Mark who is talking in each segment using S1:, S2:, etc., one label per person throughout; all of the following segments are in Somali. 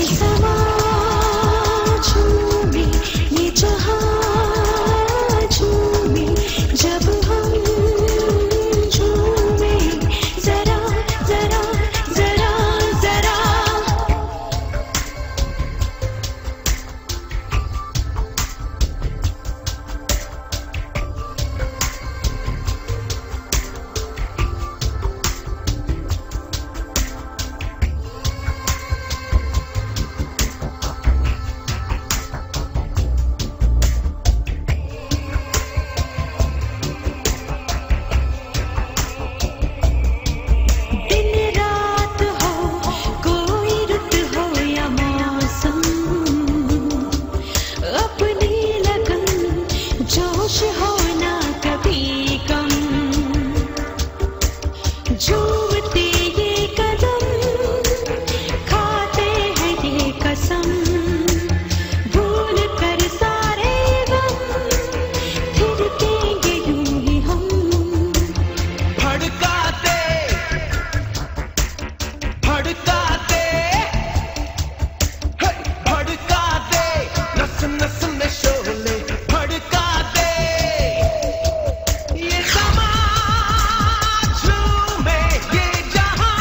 S1: ये समा झूमे ये जहां झूमे जब हम झूमे जरा जरा जरा जरा दिन रात हो कोई रुत हो या मौसम अपनी लगन जोश हो ना कभी कम झूमते ये कदम खाते हैं ये कसम भूल कर सारे गम फिरकेंगे यूं ही हम
S2: भड़काते भड़काते हे, भड़काते नस नस में शोले भड़काते ये समा झूमे ये जहां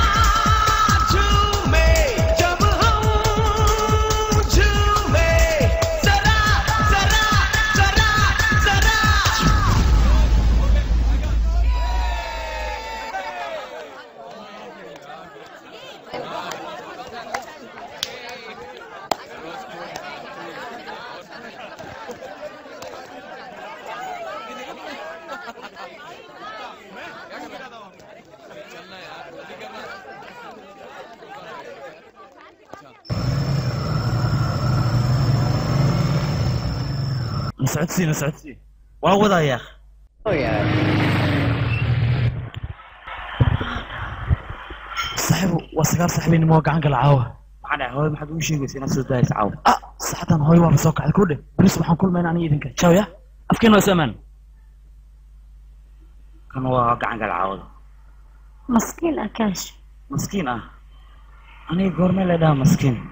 S2: झूमे जब हम झूमे जरा जरा जरा जरा
S3: نسعدسي نسعدسي واوضع يا اخي صاحب وسكار صاحبي اني موقع عنك العاوة معنا هوي ما حد وش يقول نفس الدايس عاوة اه صحة هوي وانا سوق على كله بس سبحان كل ما يعني يدنك شاو يا افكين وسمان كان واقع عنك العاوة
S4: maskiin akaash
S3: مسكين اه انا قرمي لدا مسكين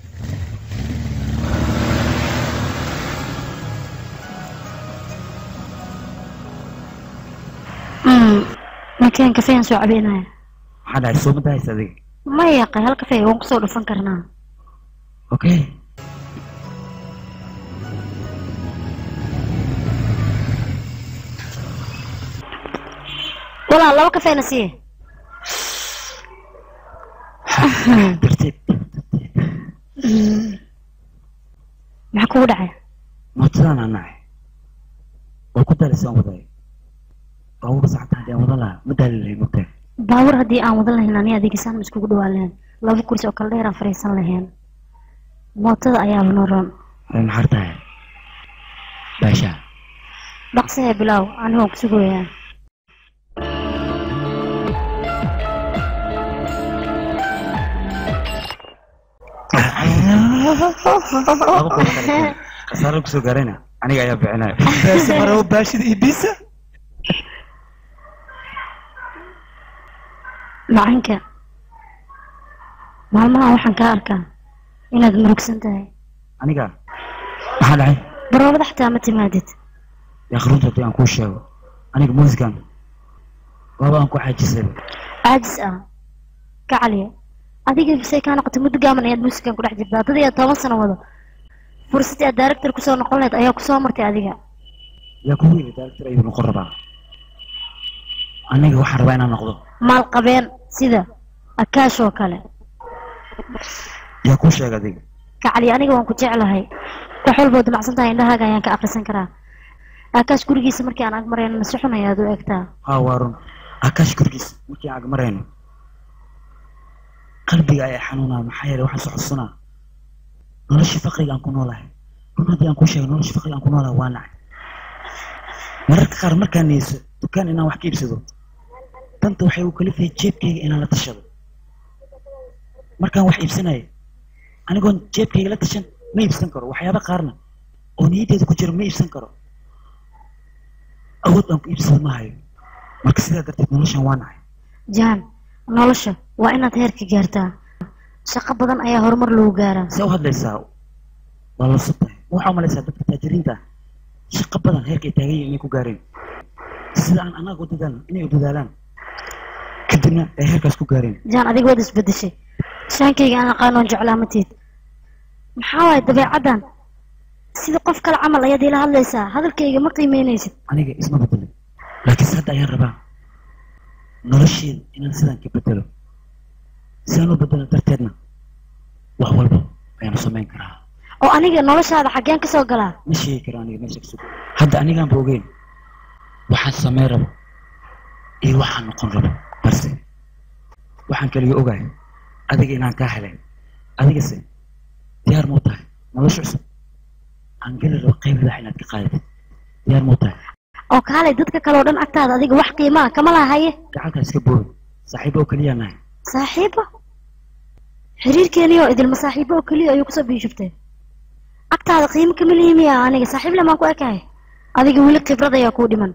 S4: makeen kafeyan soo cabeynaya
S3: maxaa dhahay soo ma dahaysa adiga
S4: ma yaqay hal kafey waan kusoo dhufan karnaa
S3: okay
S4: walaa laba kafeena siiye
S3: tartiib
S4: maxaa kugu dhacay
S3: mootadan aan nacay waa ku daalisaan waday baabuur saacta haddii aan wadan lahaa ma daali lahay mogtahay
S4: baawur haddii aan wadan lahayn ani adiga saan iskugu dhawaan lahayn laba kursi oo kale dheer aan fariisan lahayn mootada ayaaba noo roon
S3: way maxar tahay baasha
S4: dhaqsahee bilaaw aniga waan kusugayaa
S3: laba qof kale khasaaro kusoo gaarayna aniga ayaa bixinaya
S5: beersi marow baashida iyo biisa
S4: macanka maalmahan waxaan kaa arkaa inaad murugsan tahay
S3: aniga maxaa dhacay
S4: baroobada xataa ma timaadid
S3: yaa runta haddii aan kuu sheego aniga muusikan waaba aan ku xaajisayba
S4: caajis ah ka caliya adiga say kaa noqotay muddo gaaban ayaad muusikan ku dhex jirtaa dad ayaa toban sano wado fursadii aad director kusoo noqon lahayd ayaa kusoo martay adiga
S3: yaa kugu yiri director ayuu noqon rabaa aniga waxaan rabaa inaan noqdo
S4: maal qabeen sida akaash oo kale
S3: yaa kuu sheega adiga
S4: ka caliya aniga waan ku jeclahay wax walboo damacsan tahay indhahaaga ayaan ka akhrisan karaa akaash gurigiisa markii aan agmarayno nasi xun ayaad u egtaa
S3: haa waa run akaash gurigiis markii aan agmarayno qalbiga ayaa xanuunaa maxaa yeelay waxaan soo xusunaa noloshii faqriga aan ku noolahay run haddii aan kuu sheego noloshii faqriga aan ku noolahay waa nacay mararka qaar markaan niyeyso dukaan inaan wax ka iibsado danta waxay u kalifayay jeebkayga inaan la tashado markaan wax iibsanayo anigoon jeebkayga la tashan ma iibsan karo waxyaaba qaarna oo niyaddeeda ku jira ma iibsan karo awood aan ku iibsado ma hayo marka sidaa darteed noloshan waa nacay
S4: jaan nolosha waa inaad heerka gaartaa shaqo badan ayaa horumar lagu gaaraa
S3: see u hadlaysaa waa la subtay waxaa umalaysaa dadka taajiriinta ah shaqo badan heerkay taagan yihiin inay ku gaareen sida aan annaga u dadaalno inay u dadaalaan kadibna ay heerkaas ku gaareen
S4: jaan adiga waad isbedeshay shaankayga aan aqaanoon jeclaa matiid maxaa waaye dabeecaddan sida qof kale camal ayaad ila hadlaysaa hadalkayga ma qiimeynaysid
S3: aniga isma bedelin laakiinse hadda ayaan rabaa nolosheeda inaan sidaan ka bedelo si aan u bedelo darteedna wax walba ayaanu samayn karaa
S4: oo aniga noloshaada xaggeen ka soo galaa
S3: ma sheegi karo aniga meesha kasug hadda anigaan ba ogeyn waxaan samayn rabo iyo waxaan noqon rabo balse waxaan kaliya ogahay adiga inaan kaa helay adigase diyaar muu tahay nolosha cusub aan geli rabo qayb libax inaad ka qaadatid diyaar muu tahay
S4: oo kaalay dadka kale oo dhan agtaada adiga wax qiimaa kama lahaye
S3: gacantaa iska booy saaxiibo oo keliyaa nahay
S4: saaxiibo xiriirkeeniyo idilma saaxiibo oo keliya ayuu kusoo biishubtay agtaada qiimo kama lihimiya aniga saaxiib lemaan ku ekahay adiga weli khibrad ayaa kuu dhiman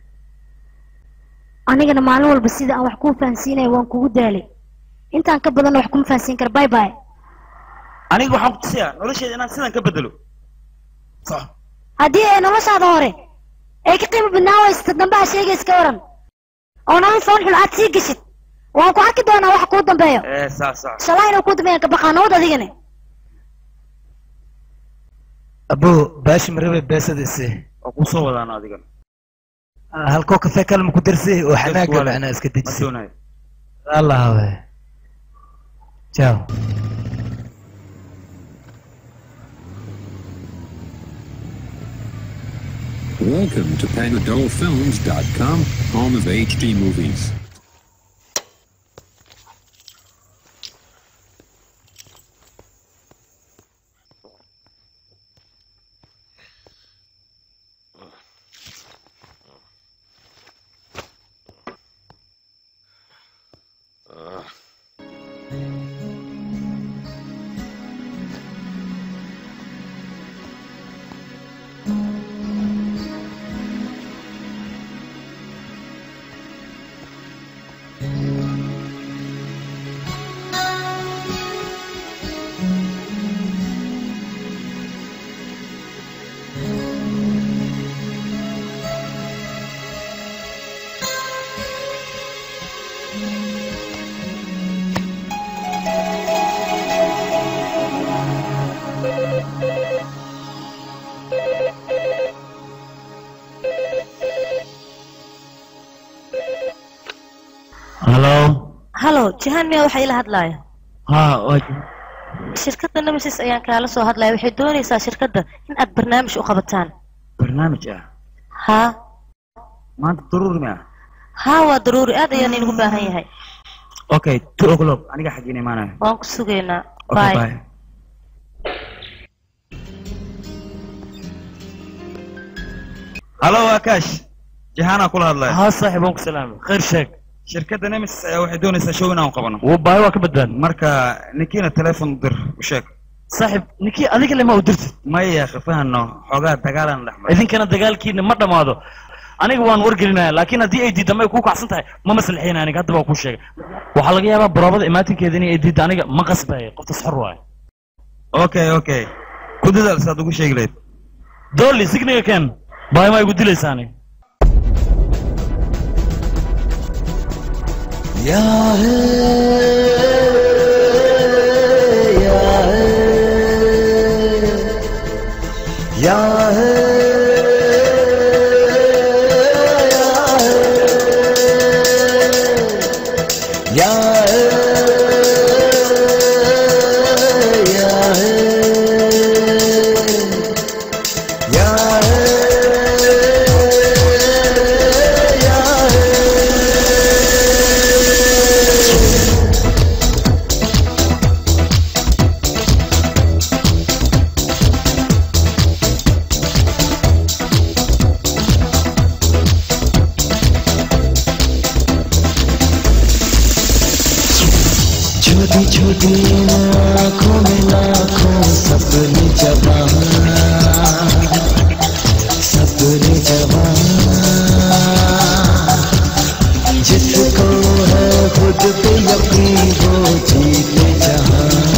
S4: anigana maalin walba sida aan wax kuu fahansiinaya waan kugu daalay intaan ka badanna wax kuma fahansiin kara bye bye
S3: aniga waxaan ku tusiyaa nolosheeda inaan sidan ka bedelo soco
S4: haddii ay noloshaada hore ay ka qiimo badnaan waysato dambe ha sheega iska waran oo nolol foon xun aad sii geshid waan ku arki doonaa wax kuu dambeeyo
S3: ee saa saa
S4: shalay inuu kuu dambeeyan ka baqaa nabad adigana
S5: abo baashi marabe beesadise
S3: waa kuu soo wadaana adigan
S5: halkoo kafe kalma ku darsi oo xanaaga
S3: wale.
S5: macnaa iska
S3: ma
S5: dejisay
S3: doonayo
S5: allah we ciao
S6: Welcome to PanadolFilms.com, home of HD movies.
S3: halo
S7: halo jihaan miyaa waxaa ila hadlaaya
S3: ha waa
S7: shirkadda nemesis ayaan kaala soo hadlaya waxay doonaysaa shirkadda in aad barnaamij u qabataan
S3: barnaamij ah
S7: haa
S3: maanta daruuri ma ah
S7: haa waa daruuri aad ayaan inugu baahan yahay
S3: okay two o'clock aniga xaggiina imaanayo
S7: waan ku sugaynaa
S3: okay
S7: bye
S3: bye halo akash jahaanaa kula hadlaya
S5: haa saaxiib waan ku salaamay khayr sheeg
S3: shirkadda nemesis ayaa waxay doonaysaa show inaan qabano
S5: wuu baahi waa ka badbaad
S3: marka ninkiina teleefon u dir u sheeg
S5: saaxiib ninkii adiga lema u dirtid
S3: maya khifahano xoogaa dagaalan dhex maray
S5: idinkana dagaalkiina ma dhammaado aniga waan wargelinaya laakiin haddii ay diidda ma ay kuu kacsan tahay ma maslaxayna aniga haddaba waa kuu sheegay waxaa laga yaabaa baroobada imaatinkeeda inay ay diidda aniga ma qasbaya qoftas xor waaye
S3: okay okay ku dadaal saad ugu sheegi lahayd
S5: dolly signiga keen baahi ma igu dilaysaani
S8: छोटी छोटी आंखों में लाखों सपने जवान सपने जवान जिसको है खुद पे यकीन वो जीते जहां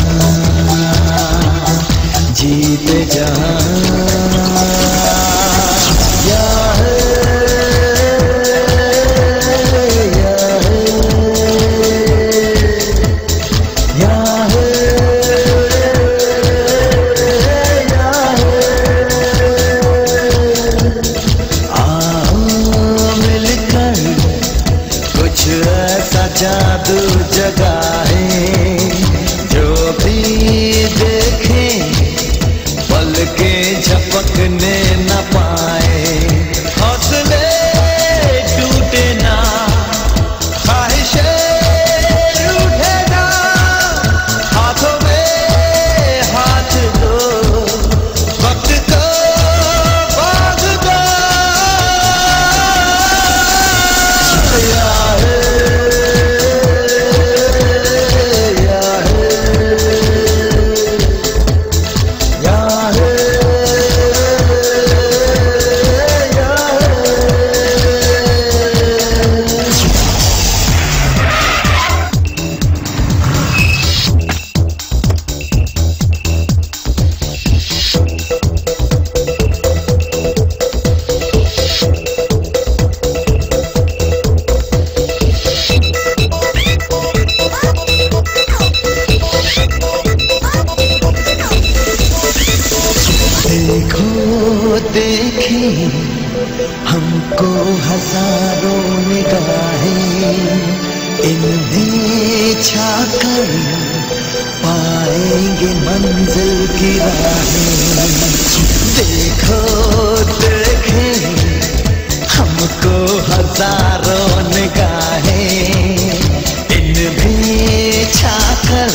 S8: देखे हमको हजारों निगाहें इन्हें छाकर पाएंगे मंजिल की राहें देखो देखे हमको हजारों निगाहें इनमें छाकर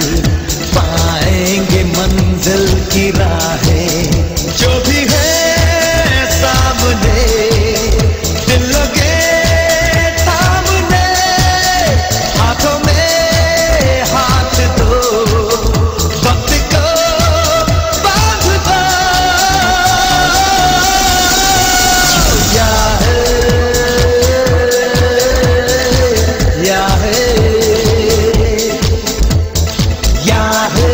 S8: पाएंगे मंजिल की राहें जो भी है सामने दिल लगे सामने हाथों में हाथ दो वक्त को बांध दो या है या है या है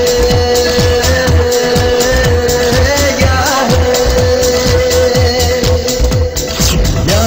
S8: या है या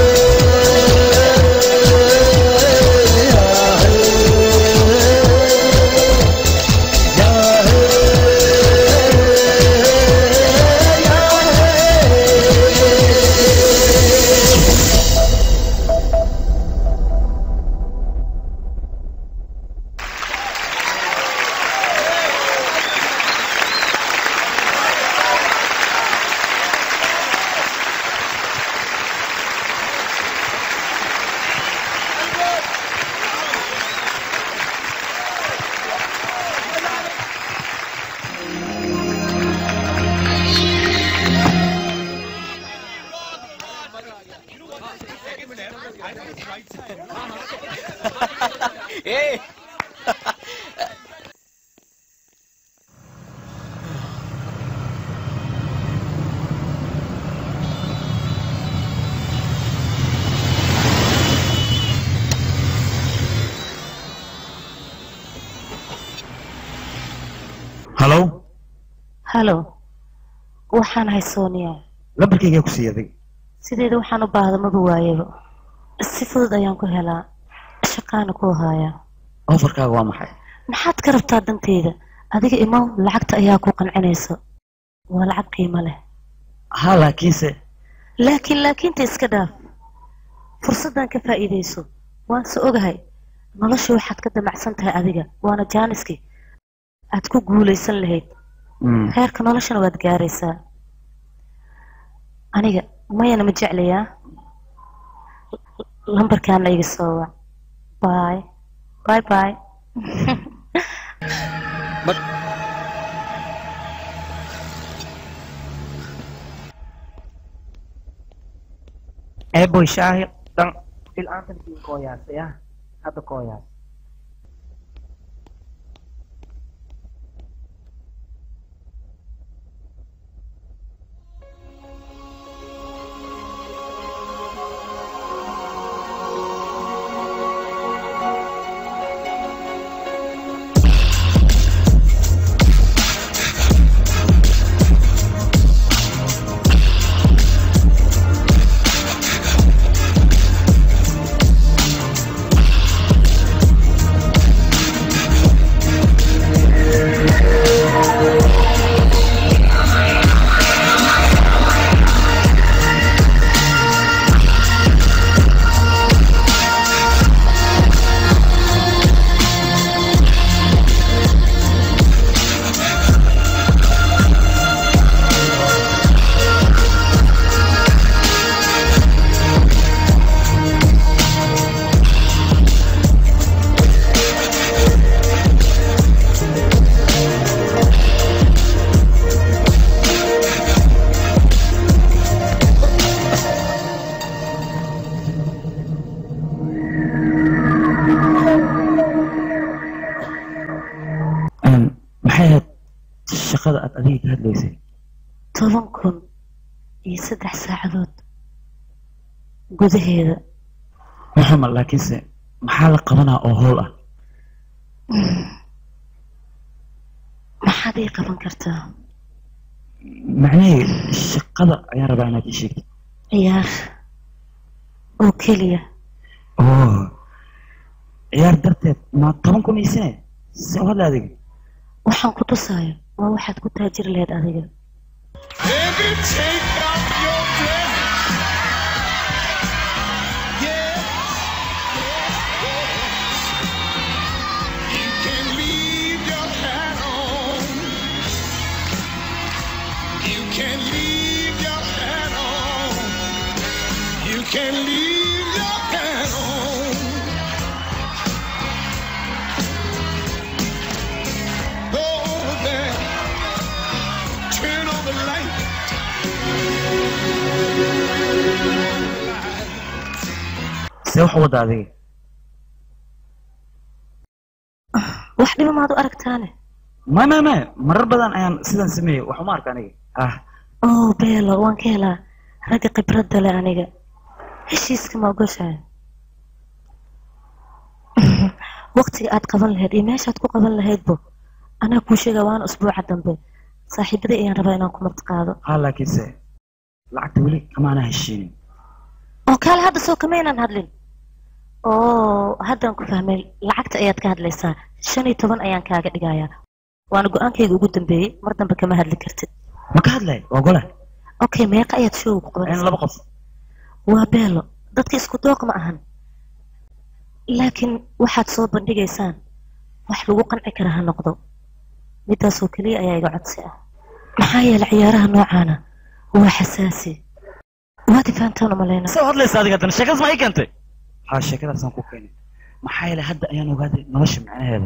S3: halo
S7: halo waxaan ahay sooniya
S3: lambarkaygaa ku siiyey adig
S7: sideeda waxaan u baahda maba waayaba si fudud ayaan ku helaa shaqaana ku hayaa
S3: ofarkaaga waa maxay
S7: maxaad ka rabtaa danteyda adiga imow lacagta ayaa ku qancinaysa waa lacag qiimo leh
S3: ha laakiinse
S7: laakiin laakiinta iska dhaaf fursaddan ka faa'iidayso waan se ogahay nolosha waxaad ka damacsan tahay adiga waana jaaniski aad ku guulaysan lahayd
S3: Mm.
S7: heerka noloshana waad gaaraysaa aniga mayana ma jeclayaa lambarkaana iga soo wac bay bay bay
S9: eeboy shaahi dhan fil'aantankiin kooyaasay ah hadda kooyaas
S3: Een, maxay ahayd shaqada aad adiga ka hadlaysay
S7: toban kun iyo saddex saacadood gudaheeda
S3: waxuma laakiinse maxaa la qabanaa oo howl ah
S7: maxaad ii qaban kartaa
S3: macnahee shaqada ayaan rabaa inaad ii sheegtid
S7: ciyaar oo keliya
S3: oo ciyaar darteed ma toban kun iisine se u hadla adiga
S7: waxaan ku tusaayo waa waxaad ku taajiri lahayd adiga
S2: Baby, take off
S3: see wax u wadda adiga
S7: wax dhiba maad u aragtaane
S3: ma ma ma marar badan ayaan sidan sameeyey wax uma arka aniga ah
S7: oh beelo waan ka helaa ragga khibradda leh aniga heshiiska ma ogoshahay waqtiga aad qaban lahayd iyo meeshaad ku qaban lahaydbo anaa kuu sheega waana usbuuca dambe saaxiibaday ayaan rabaa inaan ku martiqaado
S3: ha laakiinse lacagta weli kamaana heshiinin
S7: oo kaale hadda soo kama inaan hadlin oo haddaan ku fahmay lacagta ayaad ka hadlaysaa shan iyo toban ayaan kaaga dhigayaa waana go-aankayga ugu dambeeyey mar dambe kama hadli kartid
S3: ma ka hadlay waa gole
S7: okay meeqa ayaad showga ku
S3: in
S7: qabanaysaa
S3: laba qof
S7: waa beelo dadka isku dooq ma ahan laakiin waxaad soo bandhigaysaan wax lagu qanci kara ha noqdo midaasoo keliya ayaa iga codsi ah maxaa yeelay ciyaaraha noocaana waa xasaasi waad ifaantaan umaleyna
S5: see u hadlaysa adiga haddana sheekadaas ma ii keentay
S3: ha sheekadaasaan ku keenay maxaa yeelay hadda ayaan ogaaday nolosha macnaheeda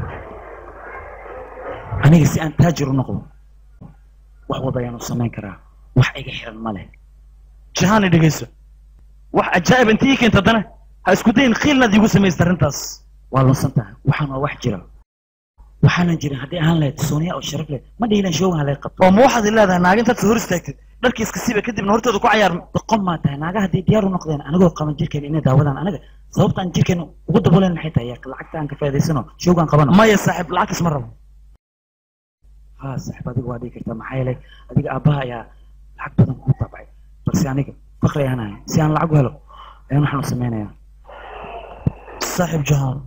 S3: aniga si aan taajir u noqdo wax wada ayaan u samayn karaa wax iga xiran ma leh
S5: jahaani dhegeyso wax ajaa'ib intii ii keenta haddana ha isku dayin khiilnaad iigu samaysay arrintaas
S3: waa lunsan tahay waxaan waa wax jira waxaanan jirin haddii ahaan lahayd sooniya oo sharaf leh ma dhihilan shoogan halay qabto
S5: oo ma waxaad i leedahay naaga intaad soo hor istaagtid dharkii iska siiba kadibna hortooda ku cayaar
S3: doqon maa tahay naaga haddii diyaar u noqdeen anigoo qaban jirkeena inay daawadaan anaga sababta aan jirkeena ugu daboolen maxay tahay yaa lacagta aan ka faa'iidaysano shoogaan qabano
S5: maya saaxiib lacagtaas ma rabo
S3: ha saaxiib adiga waa dhigi kartaa maxaa yeelay adiga aabbaha ayaa lacag badan kuu taabacay balse aniga fakri ayaan ahay si aan lacag u helo ayaan waxaan u samaynayaa
S5: saaxiib jahaan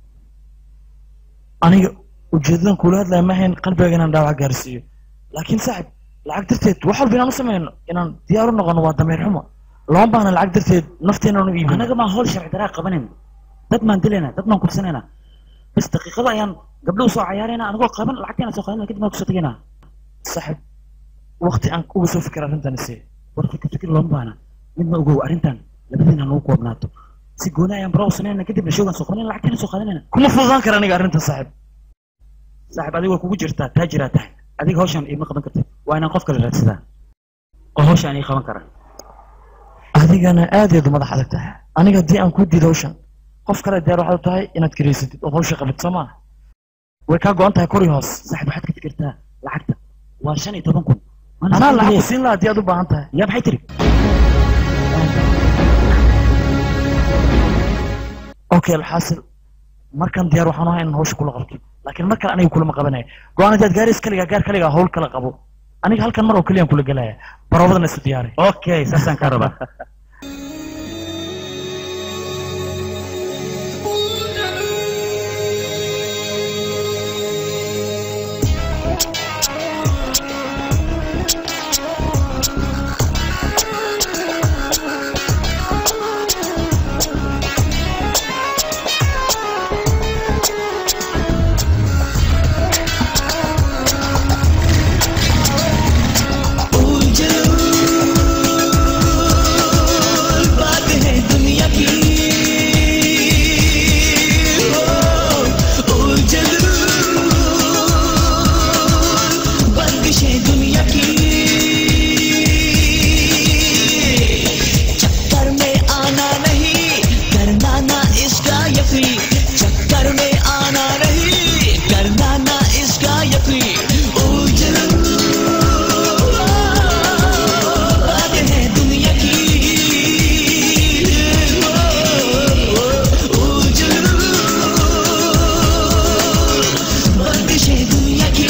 S5: aniga ujeedadan kuula hadlaya ma ahayn qalbiga inaan dhaawac gaarsiiyo laakiin saaxiib lacag darteed wax walba inaan u samayno inaan diyaar u noqono waa dameer xumo lama baahna lacag darteed nafteenaan u iibin
S3: anaga maa howl sharci daraa qabanayna dad maan dilayna dad maan kursanayna bas daqiiqada ayaan gabdho usoo cayaarayna anigoo qaban lacagteena soo qaadana kadib aan kusoo tegayna
S5: saaxiib waqti aan uga soo fikir arrintan isi
S3: war fikir fikir looma baahna midna ogow arrintan labadiina nagu koobnaato si gooni ayaan bara u samaynayna kadibna shoogaan soo qabanayna lacagteena soo qaadanayna
S5: kuma fududaan kara aniga arrintan saaxiib
S3: saaxiib adiga waa kugu jirtaa taajiraa tahay adiga hawshaan iima qaban kartid waa inaan qof kale raadsadaa oo hawshaan ii qaban kara
S5: adigana aadaad u madax adag tahay aniga haddii aan kuu diido hawshan qof kale diyaar waxaad u tahay inaad karaysatid ood hawsha qabid soo maa way kaa go-an tahay kor iyo hoos
S3: saaxiib waxaad ka fikirtaa lacagta waa shan iyo toban kun Mana
S5: anaa
S3: soo
S5: lacag
S3: geliyay.
S5: ku siin laha haddii aad u baahan tahay
S3: yaa maxay tiri
S5: okay alxaasil markan diyaar waxaan ahay inaan hawsha kula qabto laakiin mar kale aniga kulama qabanaya go-aan haddaad gaaris kaligaa gaar kaligaa hawl kala qabo aniga halkan mar oo keliyaan kula gelaya baroobadana isu diyaaray
S3: okay saasaan kaa rabaa
S2: बात है दुनिया की ओ उलझल बंदिशें दुनिया की चक्कर में आना नहीं करना ना इसका यकी चक्कर में आना नहीं करना ना इसका यकी उलझल बात है दुनिया की बंदिशें दुनिया की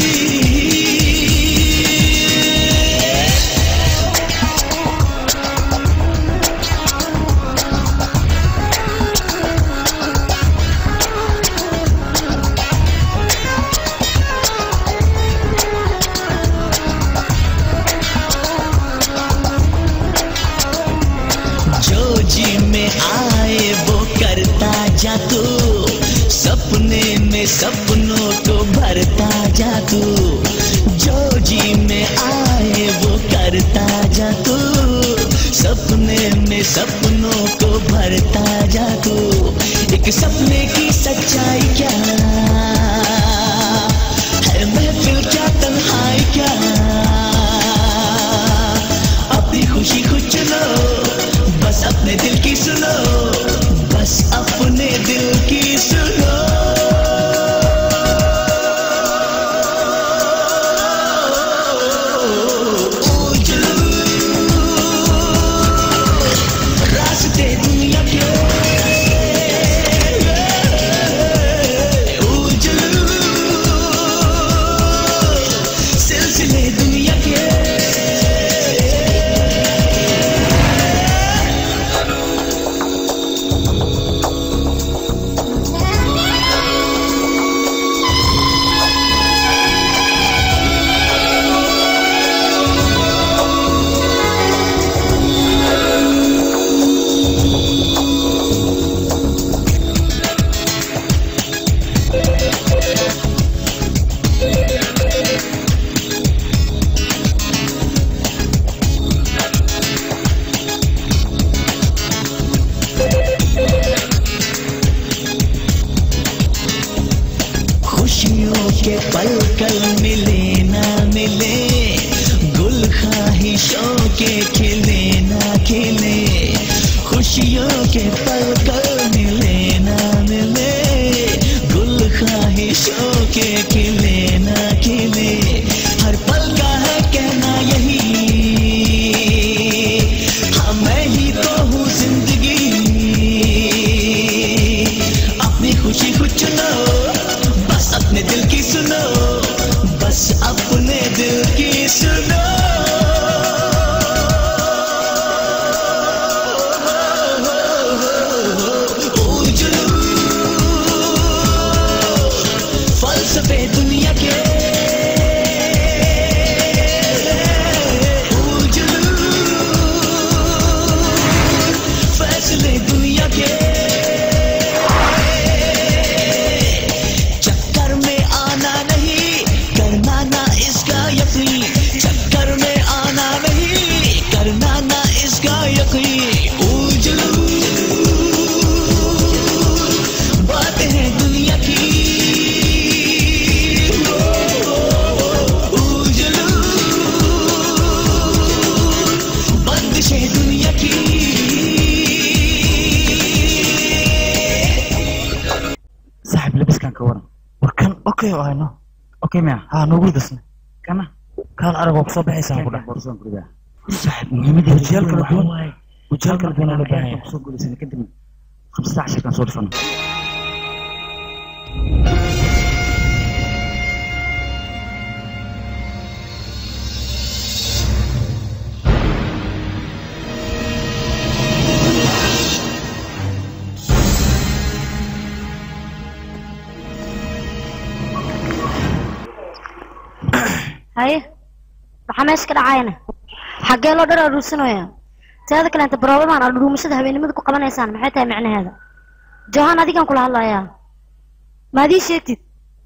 S2: जो जी में आए वो करता जा तू सपने में सपनों को भरता जा तू जो जी में आए वो करता जा तू सपने में सपनों को भरता जा तू एक सपने की सच्चाई क्या है महफिल क्या तन्हाई क्या अपनी खुशी खुद चलो खुशियों के पल कल मिले ना मिले गुल ख्वाहिशों के खिले ना खिले खुशियों के पल कल मिले ना मिले गुल ख्वाहिशों के खिले ना खिले हर पल का है कहना यही हाँ मैं ही तो हूँ जिंदगी अपनी खुशी को चुनो बस अपने दिल की सुनो बस अपने दिल की सुनो उजलू फलसफे दुनिया के उजलू फैसले दुनिया के चक्कर में आना नहीं करना ना इसका यकीन चक्कर में आना नहीं करना ना इसका यकीन उजलू बात है दुनिया की उजलू बंदिश है दुनिया की
S3: saaxib labiskan ka waran
S5: war kan okay oo hayno
S3: okay maya
S5: haa noogu dasna
S3: kana
S5: kaan arag waa kusoo baxaysaa ku dhax
S3: boorsan guriga saaxib muhiimadii
S5: Wajiyaal kala duwan.
S3: waaye
S5: wajiyaal kala duwan oo la baahan yahay.
S3: kusoo guulaysan kadib khamsata casharkan soo dhifano
S4: haye maxaa meesha ka dhacayana xaggee loo dhar aruursanaya teeda kaleenta baroobadan aad dhuumashada habeennimada ku qabanaysaan maxay tahay macnaheeda johan adigan kula hadlayaa maad ii sheegtid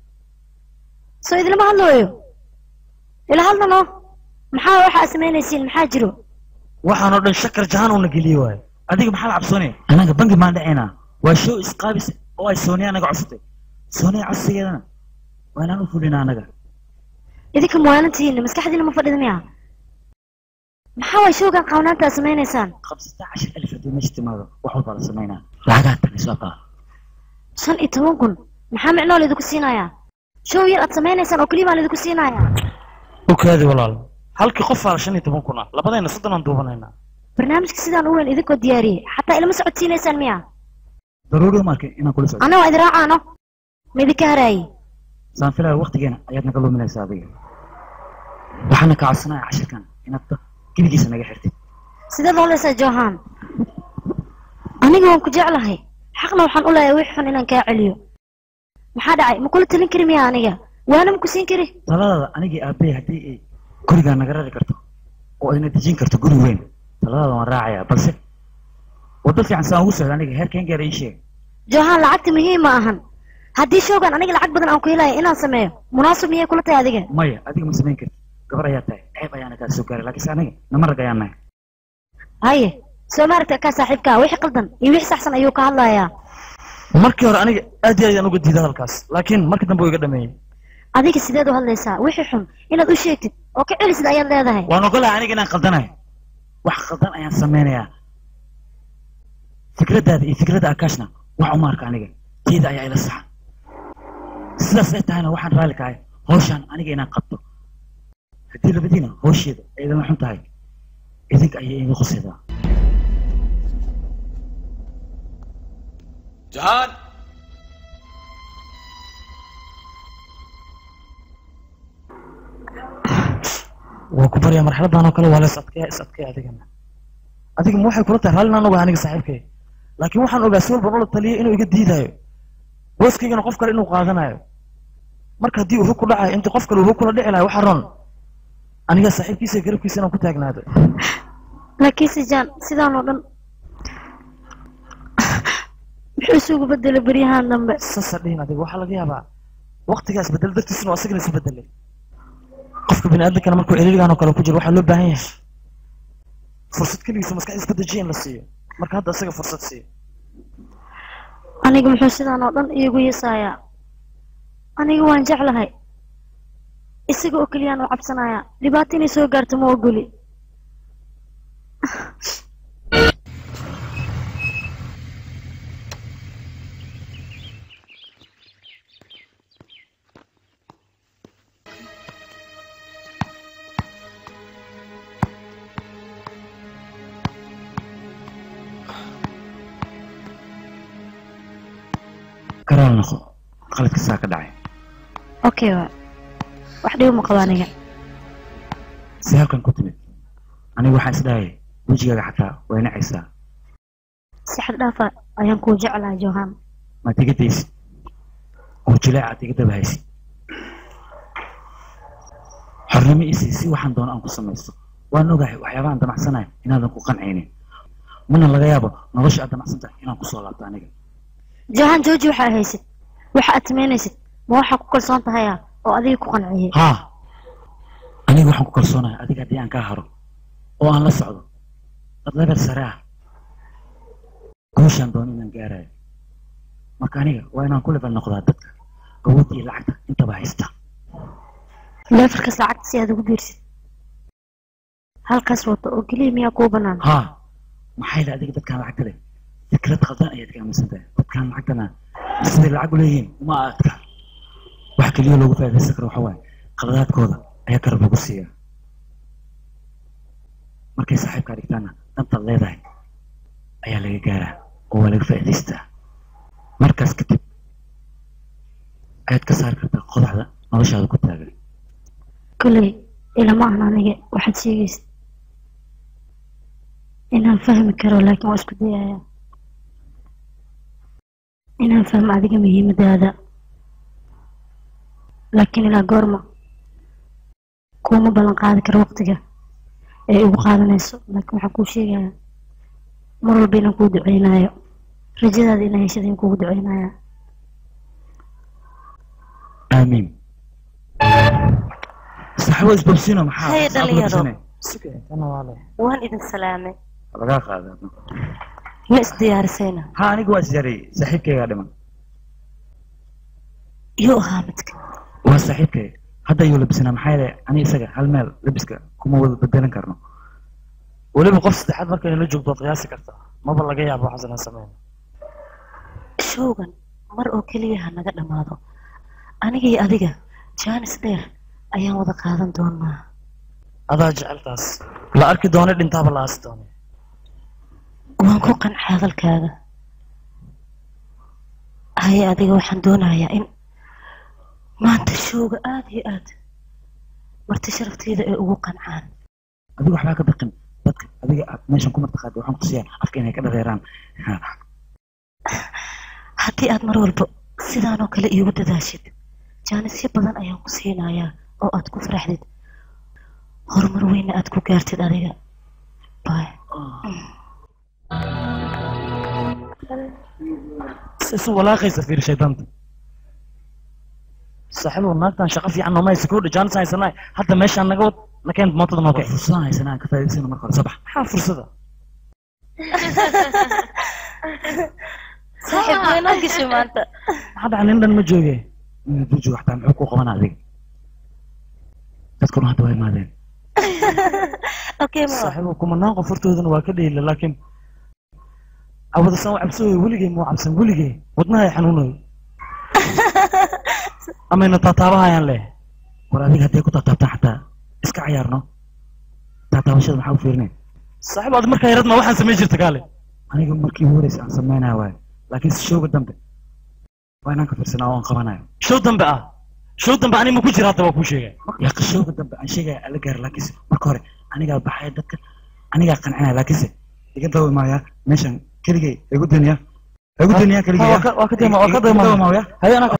S4: soo idilama hadlooyo ila hadlano maxaa waxaa samaynaysiin maxaa jiro
S5: waxaan oo dhan shakar jahaan uuna geliye waaye
S3: adiga maxaa la cabsoonaya anaga bangi maan dhacaynaa waa show isqaabis oo ay sooniya anaga codsatay sooniya codsigeedana waa inaan u fulina anaga
S4: idinka muwaanantihiina maskaxdiina ma fadhida miya maxaa waay showgan qaawnaanta aad samaynaysaan
S3: khamsata cashar alif haddii meesha timaado wax walbaa la samaynaa lacagaa tagay soo qaa
S4: shan iyo toban kun maxaa micnoo laydinku siinayaa show yar aad samaynaysaan oo keliya baan laydinku siinayaa
S5: okaadi walaal halkii qof aa shan iyo toban kun ah labadayna soddon aan duubanaynaa
S4: barnaamijka sidaan u weyn idinkoo diyaariyey xataa ilama socodsiinaysaan miya
S3: daruuri uma arkin inaan kula socdo
S4: anna waa idin raacaano ma idinka haraayey
S3: saan filaya waqtigeena ayaad naga luminaysaa adiga waxaana kaa codsanaya cashirkan inaad dad gebigiisa naga xirtid
S4: sideed loolaysaa johan aniga waan ku jeclahay xaqna waxaan u leeyahay wix xun inaan kaa celiyo maxaa dhacay ma kula talin kari miya aniga waana ma ku siin kari
S3: taladaada anigii aabbaye haddii ay gurigaa naga rari karto oo ayna dejin karto guri weyn taladaada waan raacayaa balse waddo fiican saan ugu socda aniga heerkeen gaara ii sheeg
S4: johan lacagta muhiim ma ahan haddii showgan aniga lacag badan aan ku helaya inaan sameeyo munaasib miyay kula tahay adiga
S3: maya adiga ma samayn kartid gabar ayaa tahay ceeb ayaana kaa soo gaaray laakiinse aniga nama rag ayaan nahay
S4: haye soo maaragta kaa saaxiibkaa wixii qaldan iyo wixii saxsan ayuu ka hadlayaa
S5: markii hore aniga aad iyo aad ayaan uga diiday hadalkaas laakiin markii dambe wuu iga dhameeyey
S4: adiga sideed u hadlaysaa wixii xun inaad u sheegtid oo ka celisid ayaad leedahay
S3: waan ogolahay aniga inaan qaldanahay wax qaldan ayaan samaynayaa fikraddaada iyo fikradda akaashna wax uma arka aniga teeda ayaa ila saxa sidaas ay tahayna waxaan raalli kahay hawshaan aniga inaan qabto haddii labadiina hawsheeda ay idama xun tahay idinka ayay iga qosaydaa
S10: जहान
S5: waa ku baryaa marxaladan oo kale waa la is adkeeya is adkeeya adigana adiga ma waxay kula tahay raalli inaan ogahay aniga saaxiibkay laakiin waxaan ogaa si walban ula taliyay inuu iga diidaayo booskaygana qof kale inuu qaadanayo marka haddii uu hog ku dhacayo intii qof kale uu hog kula dhici lahay waxaa ron aniga saaxiibkiisa iyo garabkiisa inaan ku taagnaado
S4: laakiinse jaan sidaan oo dhan muxuu isugu bedelay beryahan dambe
S5: sasa dhihin adiga waxaa laga yaabaa waqtigaas bedel dartiisuna oo asagana isu bedelay qofka bini aadamkana markuu celiiligan oo kale ku jiro waxaa loo baahan yahay fursad keligiisa maskaxdiisa ku dejiya in la siiyo marka hadda asaga fursad siiyo
S4: aniga muxuu sidaan oo dhan iigu yeesayaa aniga waan jeclahay isaga oo keliyaan u cabsanayaa dhibaato inay soo gaarto ma ogoli
S3: karaal noqo qaladka saa ka dhacay
S4: okay waa wax dhibo ma qabo aniga
S3: si halkan ku timid anigu waxaan isdhahaya wejigaaga xataa waa nacaysaa
S4: si xad dhaafa ayaan kuu jeclahay johan
S3: maad iga daysid oo jilaacaad iga daba haysid xornimo isii si waxaan doono aan ku samaysto waan ogahay waxyaabahan damacsanahay inaadan ku qancaynin mana laga yaabo nolosha aad damacsan tahay inaan kusoo laabto aniga
S4: johan jooji waxa aad haysid waxa aad samaynaysid ma waxaa ku kalsoon tahaya oo adiga ku qanciyey
S3: haa aniga waxaan ku kalsoonahay adiga haddii aan kaa haro oo aan la socdo dad level sare ah guushaan doono inaan gaarayo marka aniga waa inaan ku level noqdaa dadka awoodda iyo lacagta intaba haysta
S4: leefalkaas lacagta si aad ugu biirsid halkaas wato oo keliya miyaa kuu bannaan
S3: haa maxay la adiga dadkaan lacagta leh fikrad khaldan ayaad ka aaminsan tahay dadkaan lacagtana siday lacag u leeyihiin uma aadka wax keliya loogu faa'iidaysan karo waxa waaye qaladaadkooda ayaa karab lagu siiyaa markay saaxiibkaa dhigtaana dantaad leedahay ayaa laga gaaraa oo waa laga faa'iidaystaa markaas kadib ayaad ka saari kartaa qodaxda noloshaada ku taagan
S4: kolley ilama ahan aniga waxaad sheegaysid inaan fahmi karo laakiin waa isku dayayaa inaan fahmo adiga muhiimadaada laakiin ilaa goorma kuuma ballan qaadi karo waqtiga ee ugu qaadanayso laakiin waxaan kuu sheegayaa mar walba inaan kuu duceynayo rajadaada inaan heshada in kuugu duceynaya
S3: aamiin saxbo isbabsino maxaa
S7: Hey,
S3: maxaa kula
S7: dhalinyaro.
S3: bisanay?
S5: kana waa leh
S7: waan idin salaamay
S3: lagaa qaada
S7: ma isdiyaarisayna
S3: ha aniga waa isjarayay saaxiibkaygaa dhiman
S7: yuu ahaa midka
S3: waa saaxiibkay hadda ayuu labisanaa maxaa yeelay ani isaga hal meel labiska kuma wada bedelan karno
S5: weliba qof saddexaad markay la joogto waad qiyaasi kartaa maba laga yaabo waxaas inaan sameyno
S7: showgan mar oo keliya ha naga dhammaado aniga iyo adiga jaanis dheer ayaan wada qaadan doonaa
S5: adaa jeceltaas la arki doone dhintaaba la aasi doone
S7: waan ku qancay hadalkaaga haye adiga waxaan doonayaa in maanta showga aada iyo aad marti sharafteeda ay ugu qancaan
S3: adiga waxbaa ka baqin dadka adiga aad meeshan ku martaqaada waxaan ku siiyaa afka inay ka dhareeraan Ha,
S7: haddii aad mar walba sidaanoo kale iigu dadaashid jaanisyo badan ayaan ku siinayaa oo aad ku faraxdid horumar weyna aad ku gaartid adiga bay
S5: si isu walaaqaysa fiir shaydaanta saaxiibow naagtan shaqo fiican nooma haysa kowdha jaanis haysanaay hadda meeshaan naga wad nakeen mootada noo
S3: waa
S5: keen
S3: fursadaan haysana aan ka faa'iidaysano marka hore sabax
S5: maxaa fursada
S7: saaxiib waynoo gashay maanta
S5: maxaa dhaca nin dhan ma jooge
S3: inuu duuji waxtaa muxuu kuu qabanaa adiga dadkuna hadda waa imaadeen
S7: okay ma
S5: saaxiibow kumanaan qof hortoodana waa ka dhayla laakiin cawadasan waa cabsooyo weligay muu cabsan weligay wadnaha ay xanuunayo amayna taataabahayaan leh
S3: war adiga hadday ku taataabtaan xataa iska cayaarno taataabashada maxaa u fiirinay
S5: saaxiib aad markaa yarad ma waxaan samayn jirta kaale
S3: aniga markii ugu horeysa aan sameynaya waayo laakiin si showga dambe waa inaan ka fiirsanaa oo aan qabanayo
S5: show dambe ah show dambe ani ma ku jira hadda waa kuu sheegay
S3: yaa showga dambe aan sheegaya ala gaara laakiinse marka hore anigaa baxaya dadka anigaa qancinaya laakiinse iga dawa imaaya meeshan keligay igu duniya igu duniya keligay
S5: waa ka- waa ka dayma- waa ka dayma-
S3: imaaya
S5: haye anaa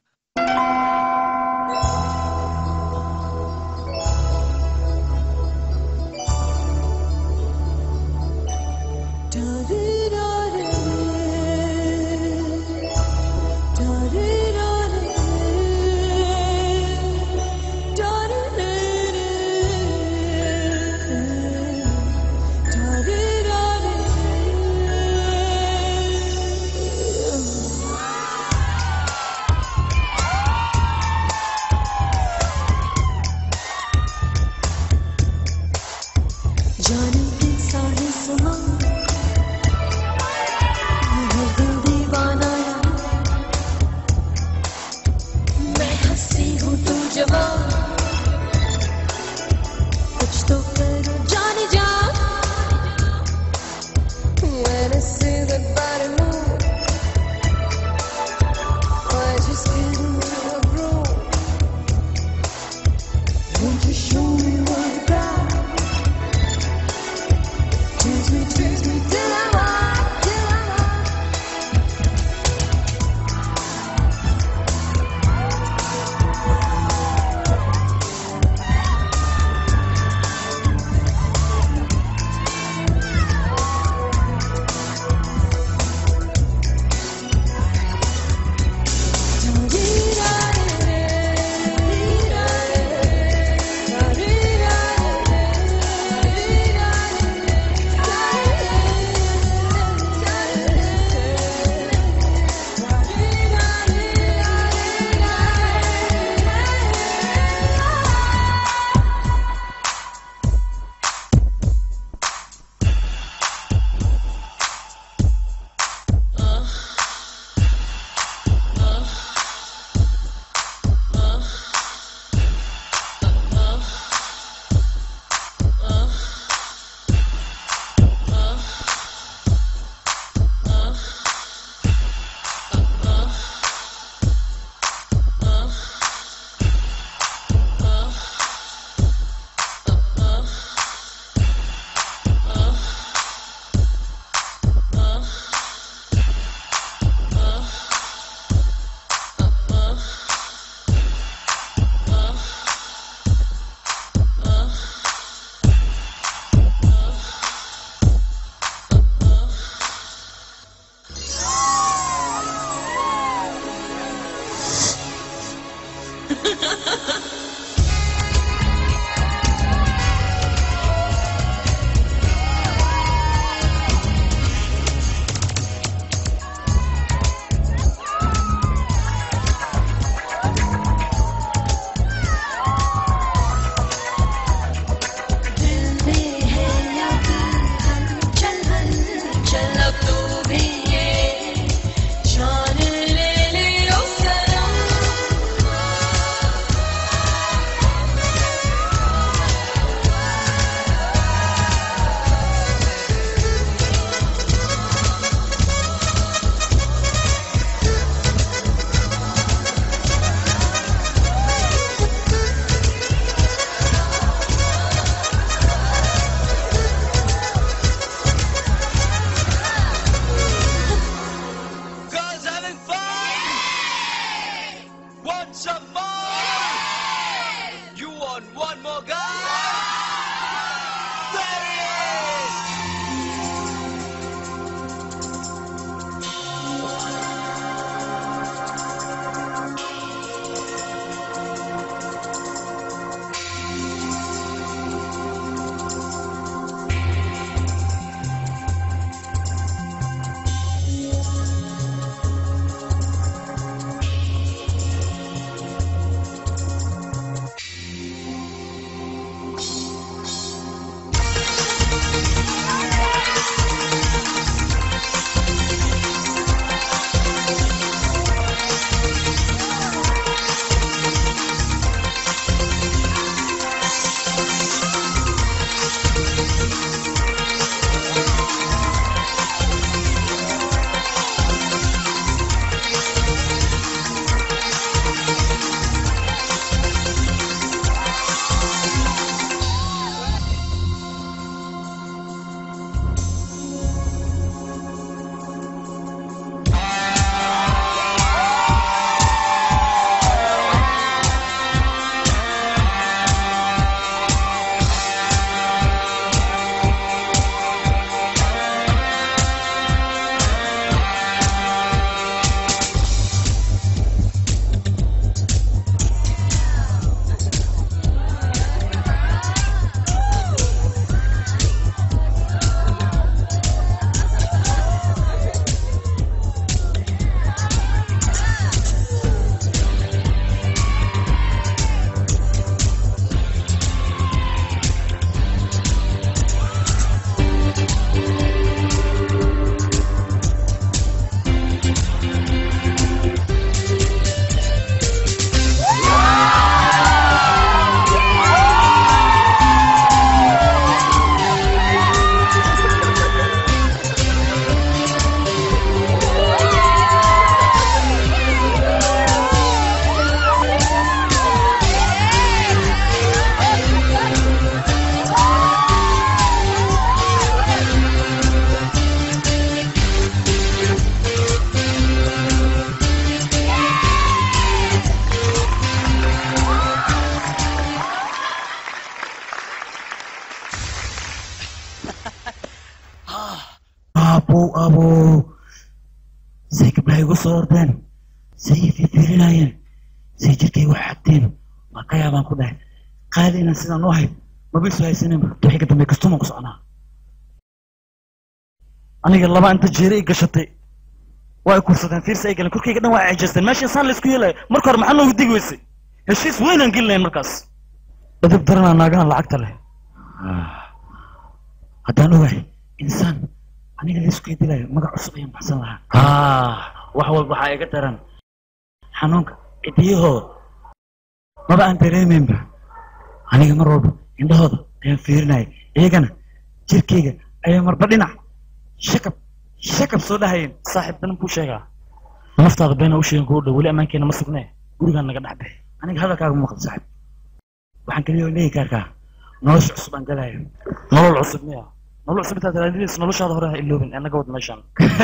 S1: नौजवान कुछ तो करो जाने जा When I see that body move I just get into a groove Won't you show me what you got Tease me, tease me till I'm hot, till I'm hot
S2: Girls having fun? Want some more? You want one more guy? There he is!
S3: abo say gabdhaha igu soo ordeen say i fiirfiirinayeen say jirkay wax xagteen waa ka yaabaan ku dhahay qaadi inaan sidaan u ahay maba isu haysaninba wixii ka dambe kastuman ku soconaa
S5: aniga laba inta jeere i gashatay waa ay kursadeen fiirsi ay galeen korkayga dhan waa ay cejeesteen meesha insaan la isku yeelayo marka hore maxaa noogu digi weysay heshiis weynaan gelinayn markaas edab daranaa naagahan lacagta leh
S3: haddaan ogahay insaan aniga laisku dilayo magac cusub ayaan baxsan lahaa wax walba waxaa iga daran xanuunka cidiyahooda maba aan dareemaynba aniga mar walba indhahooda ayaan fiirinaya iyagana jirkayga ayaa marba dhinac shakab shakab soo dhahayeen
S5: saaxiib banan kuu sheegaa naftaada beena u sheegin kugu dhow weli ammaankeena ma sugnee gurigaan naga dhex bixi
S3: aniga hadalkaaga muuqda saaxib waxaan kaliya leeyi kaarkaa nolosha cusub aan galayo
S5: nolol cusub miya nolol cusub intaad raadinaysa noloshaada hore ha iloobin ee naga wad meeshaan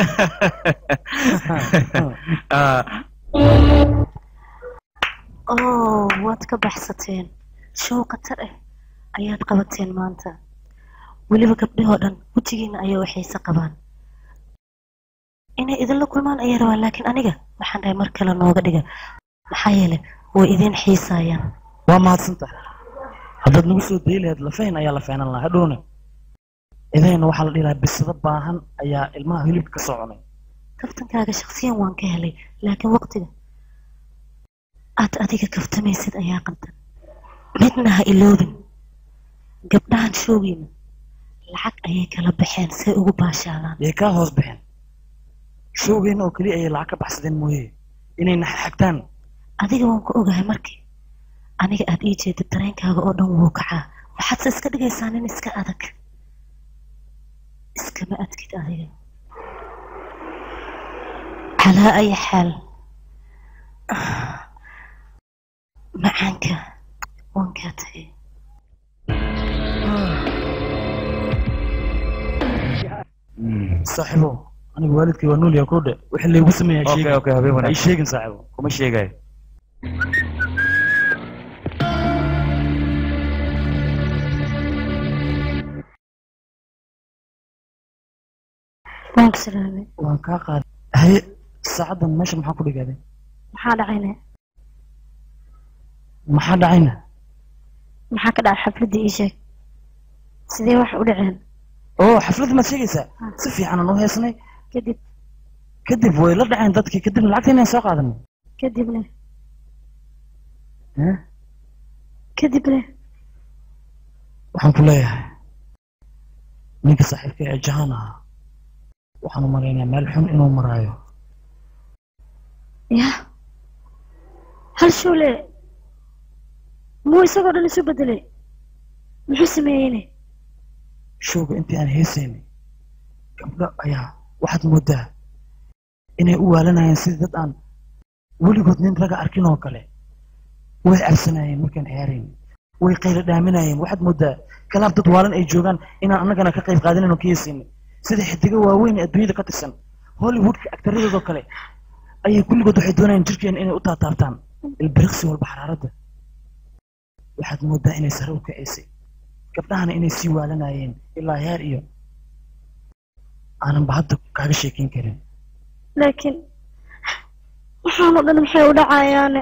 S7: oo waad ka baxsateen show khatar ah ayaad qabateen maanta weliba gabdhahoo dhan wejigiina ayaa waxayse qabaan inay idinla kulmaan ayay rabaan laakiin aniga waxaan dhahay mar kale nooga dhiga maxaa yeelay way idin xiisaayaan
S5: waa mahadsantahay haddaad nagu soo dayi lahayd lafayn ayaa la feenan lahaa hadhowna idayna waxaa la dhihi lahaa bisado baahan ayaa ilmaha hilibka ka soo cunay
S7: kaftankaaga shaksiyan waan ka helay laakiin waqtiga aad adiga kaftamaysid ayaa qaldan midna ha iloobin gabdhahan shoogiina lacag ayay kala baxeen say ugu baashaadaan
S5: yay kaa hoos baxeen showgeena oo keliya ayay lacag ka baxsadeen mooye inay naxagtaan
S7: adiga waan ku ogahay markii aniga aad ii jeedid dareenkaaga oo dhan wuu kacaa waxaadse iska dhigaysaa nin iska adag iskama adkid adiga calaa ay xaal macaanka waan kaa tagay
S5: saaxiibo aniga waalidkay waa noolyaha kuu dhe wixii laygu sameeyaa
S3: okay
S5: sheegin
S3: okay habeen
S5: ay
S3: wanaagsan
S5: sheegin saaxiibo
S3: kuma sheegayo
S4: waan ku salaamay
S5: waan kaa qaaday haye saacaddan meesha maxaa ku dhigaaday
S4: maxaa dhacayna
S5: maxaa dhacayna
S4: maxaa ka dhacay xafladdii ii sheeg sidee wax u dhaceen
S5: oo xafladda maad sheegaysaa si fiican aan u heesnay
S4: kadib
S5: kadib way la dhaceen dadkii kadibna lacagta inaan soo qaadanay
S4: kadibna
S5: Eh?
S4: kadibna
S5: waxaan ku leeyahay ninka saaxiibka ee jahaan ahaa waxaan u malaynayaa meel xun inuu maraayo
S4: ya hal shuule muu isagoo dhan isu bedelay muxuu sameeyeyne
S5: showga intii aan heesaynay gabdho ayaa waxaad moodaa inay u waalanayeen sidii dad aan weligood nin raga arkin oo kale way cabsanayeen markaan ciyaarayn way qayla dhaaminayeen waxaad moodaa kalaab dad waalan ay joogaan inaan annagana ka qayb qaadanin oo ka heesaynay sida xidigo waaweyn ee adduunyada ka tirsan hollywoodka agtaradoodoo kale ayay kulligood waxay doonayaan jirkeena inay u taataabtaan ilbiriqsi walba xaraaradda waxaad moodaa inay sare u kacaysay gabdhahana inay sii waalanayeen ilaa heer iyo aananba hadda kaaga sheekeyn karin
S4: laakiin waxaanoo dhan maxay u dhacayaane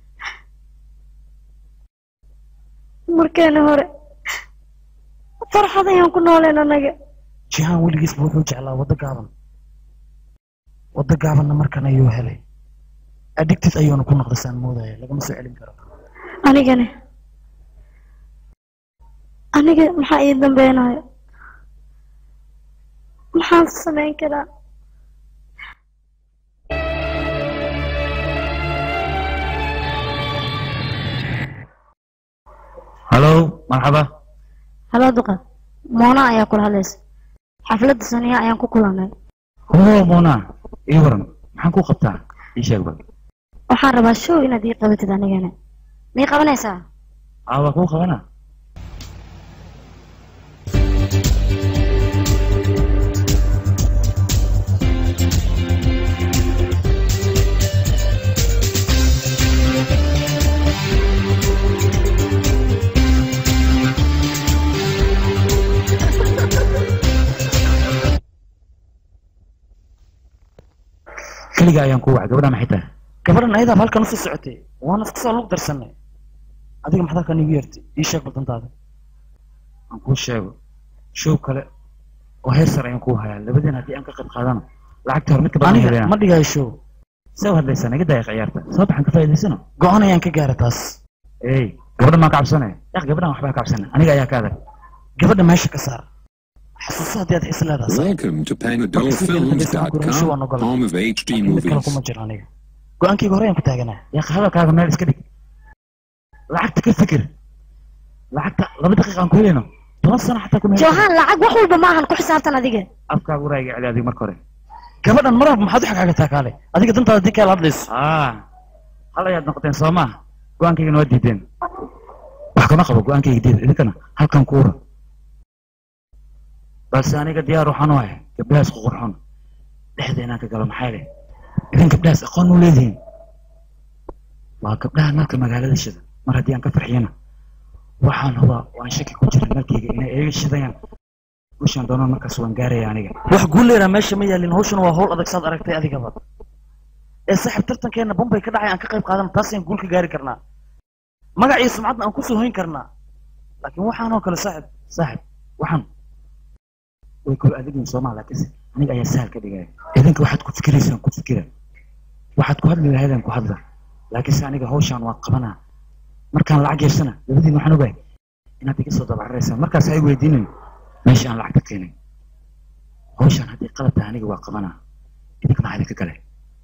S4: markeena hore farxad ayaan ku nooleen annaga
S5: jihaan weligiisba wuxuu jeclaa waddo gaaban waddo gaabanna markan ayuu helay addicted ayuuna ku noqday saan moodaya lagama soo celin karo
S4: anigana aniga maxaa ii dambeynayo maxaan samayn karaa
S3: halo marxaba
S4: haloo duqa moona ayaa kula hadlaysa xafladda saniya ayaan ku kulannay
S3: oo mona ii waran maxaan ku qabtaa ii sheeg bal
S4: waxaan rabaa show inaad ii qabatid anigana mii qabanaysaa
S3: aa waa kuu qabana keliga ayaan ku wacay gabadha maxay tahay
S5: gabadhan ayadaaba halkan usii socotay waana iska soo lug darsanay adiga maxaad halkan iigu yeertay ii sheeg baldantaada
S3: aan kuu sheego show kale oo heer sare ayaan kuu hayaa labadiin haddii aan ka qayb qaadano lacagta hor mid ka badan
S5: aniga
S3: helena
S5: ma dhigayo show
S3: see u hadlaysaa naga daaya ciyaarta soo baxan ka faa'iidaysano
S5: go-aan ayaan ka gaara taas
S3: ey gabadhan maan ka cabsanaya yaq gabadhan waxbaa ka cabsana aniga ayaa ka adag
S5: gabadha meesha ka saar xasuuso haddii aad xis leedahay
S6: Welcome to PanadolFilms.com, home of HD
S5: mid kale
S6: movies.
S5: kuma jiro aniga go-aankayga hore ayaan ku taaganaa
S3: yaq hadalkaaga meel iska dhig lacagta ka fikir lacagta laba daqiiqa aan ku helayno toban sano xataa kuma
S4: johan lacag wax walba maahan ku xisaabtan adiga
S3: afkaaga uraaga celi adiga marka hore
S5: gabadhan mar walba maxaad u xagxagataa kaale adiga dantaada haddii kaala hadlayso
S3: ah hal ayaad noqoteen soo maaha go-aankaygana waa diideen wax kama qabo go-aankayga diida idinkana halkan ku ura balse aniga diyaar waxaan u ahay gabdhahaas ququrxon dhexda inaan ka galo maxaa leh idin gabdhahaas aqoon u leedihiin waa gabdhaha nalka magaalada shida mar haddii aan ka farxiyana waxaan hubaa waan shaki ku jira nalkayga inay iga shidayaan ushaan doonaan markaas waan gaaraya aniga
S5: wax guuleeraa meesha ma yaalin hawshana waa hawl adag saad aragtay adigaba ee saaxiib tartankeena bombay ka dhacay aan ka qayb qaadana taas ayaan guul ka gaari karnaa magac iyo sumcadna aan kusoo hoyn karnaa laakiin waxaanoo kale saaxiib
S3: saaxib waxaan way kula adigin soomaa laakiinse aniga ayaa sahal ka dhigaya idinka waxaad ku fikiraysaan ku fikira waxaad ku hadli lahaydaan ku hadla laakiinse aniga hawshaan waa qabanaa markaan lacag yeeshana labadiin waxaan ogahay inaad iga soo dabacararaysaan markaas ay weydiinin meesha aan lacagta keenay hawshaan haddii qalab tahay aniga waa qabanaa idinka maxaa idinka gale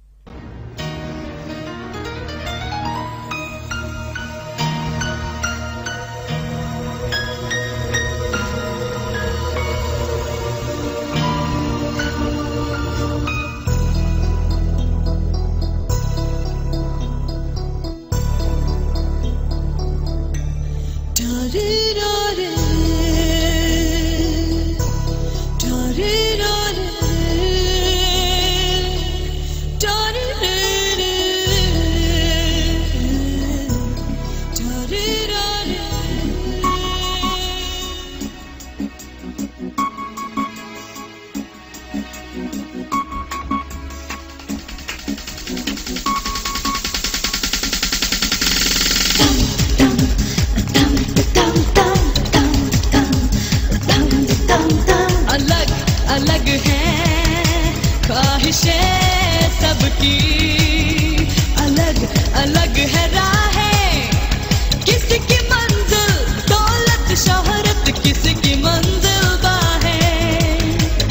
S2: अलग अलग है ख्वाहिशें सबकी अलग अलग है राहें किसकी मंजिल दौलत शोहरत किसकी मंजिल बाहें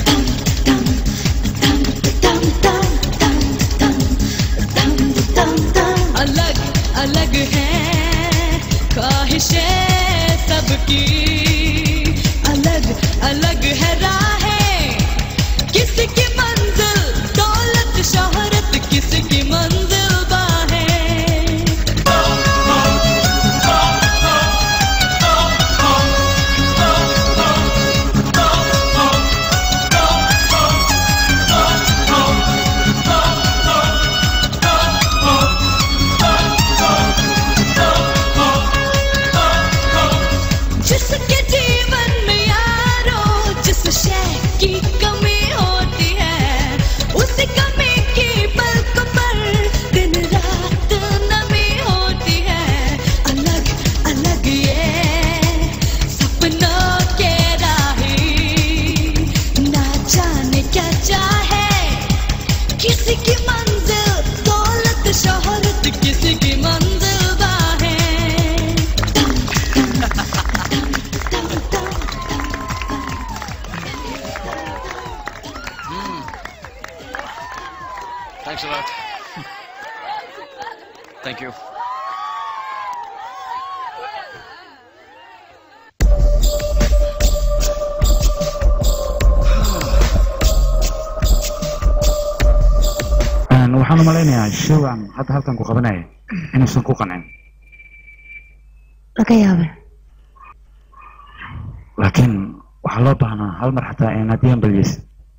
S2: अलग अलग है ख्वाहिशें सबकी अलग अलग है राहें किसकी मंजिल दौलत शोहरत किसकी मंजिल बाहें जिसके जीवन में यारो जिस शय की कमी होती है उस कमी की पलक पर दिन रात नमी होती है अलग अलग ये सपनों के राही ना जाने क्या चाहे किसी की मंजिल दौलत शोहरत किसी की मंजिल बाहें
S10: Thanks a lot. Thank you.
S3: Een, waxaan u malaynayaa showgan hadda halkan ku qabanaya inuusan ku qancin
S4: laga yaabay
S3: laakiin waxaa loo baahnaa hal mar xataa in haddii aan baliyeysa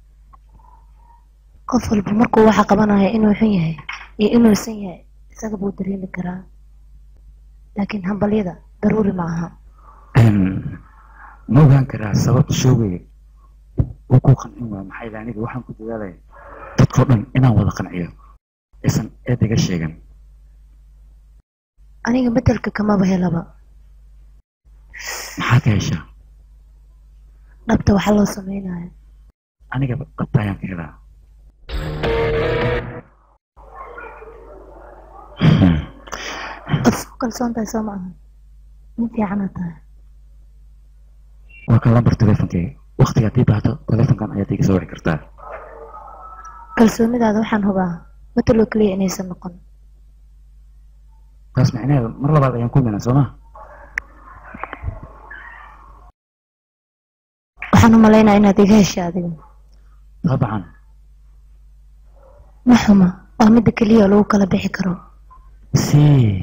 S7: qof walba markuu waxa qabanaya inuu xun yahay iyo inuusan yahay isaga buu dareemi karaa laakiin hambalyada daruuri ma aha
S3: Een, ma ogaan karaa sababta showgayga uu ku qancin waa maxay aniga waxaan ku dadaalaya dadkao dhan inaan wada qanciyo aysan eed iga sheegan
S7: aniga bedelka kamaba helaba
S3: maxaa ka heshaa
S7: dhabta waxaa loo sameynaya
S3: aniga dhabta ayaan ka helaa
S7: ad isku kalsoon tahay soo maaha nin fiicana tahay
S3: waa kan lambar teleefonkeyga waktiga haddii baahdo teleefonkan ayaad iga soo wici kartaa
S7: kalsoonidaada waxaan hubaa bedeloo keliya inaysan noqon
S3: taas micnaheedu mar labaad ayaan kulmaynaa soo ma
S7: waxaan u malaynaya inaad iga heshay adiga
S3: dabcan
S7: ma xuma waa midda keliya oo lagu kala bixi karo
S3: si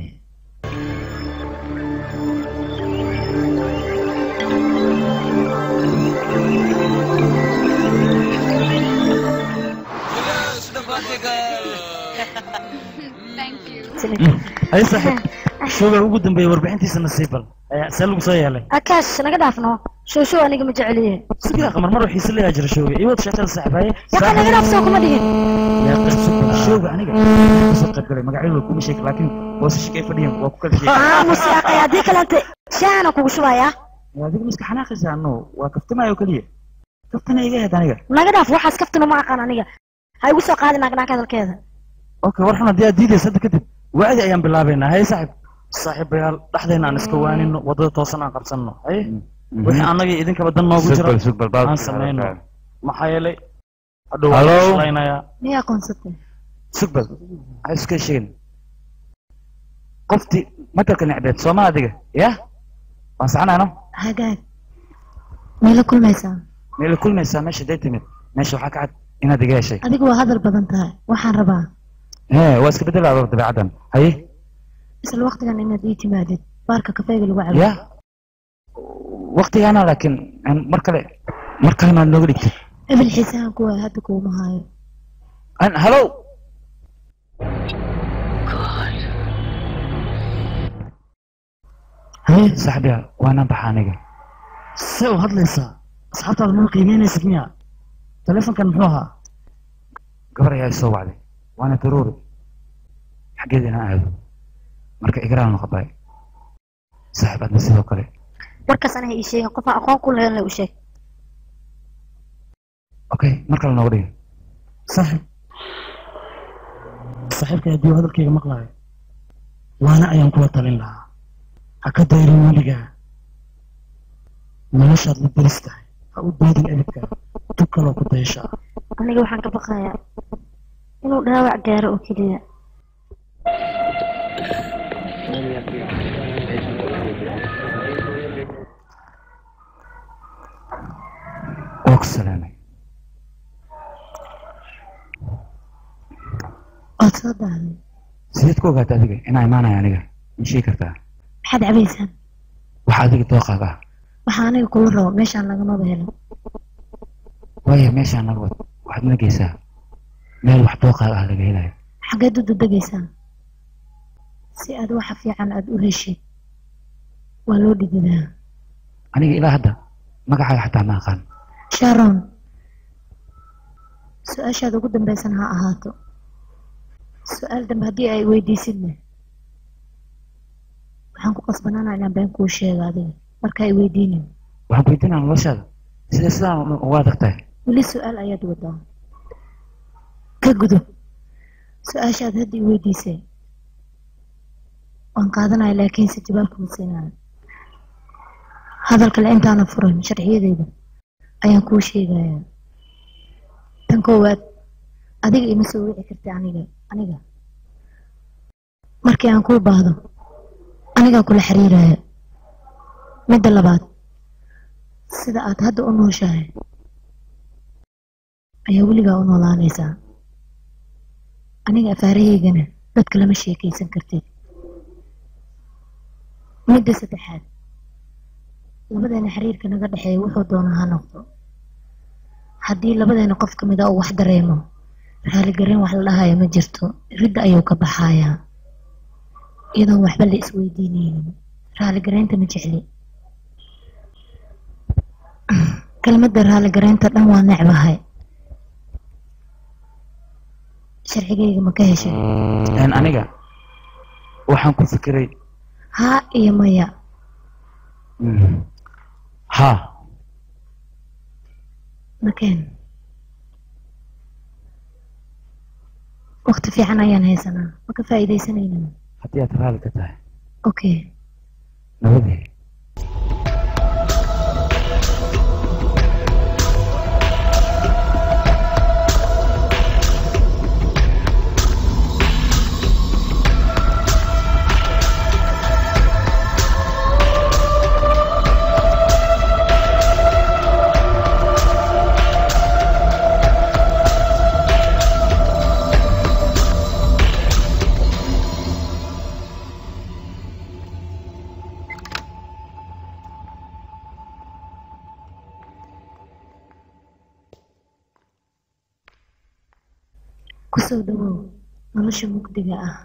S5: ay saaxiib showga ugu dambeeyay warbixintiisa nasiibal ayaa see lagu soo yeelay
S4: akaash naga dhaafno show show aniga ma jeceliye
S5: sigaa qamar mar xiise leeyaa jira showga iyo wad sheekada saaxiib haye
S4: yaqa naga dhaaf soo kuma dhihin
S3: yaa qasubka showga aniga kasoo qayb galay magacyadooda kuma sheegi laakiin boosashka ay fadhiyeen waa ku kala sheegi
S4: aamus yaaqay haddii kalente shaana kugu shubaya
S3: adiga miska xanaaqaysa ano waa kaftamaayo keliya kaftana iga ahayd aniga
S4: naga dhaaf waxaas kaftuna ma aqaan aniga ha igu soo qaadi naagnaag hadalkeeda
S5: okay war xun haddii aad diidaysa hadda kadib wacdi ayaan bilaabaynaa haye saaxiib saaxiibayaal dhexdayna aan iska waanino waddada toosan aan qabsanno haye wixii annagii idinkaba dan noogu jira aan samayno maxaa yeelay hadhow waan
S3: Hello?
S5: shaqaynayaa
S7: miya aqoonsatay
S3: sugbal waxay iska sheegin qoftii matalka necbeed sooma adiga ya waan saxanayno
S7: hagaag meela kulmaysaa
S3: meela kulmaysaa meesha day timid meesha waxaa ka cad inaad iga heshay
S7: adigu waa hadal badan tahay waxaan rabaa
S3: hee waa iska bedelaado dabeecaddan haye
S7: isla waqtigan inaad ii timaadid baarka kafeega lagu cabo
S3: ya waktigaana laakiin aan- mar kale mar kale maad nooga dhigtid
S7: ebil xiisahan kuwa hadda kuuma haayo
S3: An- hallo haye saaxiibya waana baxa aniga
S5: see u hadlaysaa asxaabtaada mana qiimeynaysid miya telefonkan muxuu ahaa
S3: gabar ayaa isoo wacday waana daruuri xaggeeda inaan aado marka igraal noqotay saaxiib adna sidoo kale
S4: warkaas anaha ii sheegin qofaan aqoon ku lahayn la u sheeg
S3: okay mar kale nooga dhigi
S5: saaxiib saaxiibka haddii uu hadalkayga maqlaayo waana ayaan kula talin lahaa ha ka dayrin weligaa noloshaad la deris tahay ha u doodin ebidka tug kaloo ku dayashaa
S4: aniga waxaan ka baqayaa inuu dhaawac gaaro oo keliya
S3: waa ku salaamay
S7: waad soo daaday
S3: sideed ku ogaata adiga inaa imaanaya aniga ma sheegi kartaa
S7: maxaad cabaysaan
S3: waxa adiga dooqaaga ah
S7: waxaa aniga kula rabo meeshaan lagamaba helo
S3: waayo meeshaan naga wad waxaad na geysaa meel wax dooqaaga ah laga helayo
S7: xaggeed u dadegaysaan si aad waxa fiican aad u heshid waa loo dhididaa
S3: aniga ilaa hadda magacaaga xataa ma aqaan
S7: sharon su-aashaada ugu dambaysan ha ahaato su-aal dambe haddii ay weydiisidna waxaan ku qasbanaanaa inaan been kuu sheego adiga marka ay weydiinin
S3: waxaan ku weydiinaa noloshaada sida sidaan uga adag tahay
S7: weli su-aal ayaad wadaa ka gudub su-aashaad hadda i weydiisay waan qaadanaya laakiinse jawaab kuma siinayo hadal kale intaana furan sharciyadeeda ayaan kuu sheegayaa tan koowaad adiga ima soo wici karta aniga aniga markii aan kuu baahdo anigaa kula xiriiraya midda labaad sida aad hadda u nooshahay ayaa weligaa u noolaanaysaa aniga afaarahaygana dadka lama sheekaysan kartid midda saddexaad labadeena xiriirka naga dhexeeya wuxuu doonaa ha noqdo haddii labadeena qof ka mid a uu wax dareemo raaligareen wax la dhahayo ma jirto ridda ayuu ka baxayaa iyadoon waxba la isweydiinaynin raaligareynta ma jecli kelmadda raaligareynta dhan waa necbahay
S4: sharcigayga ma ka heshay
S5: een aniga waxaan ku fikiray
S4: haa iyo maya
S5: ha
S4: nakeen waqti fiican ayaan haysanaa ma ka faa'iidaysanaynaa
S5: haddii aad raali ka tahay
S4: okay
S5: nabadee
S4: kusoo dhawow nolosha mugdiga ah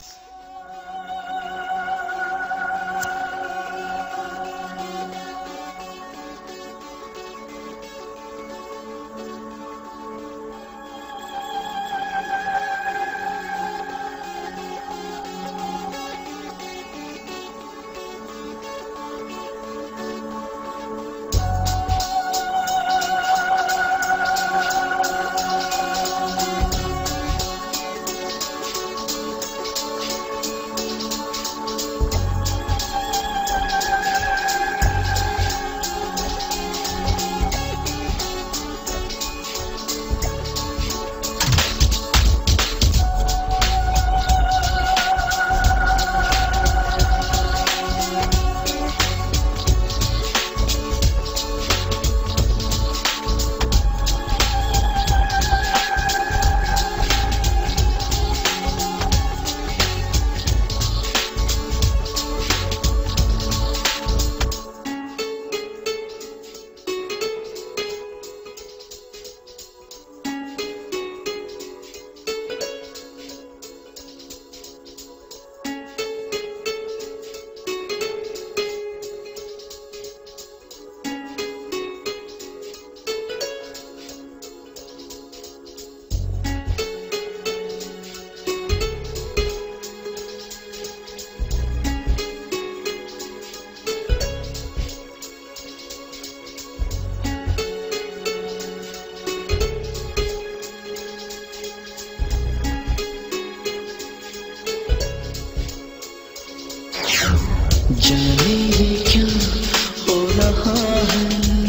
S2: जाने ये क्या हो रहा है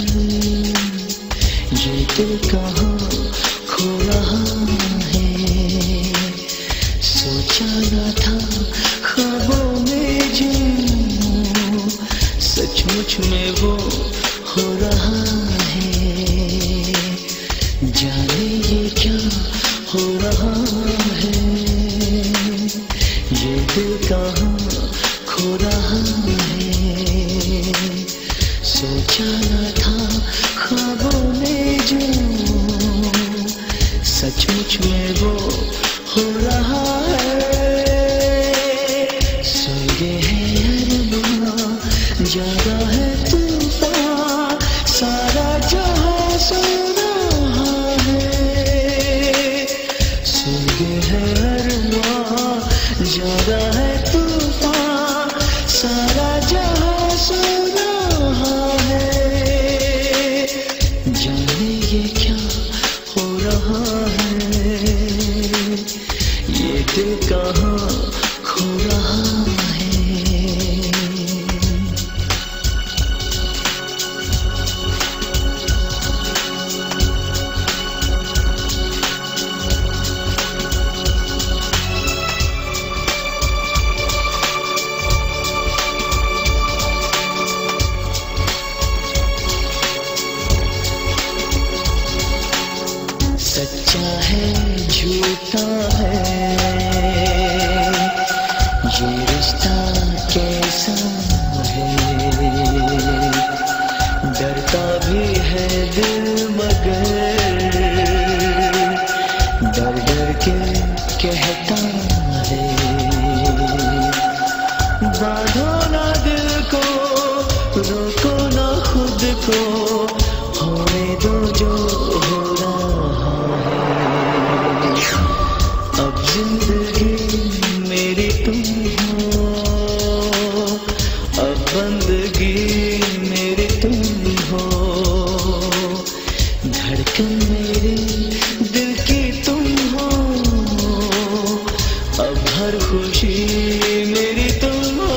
S2: ये दिल कहाँ खो रहा है सोचा न था ख्वाबों में जो सचमुच में वो हो रहा है जाने ये क्या हो रहा है ये दिल कहाँ खो रहा है सोचा न था ख्वाबों में जो सचमुच में वो हो रहा है सोए है अरमां जागा है तूफान सारा जहां सो रहा है सोए है अरमां जागा है तूफान सारा जहां सो रहा है जाने ये क्या हो रहा है ये दिल कहाँ खो रहा है सच्चा है झूठा है ये रिश्ता कैसा है डरता भी है दिल मगर डर डर के कहता है बांधो ना दिल को रोको ना खुद को होने दो जो हो रहा है बंदगी मेरी तुम हो धड़कन मेरी दिल की तुम हो अब हर खुशी मेरी तुम हो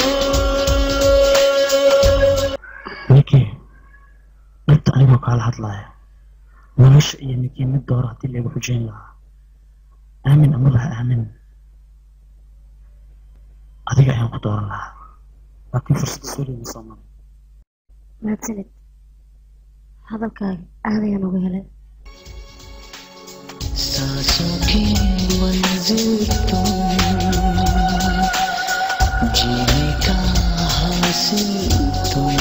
S3: ninkii dhabta anigoo kaala hadlaaya nolosha iyo ninkii mid doora haddii lagu xujayn lahaa aamin ama laha aamin adiga ayaan ku dooran lahaa laakiin fursadda soo leeyma soo maray
S4: mahadsanid hadalkaaga aad ayaan uga helay
S2: सांसों की मंजिल तुम जीने का हासिल तुम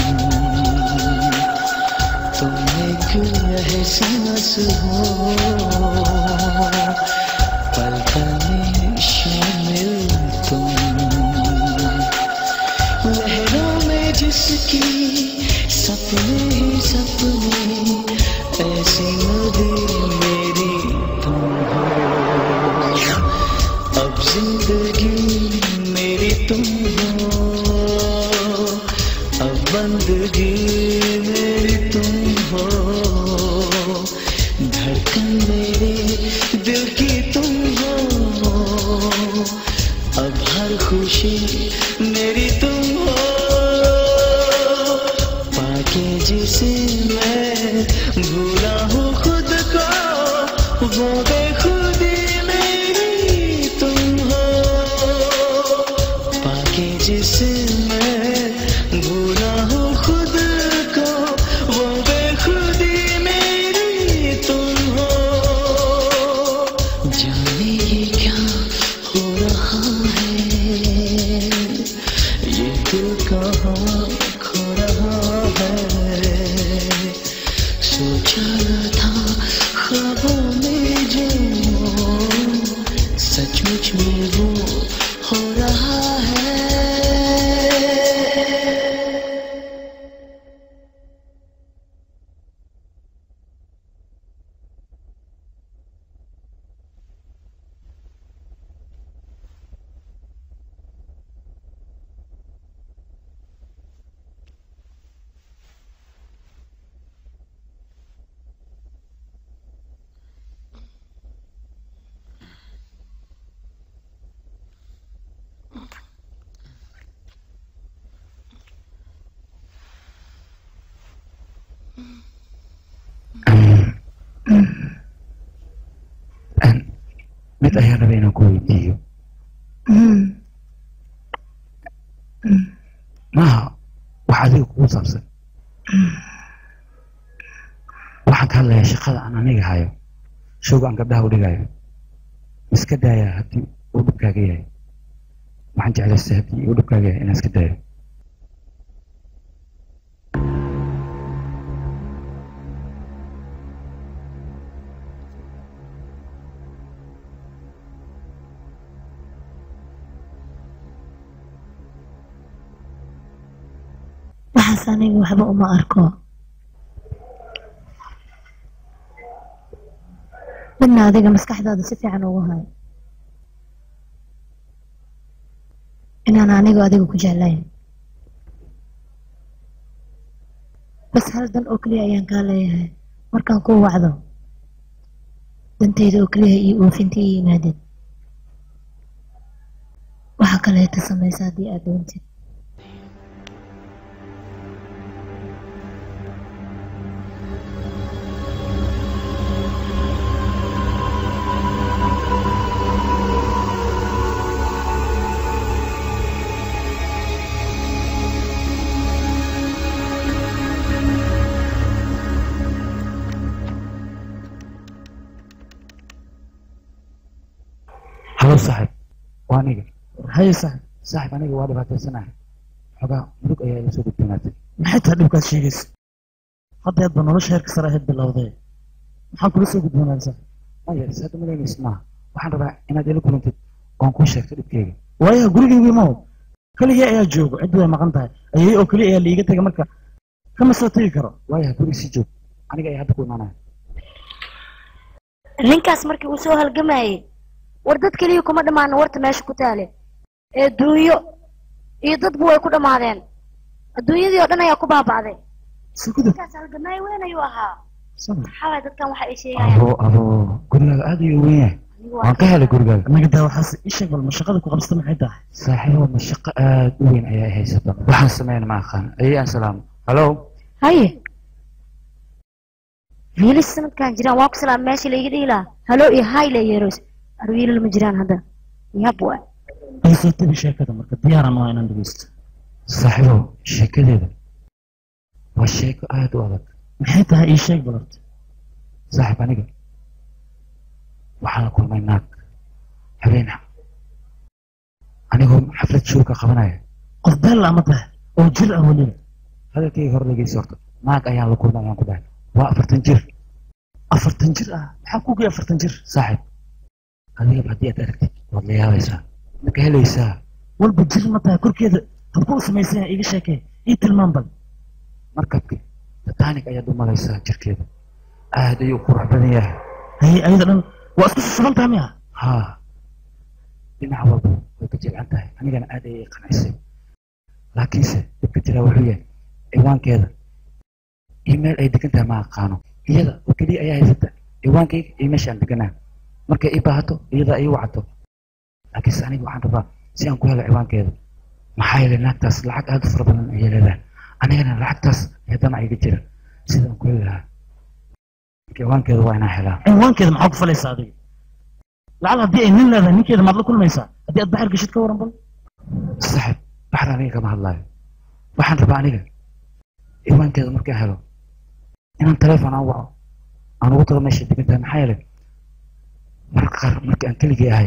S2: तुम एक एहसास हो पल पल में शामिल तुम लहरों में जिसकी सपने ही सपने ऐसी नदी मेरी तुम हो अब जिंदगी मेरी तुम हो अब बंदगी मेरी तुम हो धड़कन मेरे दिल की तुम हो अब हर खुशी मेरी तुम हो पाके जिसे मैं भूला हूँ खुद को वो बेखुदी मेरी तुम हो पाके जिसे मैं भूला हूँ खुद को वो बेखुदी मेरी तुम हो जाने ये क्या हो रहा है ये दिल कहाँ खो रहा है सोचा न था ख्वाबों में जो सचमुच में वो हो रहा है
S3: mid ayaan rabay inaan ku weydiiyo maaha wax adiga kugu saabsan waxaan ka hadlayaa shaqada aan aniga hayo showga aan gabdhaha u dhigayo iska daayaa haddii uu dhibkaaga yahay waxaan jeclaystay haddii uu dhibkaaga yahay inaan iska daayo
S7: waxaas aniga waxba uma arko midna adiga maskaxdaada si fiican ugu hayo inaan anigu adiga ku jeclayn bas hal dan oo keliya ayaan kaa leeyahay markaan kuu wacdo dantayda oo keliya iyo oofinta iyo yimaadid waxa kaleeta samaysa haddii aad doontid
S3: halo saaxib waa aniga
S5: haye saaxib
S3: saaxib aniga waa dhibaataysanahay xogaa murug ayaa iga soo gudboonaatay
S5: maxay tahay dhibkaad sheegaysa hadda hadba nolosha heerka sare ahayd bilowdee maxaa kula soo gudboonaan saaxib
S3: maya is hadda malaynaysa maaha waxaan rabaa inaad ila kulantid oon kuu sheegto dhibkeyga
S5: waayaha gurigaygii maw keligii ayaa joogo ciddu way maqan tahay ayay oo keliya ayaa liiga tegay marka kama soo tegi karo
S3: waayaha guriga sii joog aniga ayaa hadda ku imaanaya
S4: ninkaas markii uu soo halgamayay war dad keliya kuma dhammaan warta meesha ku taale ee duunyo iyo dadbu way ku dhammaadeen adduunyadii oo dhan ayaa ku baaba'day
S3: sugida
S4: markaas halgamaay weyn ayuu ahaa
S3: sama
S4: maxaa waay dadkan waxa ay sheegayaan
S5: abo abo gurigaaga aad ayuu weyn yahay
S4: Anigu
S5: waan ka helay gurigaaga
S3: anaga daa waxaas ii sheeg bal ma shaqada ku qabsata maxay tahay
S5: saaxiibo ma shaqo aad u weyn ayaa haysata waxaan sameyn ma aqaan ayay aan salaamo hallo
S4: haye wiilas sanadkan jiraan waa ku salaam meesha laiga dhihi lahaa halo iyo hay la yeeros ar wiilal ma jiraan hadda yab waa
S3: ay soo tabi sheekada marka diyaaran waa inaan dhegeysto
S5: saaxiibo sheekadeeda waa sheeko aad u adag
S3: maxay tahay ii sheeg bal horta
S5: saaxiib aniga waxaan la kulmay naag habeen anigoo xaflad show ka qabanaya
S3: qof beel ama tahay oo jir ah weliba
S5: hadalkayga hor dhegeysa horta naag ayaan la kulmay ayaan ku dhahay waa afartan jir
S3: afartan jir ah maxaa ku gey afartan jir
S5: saaxiib adigaba haddii aad aragtid waad la yaabaysaa ma ka helaysaa
S3: walba jir ma tahay korkeeda habku u samaysan yahay iga sheekee ii tilmaam bal
S5: markabki titanic ayaad u malaysaa jirkeeda aad ayuu qurux badan yahay
S3: haye ayada dhan waa isku susuban tahay miya
S5: haa dhinac walba way ka jilcan tahay anigana aad ayay qancisay laakiinse dhibka jiraa wuxuu yahay ciwaankeeda iyo meel ay degan tahay ma aqaano iyada oo keliya ayaa haysata ciwaankayga iyo meesha aan deganaa markay ii baahato iyada ay i wacato laakiinse aniga waxaan rabaa si aan ku helo ciwaankeeda maxaa yeelay naagtaas lacag aad u fara badan ayay leedahay anigana lacagtaas ayaa damac iga jira sida aan ku heli lahaa ciwaankeeda waa inaan helaa
S3: cinwaankeeda maxaa ku falaysaa adiga lacal haddii ay nin leedahay ninkeeda maad la kulmaysaa haddii aad baxar geshid ka waran bal
S5: saaxib baxar aniga kama hadlaayo waxaan rabaa aniga ciwaankeeda markaan helo inaan telefoon aan waco aan ugu tago meesha degan tahay maxaa yeelay marka qaar marka aan keligay ahay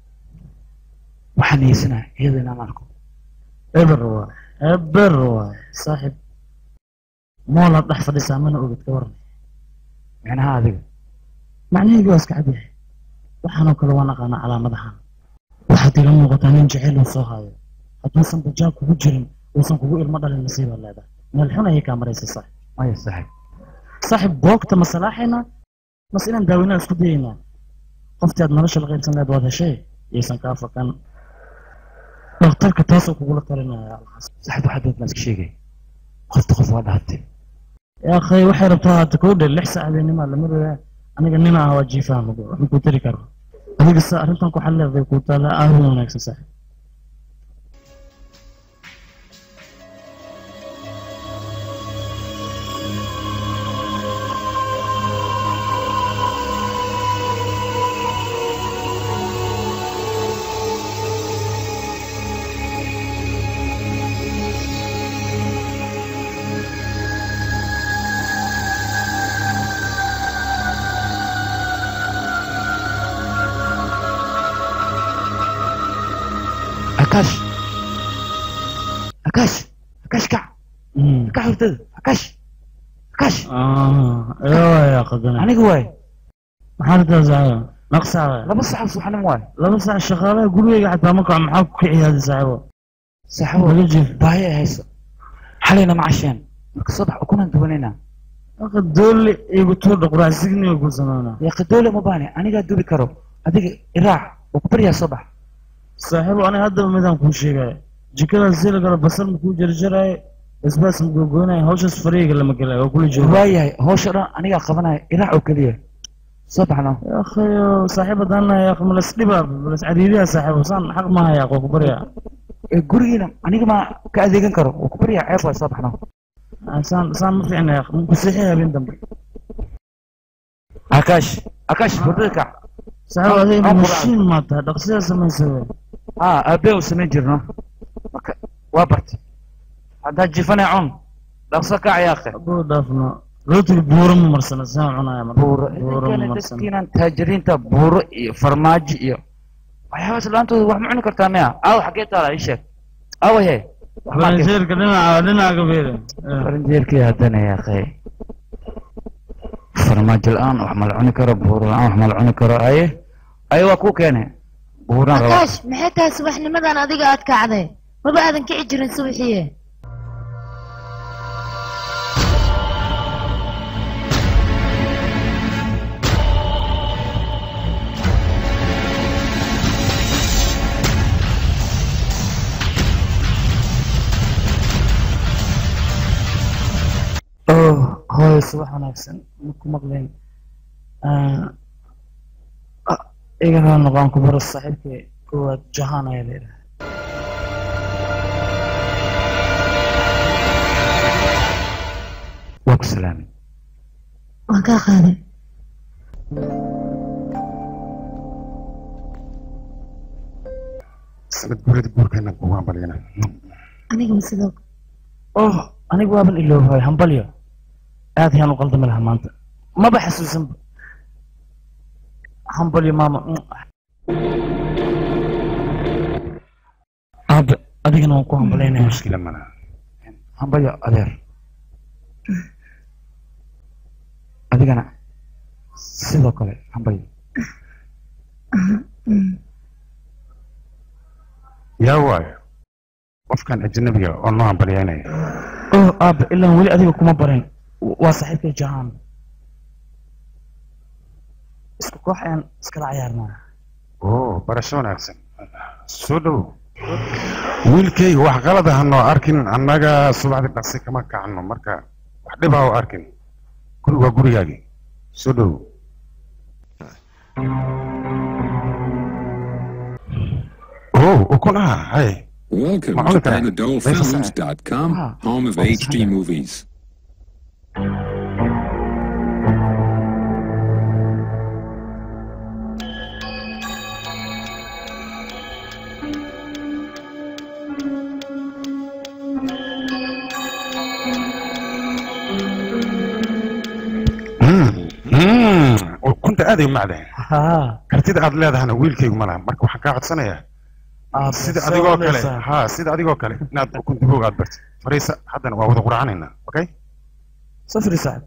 S5: waxaan niyeysanaa iyada inaan arko
S3: eber waay eber waay saaxib moolaad dhex fadhisaa mana ogid ka waran
S5: micnaha adiga
S3: macnaheygu waa iska cadyahay waxaanoo kale waan aqaanaa calaamadahan waxaad ila muuqataa nin jecel uu soo haayo hadduusan bajaab kugu jirin uusan kugu ilmo dhalin nasiibaad leedahay meel xun ayay kaa maraysa saaxib
S5: maya saaxib
S3: saaxib boogta ma salaaxaynaa mase inaan daaweynaa isku dayaynaa qoftii aad nolosha la qaybsan lahayd waad heshay iyaysan kaa fakan dhakhtarka taasoo kugula talinaya alxasan
S5: saaxib waxaa doontaa iska sheegay qofta qof waa dhahatay
S3: yaa akhay waxay rabtaa haata kuu dhe lix saac habeenimaa lama rogaa aniga nin ah waa jiifaan waxma kuu tari karo adiga sa arrintan ku xalleeday kuu taala aad u wanaagsan saaxib
S5: akash akash akash kac kac hurdada akash akash
S3: eewaya qadana
S5: aniga waay
S3: maxaa rabtaa saaxibo naqsaa
S5: laba saxab subaxnimo waay
S3: laba saac shaqaalaha gurigeyga xataa ma kaco maxaa ku kiciyaadi saaxibo
S5: saaxibo
S3: laga jiif
S5: baahi ay hayso xalayna ma casheen marka subax ukunan dubanayna
S3: marka doole igu tuurdha quraac signiga ku sameynaa
S5: yaaqi doole ma baane anigaa dubi karo adiga iraac oo ku baryaa soo bax
S3: saaxiibo aniga haddaba midaan kuu sheegaya jikadaas sii lagala basal makuu jarjaraayo basbaas magogoynaya hawshaas fariiga lama gelaayo waa kula jooga
S5: waayahay hawsha dhan anigaa qabanaya iraac oo keliya soo baxno
S3: akhayo saaxiib haddaan nahay aq malas dhiba malas cariiriya saaxiibo saan xaq maaha yaaq waa ku baryaa
S5: ee gurigiina aniga ma ka adeegan karo oo ku baryaa ceeb waay soo baxno
S3: saan saan ma fiicna yaaq ku seexi habeen dambe
S5: akash akash hurdada kac
S3: saaxiibo adiga
S5: Aan
S3: mashiin maa tahay dhaqsiyaa samaysa wey
S5: haa aabee u samayn jirno marka waa bartay haddaa jifanay cun dhaqso kac yaaqe
S3: abuu dhaafno rootiga buuro ma marsana saan cunaya marka
S5: buuro
S3: buuro ma
S5: idinkana
S3: marsana
S5: dadkiinan taajiriinta buuro iyo farmaajo iyo waxyaabaas laantooda wax ma cuni kartaa miya aaw xaggee taala ii sheeg aawaye
S3: faranjeerka dhinaca dhinaca ka beere
S5: faranjeerkii haddana yaaqe farmaajo la-aan wax ma la cuni karo buuro la-aan wax ma la cuni karo aye aye waa kuu keene buuraan rabaa
S4: akaash maxay tahay subaxnimadan adiga aad kacday maba aadan kici jirin subaxiye
S5: oh hooyo subax wanaagsan maku maqleen iga raa noqon ku baro saaxiibkay koowaad jahaan ayaa la yidhaha
S10: waa ku salaamay
S4: waan kaa qaaday
S10: sanad guurada guurkeena kugaan balyana
S4: anigaba sidoo
S5: oh aniga waaban iloohay hambalyo aad ayaan u qaldami lahaa maanta maba xasuusanba hambalyo maama aabe adigana waan ku hambalaynaya
S10: mushkila mana hambalyo adeer adigana sidoo kale hambalyo yaa waayo qofkan ajnabiga oo noo hambalyaynaya
S5: oh aabe ilaa weli adiga kuma barin waa saaxiibkay jahaan isku koox ayaan iskala cayaarnaa
S10: oo barasho wanaagsan soo dhow wiilkayga wax qalad ah noo arkin annaga subaxdii dhaqsi kama kacno marka wax dhib ah oo arkin guri waa gurigaagii soo dhow oh ukun ah hay
S6: Welcome
S10: Macalinka.
S6: to PanadolFilms.com, home of HD movies.
S10: Mm, ukunta aaday u macdahay
S5: haa
S10: kartida aad leedahana wiilkaygu ma laha marka waxaan kaa codsanayaa
S5: aabe
S10: sida
S5: soo
S10: adigoo kale
S5: wadaysaa.
S10: ha sida adigoo kale inaad ukun dibooga aad bartid fariisa haddana waa wada quracanaynaa okay
S5: soo firi saaxib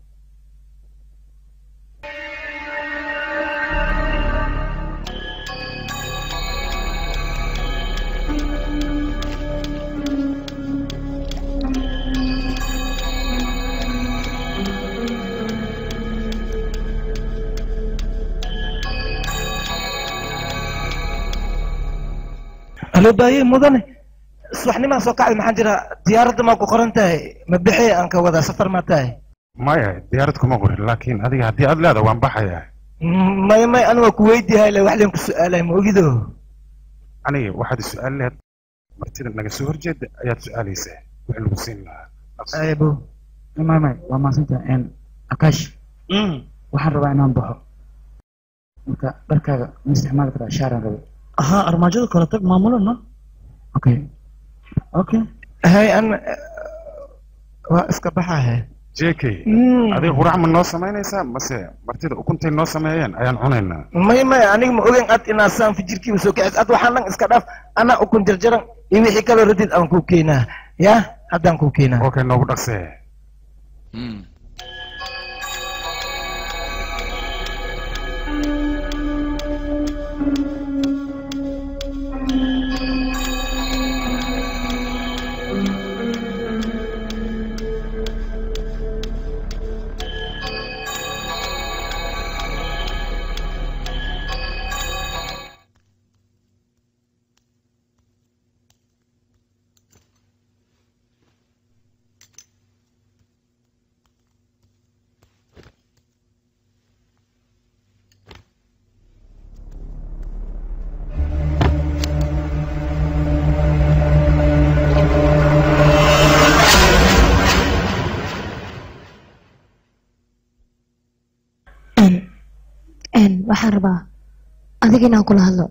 S9: halo baaye mudane subaxnimaa soo kacday maxaa jira diyaaradda maa ku qoran tahay ma bixi aan ka wadaa safar maa tahay
S10: maya diyaarad kuma qorin laakiin adiga haddii aad leedahay waan baxayaa
S9: may may aniga waa ku weydiihay le wax leen ku su-aalay ma ogido
S10: aniga waxaad su-aal leed martida naga soo horjeeda ayaad su-aalaysaa wix lagu siin lahaa
S3: aybo mamay waa maasanta n akash waxaan rabaa inaan baxo marka dharkaaga ma isticmaali karaa shaaran rabe
S5: haa armaajada kale tag maamulo no
S3: okay okay
S9: hay an waa iska baxahe
S10: jk adiga qurac ma noo samaynaysaa mase martida ukuntay noo sameeyeen ayaan cunaynaa
S9: may may aniga ma ogen ad inaa saan fijirkiiba soo kacis ad waxaan dhan iska dhaaf anaa ukun jarjaran iyo wixii kaloo radid aan kuu keenaa ya haddaan kuu keenaa
S10: okay noogu dhaqsee
S4: n waxaan rabaa adiga inaan kula hadlo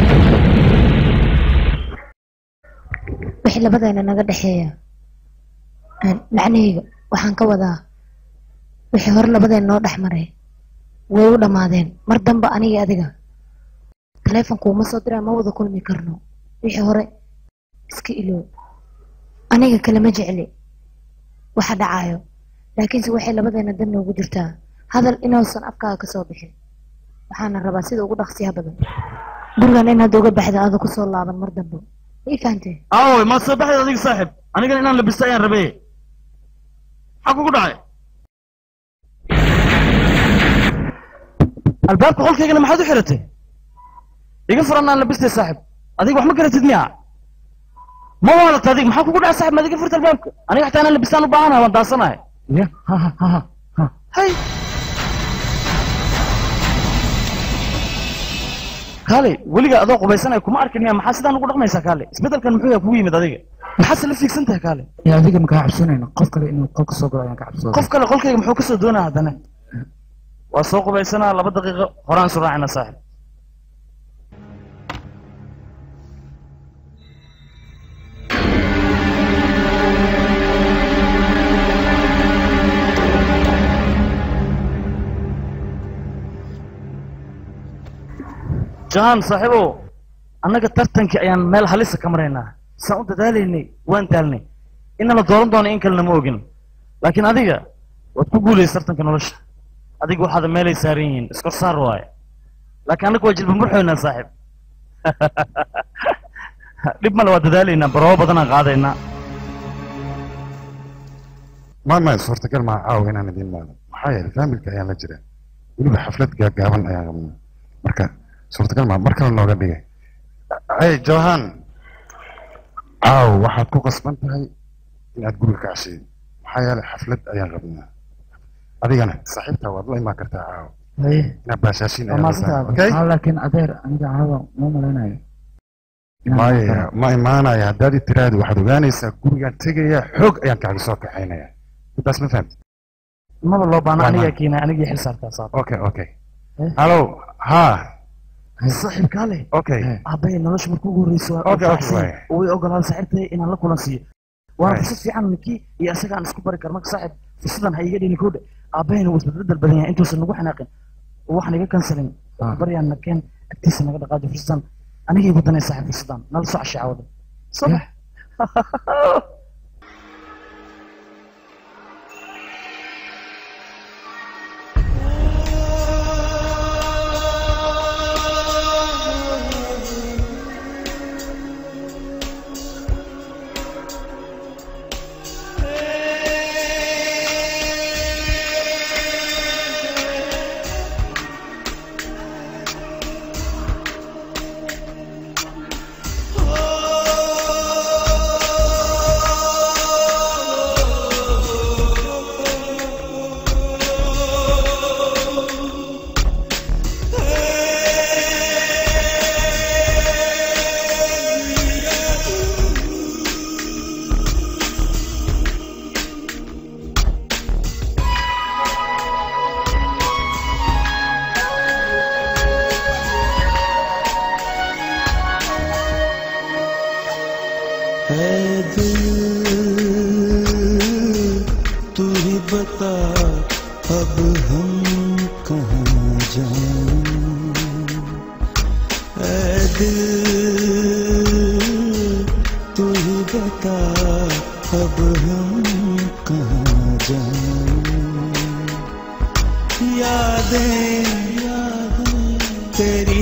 S4: wixii labadeena naga dhexeeya N, macnahayga waxaan ka wadaa wixii hore labadeena noo dhex maray way u dhammaadeen mar damba aniga adiga taleefonku uma soo diraa ma wada kulmi karno wixii hore iska iloow aniga kale ma jecli waxa dhacaayo laakiinse waxay labadeena dan noogu jirtaa hadal inuusan afkaaga kasoo bixin waxaana rabaa sida ugu dhaqsiyaha badan gurigan inaad uga baxda aada kusoo laaban mar dambe ma ii fahantee
S5: aaway maad soo baxayd adiga saaxib anigana inaan labista ayaan rabe maxaa kugu dhacay albaabka qolkaygana maxaad u xiratay iga furan aan labistay saaxib adiga wax ma garatid miya ma waalata adiga maxaa kugu dhacay saaxib maad iga furta albaabka aniga xataa inaan labistaan u baahanahay waan daasanahay ya ha ha ha ha ha hay kaale weliga adoo qubaysanaya kuma arkin miya maxaa sidaan ugu dhaqmaysaa kaale isbedelkan muxuu yaa kugu yimid adiga maxaase la fiigsan tahay kaale
S3: ya adiga makaa cabsanayno qof kale inuu qolka soo galo ayaan ka cabsooday
S5: qof kale qolkayga muxuu kasoo doonaa haddana waa soo qubaysanaa laba daqiiqo horaan isu raacina saaxib jahan saaxiibow annaga tartankii ayaan meel halisa ka maraynaa saan u dadaalaynay waan daalnay inana dooran doono in kalena ma ogin laakiin adiga waad ku guulaysa tartanka nolosha adiga waxaad meelay saaran yihiin iskor saar waaye laakiin annaga waa jilba murxoynaa saaxiib dhib male waa dadaalaynaa baroobo badanaan qaadaynaa
S10: ma ma suurtagal maa caawa inaan idiin maado maxaa yeelay faamilka ayaan la jira weliba xaflad gaagaaban ayaan qabnaa marka suurtagal maa mar kale nooga dhigay ay johan caaw waxaad ku qasban tahay inaad guriga ka cashiyo maxaa yeelay xaflad ayaan qabnaa adigana saaxiibtaa waad la imaan kartaa caaw
S3: haye
S10: inaad baashaashiin
S3: waa
S10: ayaan
S3: maasantahay
S10: rabtaa okay
S3: Haa, laakiin adeer aniga caawa ma malaynayo inaan
S10: maya
S3: karo.
S10: ma imaanaya haddaad i tiraahdo waxaad ogaanaysaa gurigaan tegaya xoog ayaan kaaga soo kaxaynaya intaas ma fahamtid
S5: maba loo baana
S10: Waa
S5: anigaa
S10: ma-
S5: keenay anigii xil saartaa saar
S10: okay okay
S5: Eh?
S10: hallo ha
S5: saaxiib kaale
S10: okay
S5: aabbaye nolosha markuu ugu horreysay waa
S10: Okay, okay,
S5: faraxsan
S10: waay.
S5: way ogolaada saaxiibtay inaan la kulan siiyo waana
S10: Waay.
S5: fursad fiican ninkii iyo asaga aan isku bari kar marka saaxiib fursadan ha iga dhini koodhe aabbahayna wuu isbedbedel badan yahay intuusan nagu xanaaqin oo waxaan iga kansalin baryaan nakeen agtiisa naga dhaqaajo fursadan aniga igu danay saaxiib fursadan nala soo cashay caawada soo bax
S2: है दिल तू ही बता अब हम कहाँ जाएं है दिल तू ही बता अब हम कहाँ जाएं यादें यादें तेरी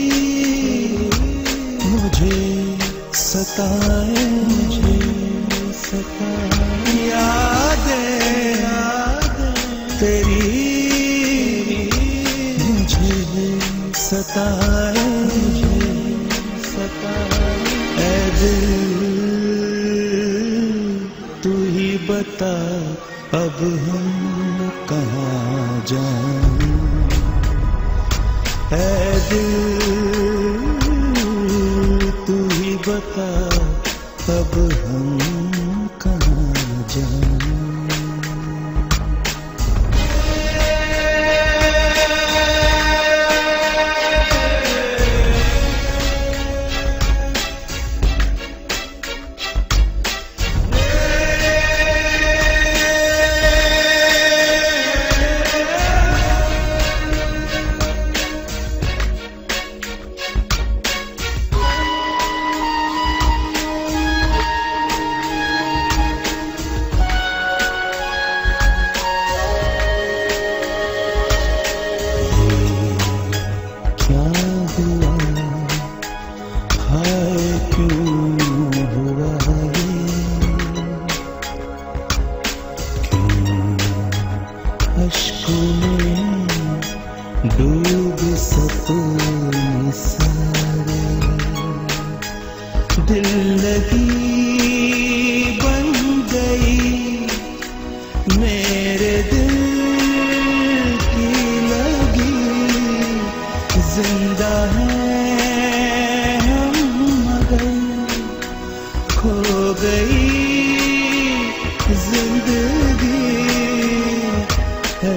S2: मुझे सताए मुझे सताए यादें तेरी मुझे सताए मुझे सताए ऐ दिल तू ही बता अब हम कहाँ जाएं ऐ दिल तू ही बता अब हम कहाँ जाएं क्या हुआ हाय क्यों हुआ ये क्यों अश्कों में डूब सपने सारे दिल लगी बन गई मेरे मेरे दिल की लगी जिंदा है हम मगर खो गई जिंदगी है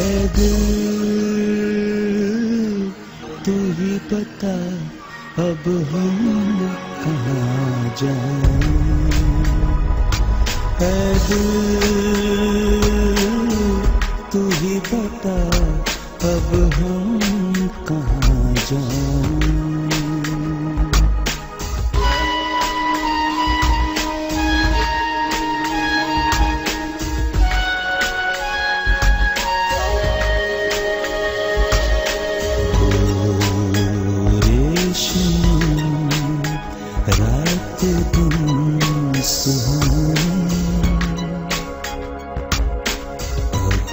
S2: दिल तू ही बता अब हम कहाँ जाएं है दिल तू ही बता अब हम कहाँ जाएं रेशम रात दिन सुहानी अब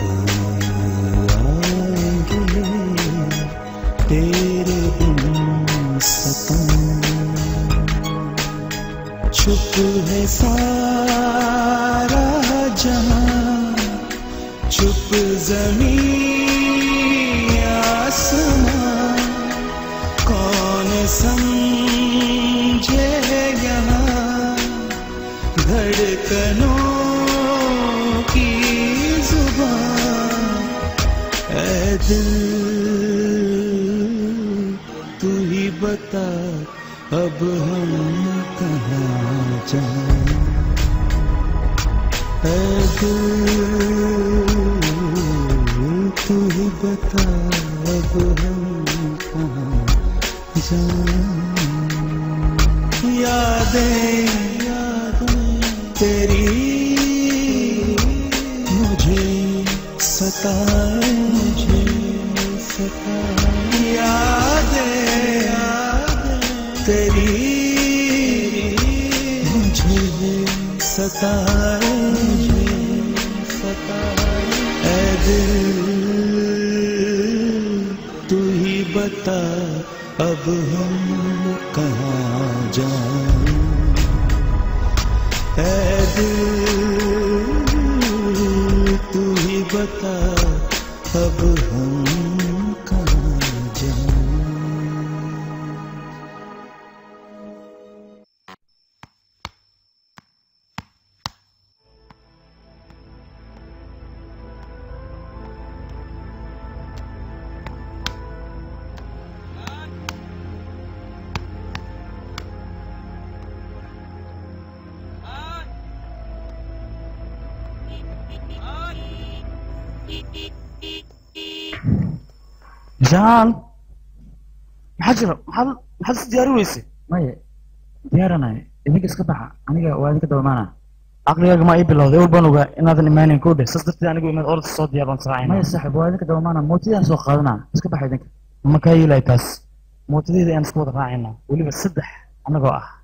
S2: आएंगे तेरे बिन सपन चुप है सारा जहां चुप जमीन आसमां कौन समझे यहाँ धड़कनों की जुबान ऐ दिल तू ही बता अब हम कहाँ जाएं ऐ दिल तू ही बता अब हम कहाँ जाएं यादें यादें तेरी मुझे सताए मुझे सताए यादें तेरी मुझे सताए मुझे सताए ऐ दिल तू ही बता अब हम कहाँ जाएं ऐ दिल तू ही बता अब हम कहाँ जाएं
S5: jaan maxaa jira maxaad maxaad is diyaari weyse
S3: maya diyaaranahay idinka iska baxa aniga waa idinka dabamaana
S5: caqligaaga maa ii bilowday ewel baan ogaa inaadan imaanin koo dheh saas darteed anigu imaad orda soo diyaar baan
S3: maya
S5: israacayna
S3: saaxib waa idinka dabamaana mootidaan soo qaadanaa iska baxa idinka
S5: ma kaa yeelay taas mootadeeda ayaan iska wada raacayna weliba saddex annagoo ah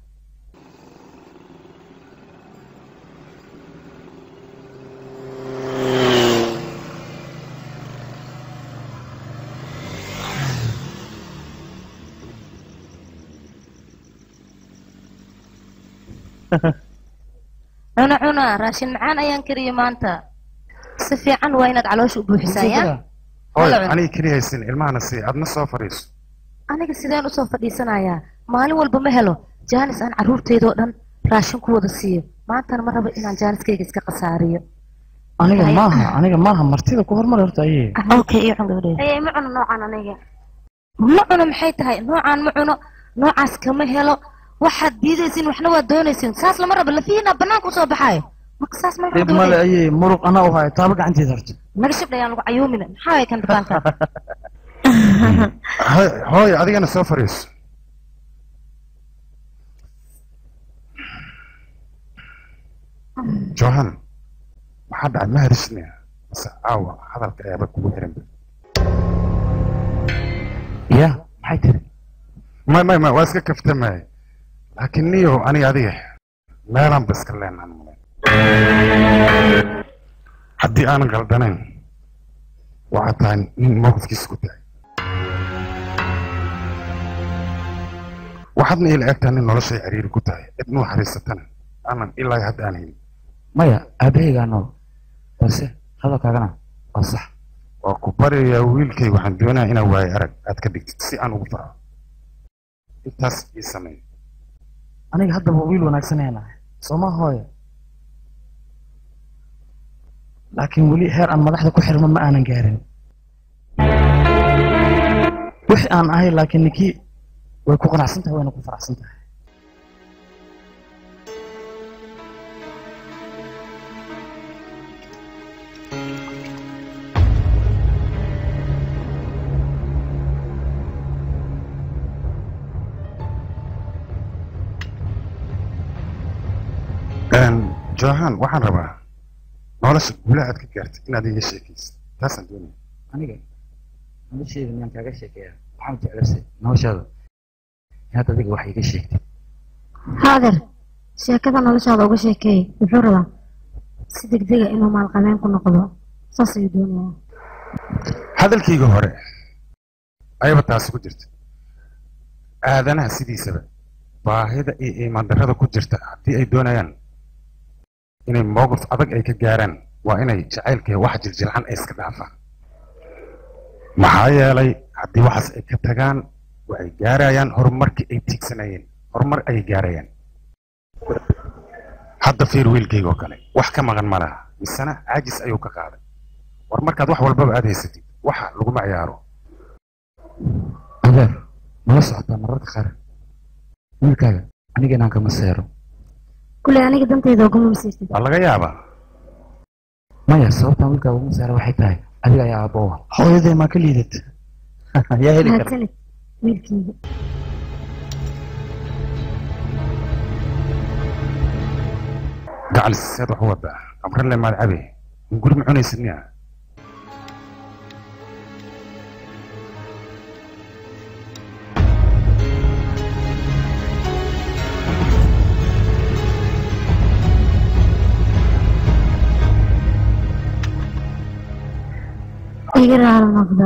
S7: cuna cuna raashin macaan ayaan kariyo maanta si fiican waa inaad caloosha u buuxisaa ya
S10: hooy
S7: Hala cun.
S10: aniga keliya haysin ilmahana sii adna soo fadhiiso
S7: aniga sideen usoo fadhiisanayaa maalin walba ma helo jaanis aan carruurteydoo dhan raashin ku wada siiyo maantana ma rabo inaan jaaniskayga iska khasaariyo
S5: aniga maaha aniga maaha martida ku hormar horta ayee
S7: okay iyo cun gabadheeda
S4: ayay ma cuno noocan aniga
S7: ma cuno maxay tahay noocaan ma cuno noocaas kama helo waxaad diidaysin waxna waad doonaysin saas lama rabo lafihiina banaanka usoo baxaayo marka saas ma
S5: dhib male ayee muruq anaa u hayo taaba gacanteeda horta
S7: naga shibdhayaan lagu cayuumina maxaa way kan dabaalka
S10: Hooy- hooy adigana soo fadhiiso johan maxaa dhacay ma harisne mase aawa hadalka ayaaba kugu xiranba
S5: ya maxay tiri
S10: may may may waa iska kaftamay laakiin niyo aniga adiga meelaan ba iska leenaan male haddii aanan qaldanayn waxaa tahay nin mowqifkiisa ku tahay waxaadna ila egtahay nin noloshay ciriiri ku tahay cid nuu xariisatana aanan ilaa hadda aan helin
S3: maya aabahaygaa nool balse hadalkaagana
S5: waa sax
S10: waa ku baryayaa wiilkay waxaan doonayaa inaa waayo arag aad ka dhigtid si aan ugu farxo intaas ii samey
S5: aniga haddaba wiil wanaagsan ayaan ahay sooma hooyo laakiin weli heer aan madaxda ku xirmo ma aanan gaarin wixii aan ahay laakiin ninkii way ku qanacsan tahay wayna ku faraxsan tahay
S10: johan waxaan rabaa nolosha guulaha aad ka gaartay inaad iga sheekaysid taasaan doonaya
S3: aniga nolosheeda miyaan kaaga sheekeeyaa waxaan jeclasay noloshaada inaad adiga wax iga sheegtid
S4: haader sheekada noloshaada uga sheekeey wuxuu rabaa si degdega inuu maalqabeen ku noqdo saas ayuu doonayaa
S10: hadalkayga hore ayaba taasi ku jirta aadanaha sidiisaba baahida iyo iimaandarrada ku jirta haddii ay doonayaan inay mowqif adag ay ka gaaraan waa inay jacaylka wax jiljilcan ay iska dhaafaan maxaa yeelay haddii waxaas ay ka tagaan waxay gaarayaan horumarkii ay tiigsanayeen horumar ayay gaarayaan hadda fiir wiilkayga oo kale wax ka maqan ma laha misena caajis ayuu ka qaaday war markaad wax walbaba aad haysatid waxa laguma ciyaaro
S3: adeer mala socotaa mararka qaar wiilkaaga aniga inaan kama seero
S4: kuley aniga dantayda uguma masiirtid
S10: waa laga yaabaa
S3: maya sababtaan wiilkaaga ugu seero waxay tahay adiga ayaa aabbowa
S5: hooyaday maa ka liidad
S3: yaa heli kara
S4: mahadsanid wiilkeyga
S10: gacal seed wax u wadaa amrale maad cabe guri ma cunaysid miya
S4: iga raali noqda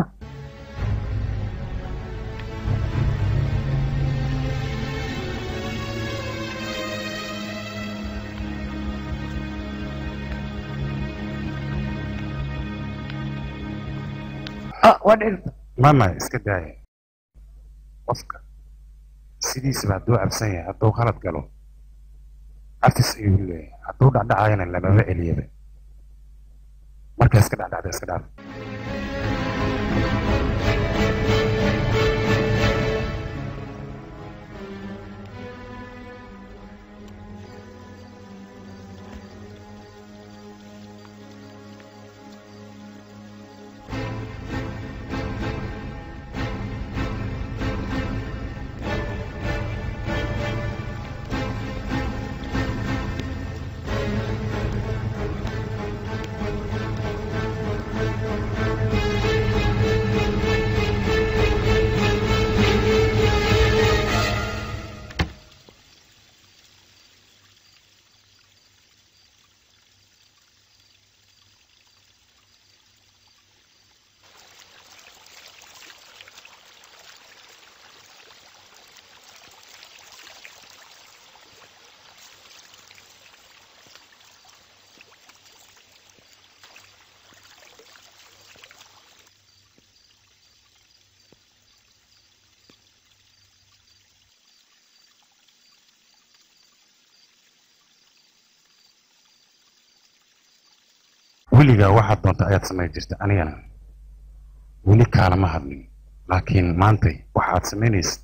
S3: ah waa dhirta
S10: mama iska daaya qofka sidiisaba hadduu cabsan yahay hadduu khalad galo cafis ayuu leeyahay hadduu dhacdhacayana lamama celiyaba markaa iska dhacdhacda iska dhaaf weligaa waxaad doonta ayaad samayn jirta anigana weli kaalama hadlin laakiin maantay waxaad samaynaysid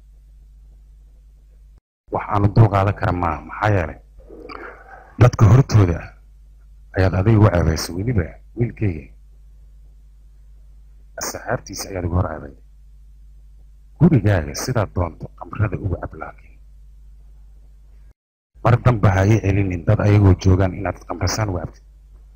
S10: wax aanu dul qaadan kara maaha maxaa yeelay dadka hortooda ayaad adiga u ceebaysa weliba wiilkayga asxaabtiisa ayaad ugu hor ceebayday gurigaaga sidaad doonto qamrada uga cab laakiin mar damba ha ii celinin dad ayagoo joogaan inaad qamrasaan uga cabtid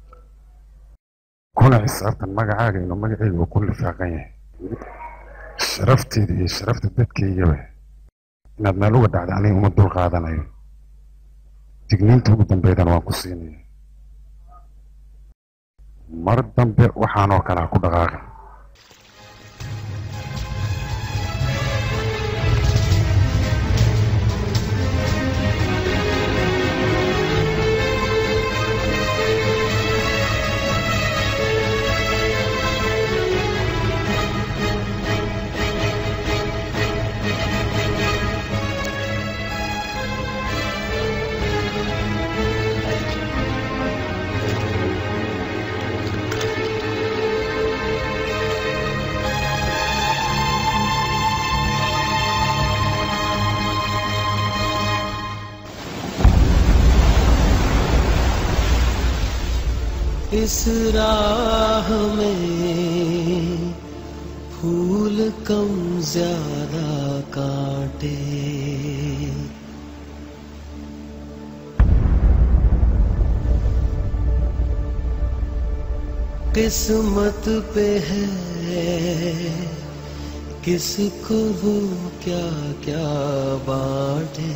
S10: kuna xisaabtan magacaaga inuu magacayga uu ku lifaaqan yahay sharafteeda iyo sharafta dadkaygaba inaad meel uga dhacda aniga uma dul qaadanayo digniinta ugu dambeydana waan ku siinaya mar dambe waxaanoo kale ha ku dhaqaaqin
S11: किस राह में फूल कम ज्यादा काटे किस्मत पे है किसको वो क्या क्या बांटे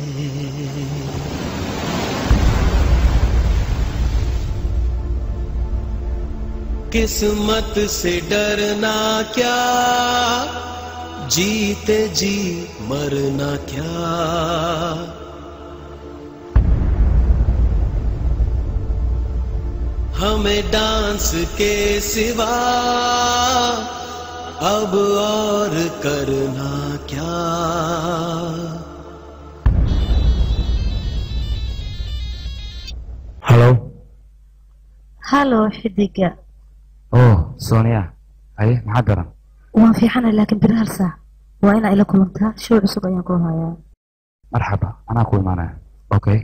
S11: किस्मत से डरना क्या जीते जी मरना क्या हमें डांस के सिवा अब और करना क्या
S5: halo
S7: halo xidiga
S5: oh sonia haye maxaa daran
S7: waan fiixana laakiin beri hal saac waa inaa ila kulantaa show cusub ayaan ku hayaa
S5: marxaba anaa ku imaanaya okay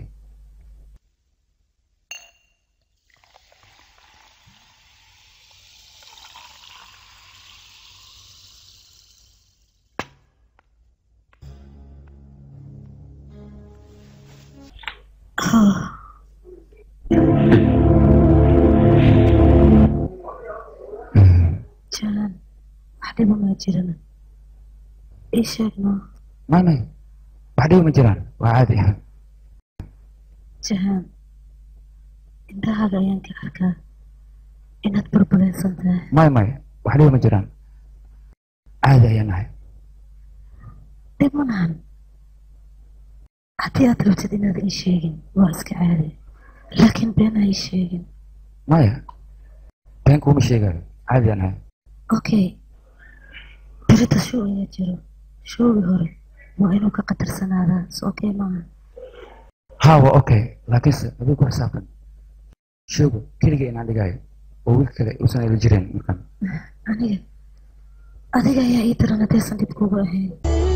S7: jalan wax dhiba maa jirana ii sheeg no
S5: may may wax dhibi ma jiraan waa caadi
S7: jahaan indhahaaga ayaan ka arkaa inaad burburaysan tahay
S5: may may wax dhibi ma jiraan caadi ayaan nahay
S7: dhib ma nahan haddii aad rabtid inaad ii sheegin waa iska caadi laakiin been ha ii sheegin
S5: maya been kuuma sheegayo caadi ayaan nahay
S7: okay berita show ayaa jiro showgii hore waa inuu ka qatarsanaadaa s okay maaha
S5: ha waa okay laakiinse adigu ku xisaabtan showga keliga inaan dhigayo oo wiil kale uusan ila jireen markan
S7: aniga adiga ayaa ii daran haddaysan dhib kugu ahayn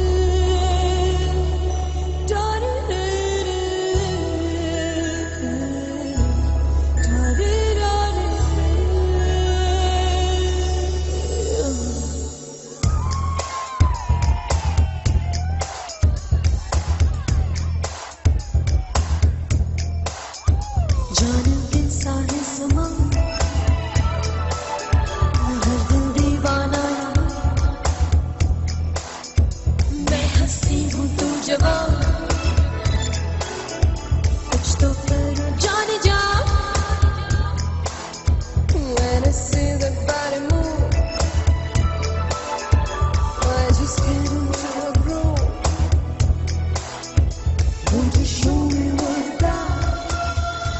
S1: जान के सारे समा हर दिल दीवाना मैं हंसी हूँ तू जवान कुछ तो करो जाने जा When I see that body move I just get into a groove Won't you show me what you got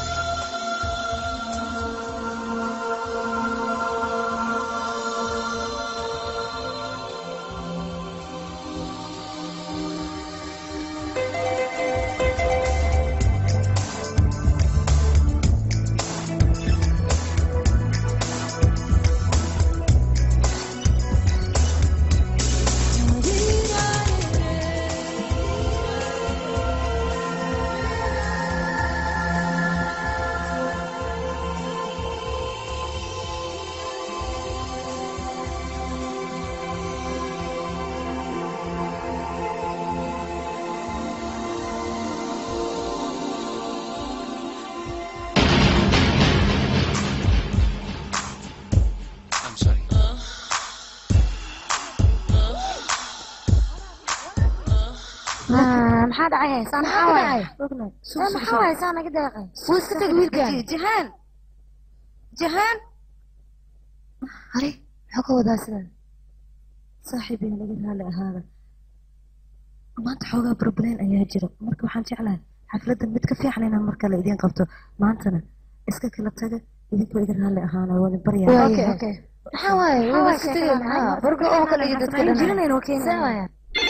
S4: maxaa dhacay saan maxaa waay maxaa waay saan naga deeqay wuu iska tag wiilkan jahaan jahaan hare maxaa ka wadaa sidan
S7: saaxiibeen laga raali ahaada maanta xoogaa problem ayaa jira marka waxaan jeclahay xafladdan mid ka fiican inaan mar kale idiin qabto maantana iska kala taga idinkoo iga raali ahaana wadin baryaa
S4: okay okay maxaa waay waa iska tagay maxaa burga oo kale iyo dadka dhan jirinayno keenaya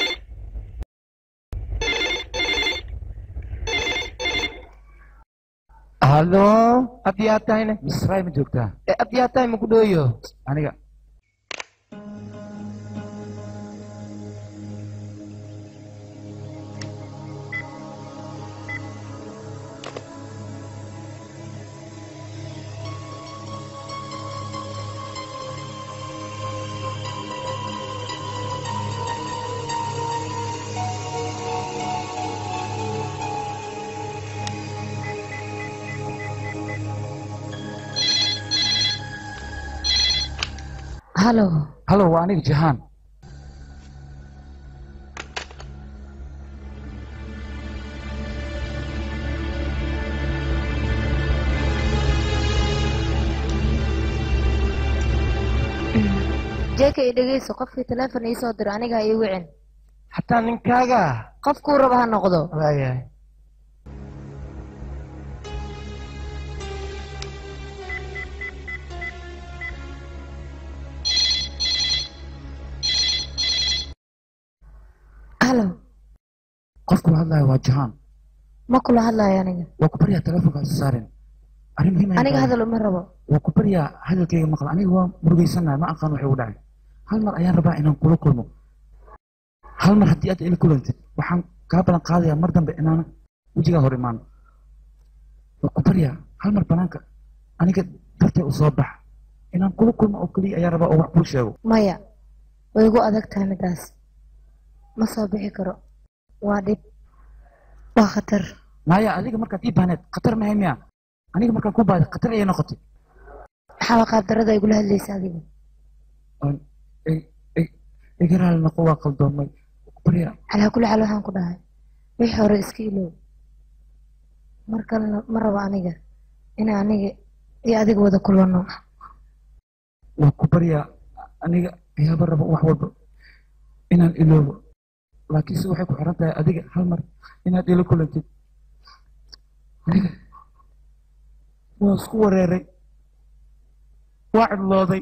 S9: hallo haddii aad tahayne
S5: misraay ma joogtaa
S9: Eh, haddii aad tahay maku dhooyo
S5: aniga
S7: halo
S5: halo waa aniga jahaan
S7: jeeka i dhegeyso qofkii teleefon ii soo diro aniga ha ii wicin
S9: xataa ninkaaga
S7: qofkuu raba ha noqdo
S9: waayahay
S7: halo
S5: qofku la hadlayo waa jahaan
S7: ma kula hadlayo aniga
S5: waa ku baryaa telefonka isu saarin arrin muhiim ayaan
S7: aniga
S5: tahay.
S7: hadal uma rabo
S5: waa ku baryaa hadalkayga maqla aniga waa murugaysanahay ma aqaan waxay u dhacay hal mar ayaan rabaa inaan kula kulmo hal mar haddii aad ila kulantid waxaan kaa balan qaadayaa mar dambe inaan wejigaa hor imaan waa ku baryaa hal mar banaanka aniga dartay u soo bax inaan kula kulmo oo keliya ayaan rabaa oo wax kuu sheego
S7: maya way igu adag tahay midaas ma soo bixi karo waa dhib waa khatar
S5: maya adiga markaad ii baahneed khatar mahay miya aniga markaan ku baahday khatar ayay noqotay
S7: maxaa qaabdarada igula hadlaysa adiga
S5: iga raali noqo waa qaldoomay ku baryaa
S7: calaa kulli xaal waxaan ku dhahay wixii hore iska ilow mar kalena ma rabo aniga inaa aniga iyo adiga wada kulano
S5: waa ku baryaa aniga ayaaba raba wax walba inaan iloobo laakiinse waxay ku xiran tahay adiga hal mar inaad ila kulantid aniga waa isku wareeray waa cidlooday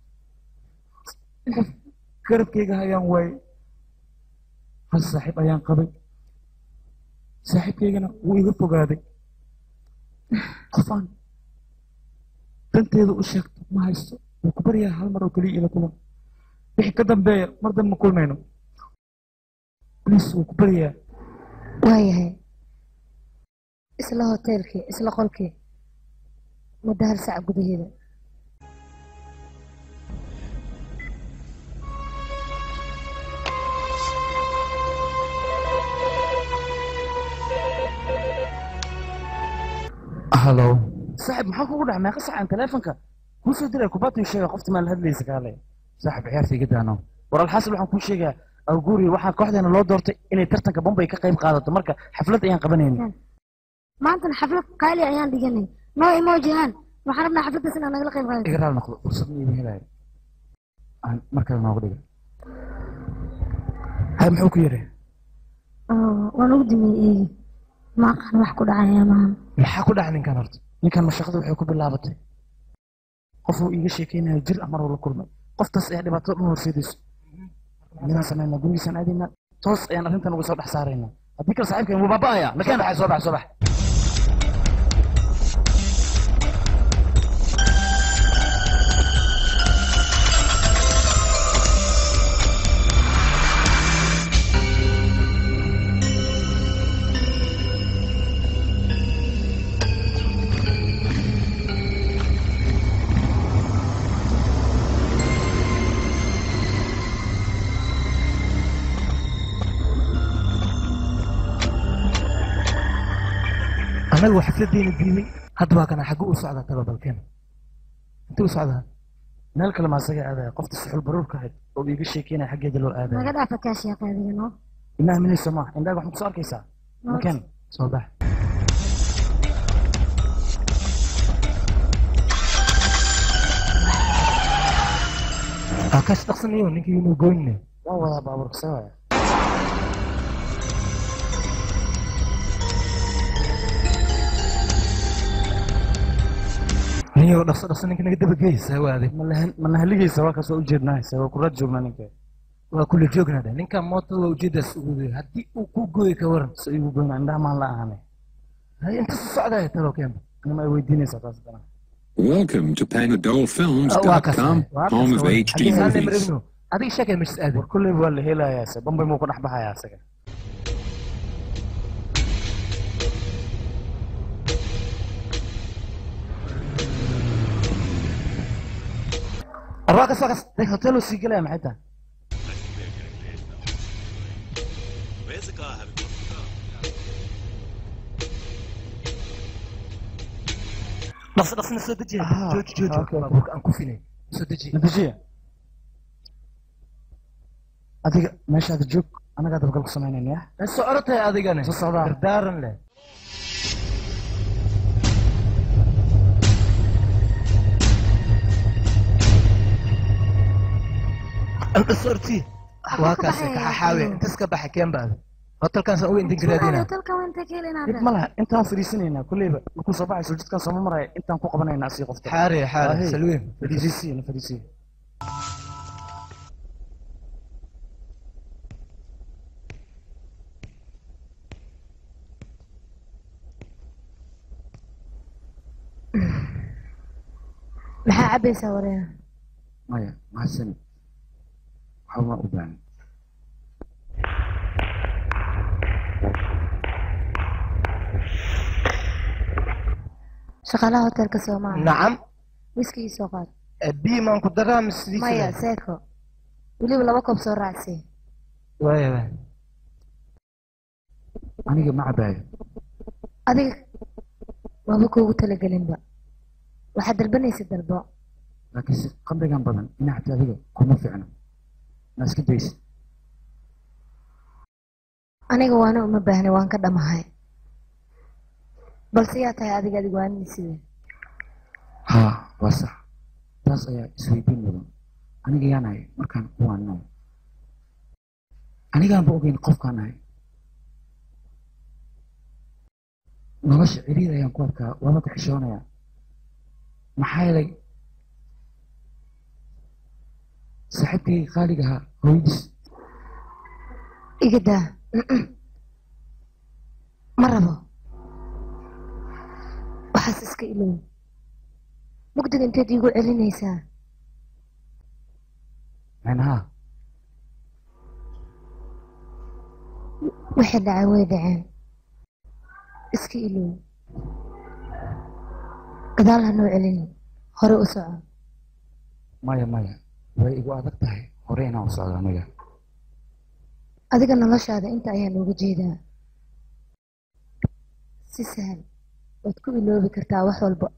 S5: qof garabkayga hayaan waayey hal saaxiib ayaan qabay saaxiibkaygana wuu iga fogaaday qof aan danteeda u sheegto ma haysto wuu ku baryaa hal mar oo keliya ila kulan wixii ka dambeeya mar dambe ma kulmayno please wuu ku baryaa
S7: waayahay isla hoteelkii isla qolkii muddo hal sac gudaheeda
S5: hallo
S3: saaxib maxaa kugu dhacay meeqa sacan teleefonka kuu soo diray kubaatu sheega qofta maa la hadlaysa kaale
S5: saaxib ciyaarta iga daano
S3: war alxasil waxaan kuu sheegaa awguuri waxaa kooxdeena loo doortay inay tartanka bombay ka qayb qaadato marka xaflad ayaan qabanayna
S4: maantana xaflad qaali ayaan dhiganay noo imo jihaan waxaan rabnaa xafladdaas inaan nagala qayb qaadato
S5: iga raali noqdo fursad ma iiba helayo aan markale nooga dhiga
S3: hay muxuu ku yidhi
S4: waan ugu dimiyey eegi ma aqaan wax ku dhacaya maahan
S3: maxaa ku dhacay ninkan horta ninkan mashaqada waxay ku bilaabatay qofuu iiga sheekeynayo jir amar uu la kulmay qoftaas ayaa dhibaato dhan horseedayso midaan samaynaa gurigiisaan aadaynaa toos ayaan arrintan uga soo dhex saaraynaa haddii kale saaxiibkan wuu baaba'aya makeen baxay soo bax soo bax
S9: anagu xafladdeena diimay hadda waa kana xaggu u socdaa tababalkeen intuu u socdaa
S3: meel kale maa isaga aadaya qofta suxul baruurka ahayd oo iiga sheekeynaya xaggeeda loo aadaya
S4: naga dhaafa kaa sheeqa adiga noo
S3: ima aaminayso ma indhaaga wax ma kusoo arkaysaa makeen
S5: soo bax
S9: akaas dhaqsanayo ninkii inuu goyne
S3: waa wadaa baabuurka sawaya
S9: niyo dhaqso dhaqso ninka naga dabageysa waaday
S3: mana haligaysa waa kaas waa ujeednaa se waa kuraad joognaa ninka
S9: waa kula joognada ninka mootada waa ujeedaas uguday haddii uu ku gooyi ka waran
S3: so igu goyna indhaha maan la ahaanay
S9: hay inta su socdaya talo keenba
S3: anima ay weydiinaysaa taas dana
S6: Welcome to PanadolFilms.com, home of HD movies.
S9: adiga sheekay mashis aadi
S3: war kolleyba waa la helayaa se bambay muu ka dhex baxayaa isaga arwaa kas waa kas deg hotel sii gelaya maxay tahay
S9: dhaqso dhaqsina soo dejiya jooji jooji baabuurka aan ku finay soo deji
S3: natiijiya
S5: adiga meeshaada joog anagaa dabagal ku samaynayna ya
S9: soo orotay adigane
S5: soo socdaa
S9: dardaaran leh sorti waa kaas kaxaxaawe intas ka baxa keen baada hotelkan san u intigradina
S5: dib ma laha intaan fadhiisanaynaa kolleyba markuu soo baxayso jidkaan sooma maraya intaan ku qabanaynaa asii qofta
S9: xaare xaare
S5: Ahey.
S9: salwiin
S5: fadhiisiisiya na fadhiisiya
S12: maxaa cabaysaa wareena
S3: maya mahadsanid waxba ma u baahan
S12: shaqaalaha hotelka soo maaha
S9: nacam
S12: wiski ii soo qaad
S9: biimaan ku daraa
S12: maya
S9: misliisa
S12: seeko weliba laba koob soo raacsii
S9: waaya waaya
S3: aniga ma cabaayo
S12: adiga waaba kuugu talagelinba waxaad dalbanaysa dalbo
S3: laakiin si qamrigan badan inacta adiga kuma fiicno ma iska daysid
S12: aniga waana uma baahna waan ka dhamahay balse yaa tahay adiga adiga waanisiide
S3: haa waa sax taas ayaa isweydiin mudan aniga yaan ahay markaan kuwaan nool anigaanba ogeyn qofkaan ahay nolosha ciriir ayaan ku arkaa waaba ka xishoonayaa maxaa yeelay saaxiibkayga qaaliga ahaa hooyadiis
S12: iga daa ma rabo waxaas iska ilow mugdiga inteed iigu celinaysaa
S3: macnaha
S12: waxay dhacay way dhaceen iska ilow gadaal ha noo celini hore u soco
S3: maya maya way igu adag tahay hore inaan u socdo aniga
S12: adiga noloshaada inta ayaan uga jeedaa si sahal waad ku iloobi kartaa wax walba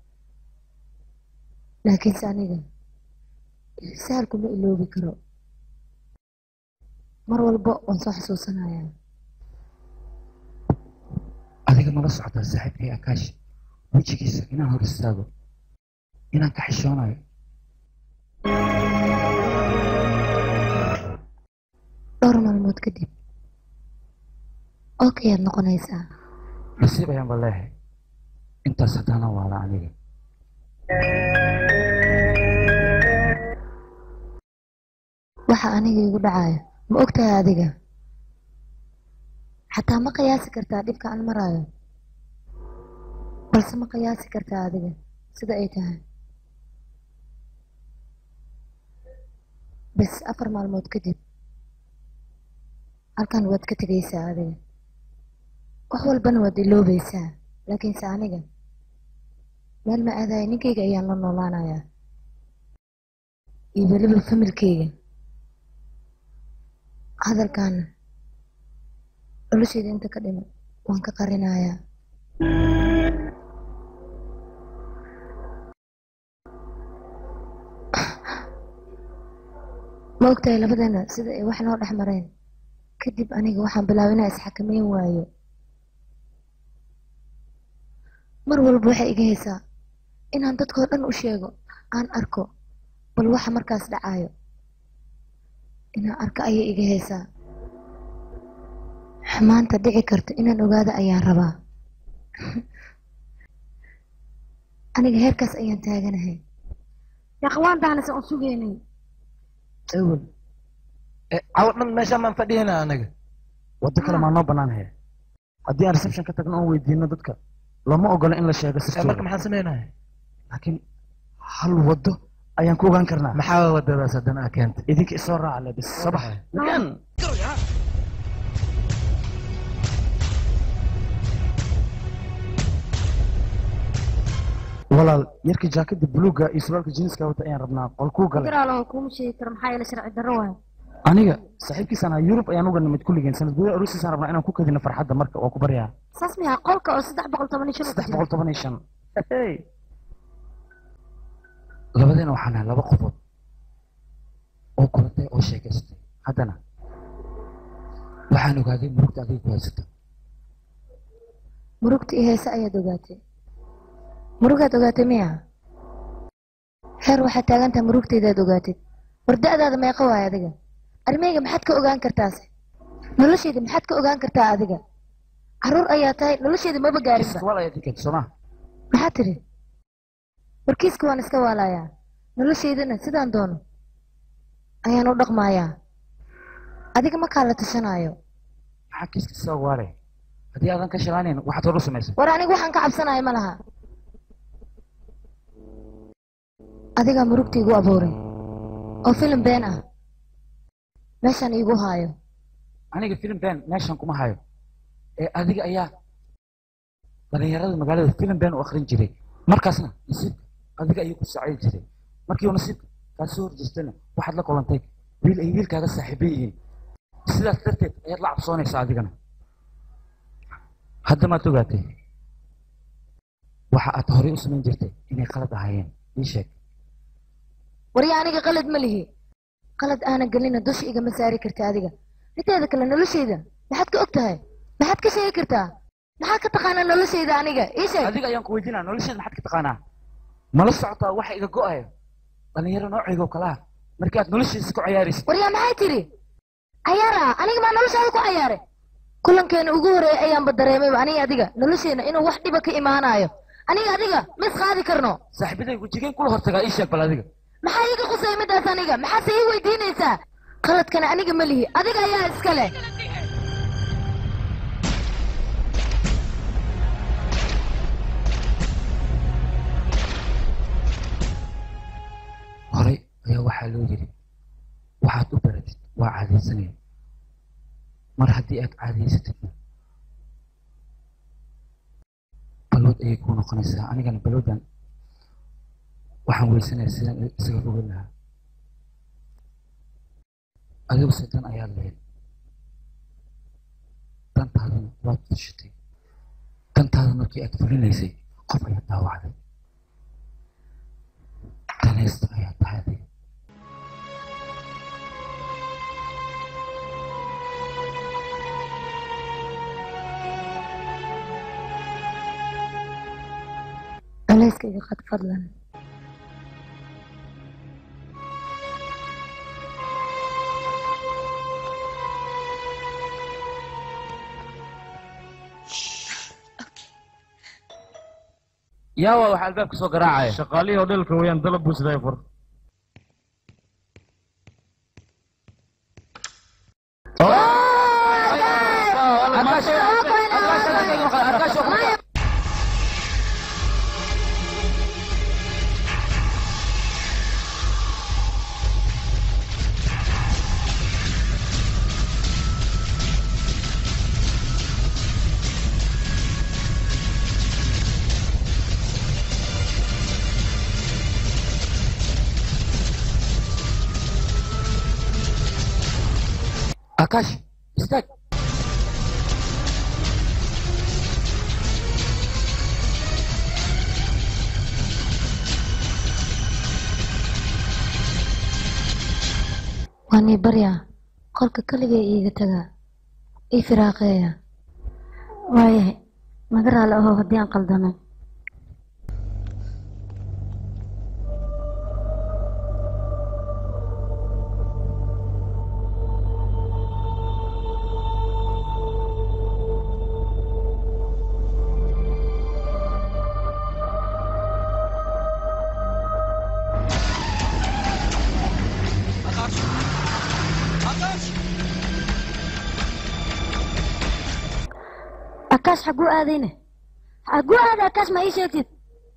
S12: laakiinse aniga sahal kuma iloobi karo mar walba waan soo xasuusanayaa
S3: adiga mala socotaa saaxiibkay akaash wejigiisa inaan hor istaago inaan ka xishoonayo
S12: dhowr maalmood kadib okayaad noqonaysaa
S3: nasiib ayaanba leehay intaas haddaana waala aniga
S12: waxa aniga igu dhacayo ma ogtahay adiga xataa ma qiyaasi kartaa dhibka aan maraayo balse ma qiyaasi kartaa adiga sida ay tahay bas afar maalmood kadib halkan waad ka tegaysaa adiga wax walbana waad iloobaysaa laakiinse aniga meel ma aadaya ninkayga ayaan la noolaanayaa iyo weliba familkayga hadalkaana noloshayda inta ka dhiman waan ka qarinayaa ma ogtahay labadeena sida ay wax noo dhex mareen kadib aniga waxaan bilaabay inaan isxakameyn waayo mar walba waxay iga haysaa inaan dadkoo dhan u sheego aan arko bal waxa markaas dhacayo inaan arko ayay iga haysaa maanta dhici karto inaan ogaado ayaan rabaa aniga heerkaas ayaan taaganahay
S4: yaqwaantaanase aan sugeynay
S9: ewel cawo dhan meeshaan maan fadhiyana anaga
S5: waddo kale maa noo bannaan hee haddii aan reception ka tagno oon weydiino dadka lama ogola in la sheego
S9: marka
S5: sirtooda
S9: maxaan sameynaya
S5: laakiin hal waddo ayaan ku ogaan karnaa
S9: maxaa wadadaas haddana aa keentay
S5: idinka isoo raaca le bis sabax magan walaal yarka jaakada buluuga iyo suraalka jeaniska wata ayaan rabnaa qolkuu galay
S4: garaalo kuma sheegi karo maxaa yeele sharci darro waayo
S5: aniga saaxiibkiisaan ahaa yurub ayaan uga nimid kulligeen sanad gudaha aroosiisaan rabnaa inaan ku kadino farxadda marka waa ku baryaa
S4: saas miyaa qolka oo saddex boqol toban iyo shan
S5: saddex boqol toban iyo shan
S3: labadeena waxaan nahay laba qofood oo kulatay oo sheekaystay haddana
S5: waxaan ogaaday murugta adiga ku haysata
S12: murugta iyo heese ayaad ogaatay murugaad ogaatay miya xeer waxaad taagan tahay murugtaydaad ogaatid war da'daada meeqa waay adiga armeyga maxaad ka ogaan kartaase noloshayda maxaad ka ogaan kartaa adiga carruur ayaa tahay noloshayda maba gaarinba
S5: sooma
S12: maxaad tidhi warkiiska waan iska waalayaa noloshaydana sidaan doono ayaan u dhaqmayaa adiga makaa la tashanaayo
S5: maxaa kiiska soo waale haddii aadan ka shalaanayn waxaad hor u samaysay
S12: war aniga waxaan ka cabsanayo ma laha adigaa murugta igu abuuray oo filim been ah meeshaan iigu haayo
S5: aniga filim been meeshan kuma hayo ee adiga ayaa dhalinyarada magaalada filim been u akrin jiray markaasna nasiibka adiga ayuu ku socdi jiray markii uu nasiibka kaa soo horjeestana waxaad la kulantay wiil ay wiilkaaga saaxiibo yihiin sidaas darteed ayaad la cabsoonaysaa adigana hadda maad ogaatay waxa aad horey u samayn jirtay inay qalad ahaayeen ii sheeg
S12: warya aniga qalad ma lihi qalad aanan gelina dusha igama saari karta adiga mideeda kale noloshayda maxaad ka og tahay maxaad ka sheegi kartaa maxaad ka taqaanaa noloshayda aniga ii sheeg
S5: adiga ayaan ku weydiinaa nolosheeda maxaad ka taqaanaa mala socotaa waxa iga go'ayo dhalinyaro noocaygo kalaa markii aad noloshiisa ku cayaaraysid
S12: waryaa maxay tiri cayaara aniga maa noloshaada ku cayaaray kulankeena ugu horeeyay ayaanba dareemayba aniga adiga nolosheena inuu wax dhiba ka imaanayo aniga adiga ma is qaadi karno
S5: saaxiibaday wejigeen kula hortagaa ii sheeg bal adiga
S12: maxaa iiga qusay midaas aniga maxaase ii weydiinaysaa qaladkana aniga ma lihi adiga ayaa iska leh
S5: horey ayaa waxaa loo yidhi waxaad u baratid waa caadaysanaya mar haddii aad caadaysatidna balwad ayay kuu noqonaysaa anigana balwaddan waxaan weysanaya sidaan isaga fogan lahaa adiguse dan ayaad lahayd dantaadana waad fushatay dantaada markii aad fulinaysay qof ayaa daawacday danaysta ayaa tahay adiga
S12: culayska iga qad fadlan
S5: yaawa waxaa albaabka soo garaacaya
S13: shaqaalihii hodheelka weeyaan dalab buu sidaa fur
S5: akash istaag
S12: waan ii baryaa qolka keligay iiga tagaa ii firaaqeeya
S4: waayahay naga raali ahow haddii aan qaldamay akash xaguu aadayne xaguu aaday akash ma ii sheegtid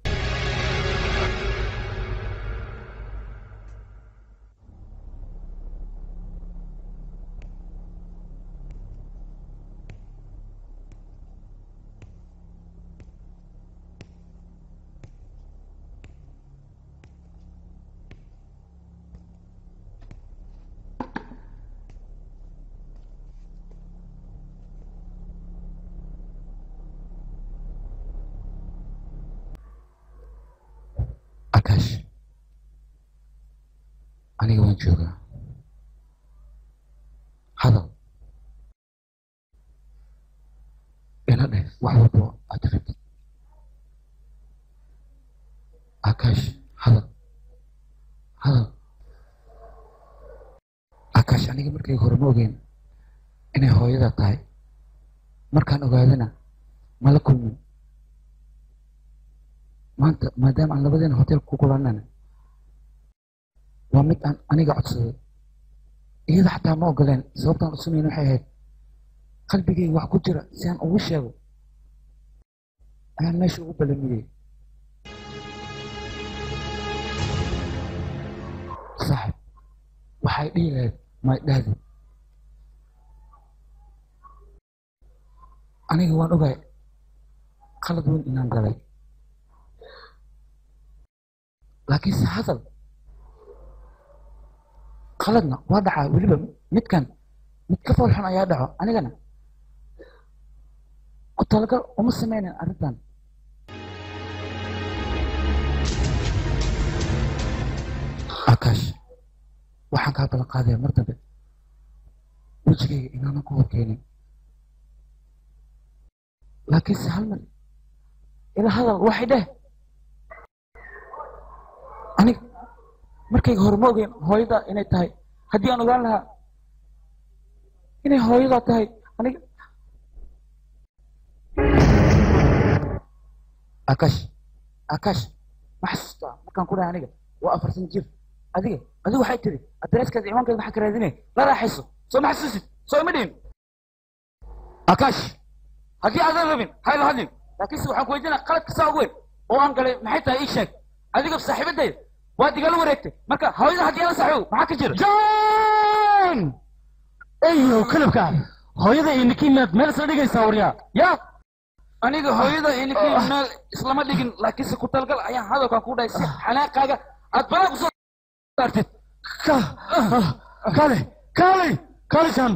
S5: akash aniga waan joogaa hadal
S14: wax walbo aad rabtid akaash hadal hadal akaash aniga markay hore ma ogeyn inay hooyada tahay markaan ogaadana mala kulmin maanta maadaama aan labadeena hotel ku kulanana waa mid aan aniga codsaday iyada xataa ma ogoleen sababtaan u samayn waxay ahayd qalbigayga wax ku jira si aan ugu sheego ayaan meesha ugu balamiyey saaxib waxay dhihi lahayd may dhahdi aniga waan ogahay qalad weyn inaan galay laakiinse hadal qaladna waa dhacaa weliba midkan mid ka fool xun ayaa dhaco anigana ku talagal uma sameynin arrintan akaash waxaan kaa balan qaadaya mar dambe wejigayga inaanan ku horkeenin laakiinse hal mar ila hadal waxay dheh aniga markayga hore ma ogeyn hooyada inay tahay haddii aan ogaan lahaa inay hooyada tahay aniga akash akash ma xasuustaa markaan ku dhahay aniga waa afartan jir adiga adigu waxay tiri adreeskeeda ciwaankeeda maxaa ka raadinay la raaxayso soo ma xasuusid soo ima dhihin akash haddii aadan rabin hayla hadlin laakiinse waxaan ku weydiinaa qaladka saa ugu weyn oo aan galay maxay tahay ii sheeg adiga saaxiibadayda waad igala wareegtay marka hooyada haddii ala saaxiibo maxaa ka jira
S13: john eyo kalabka hooyada iyo ninkii maad meel isla dhigaysaa waryaa
S5: ya aniga hooyada iyo ninkii meel islama dhigin laakiinse ku talgal ayaan hadalkan ku dhahay si xanaaqaaga aad balaa kusoo saartid
S13: kale kale kale jan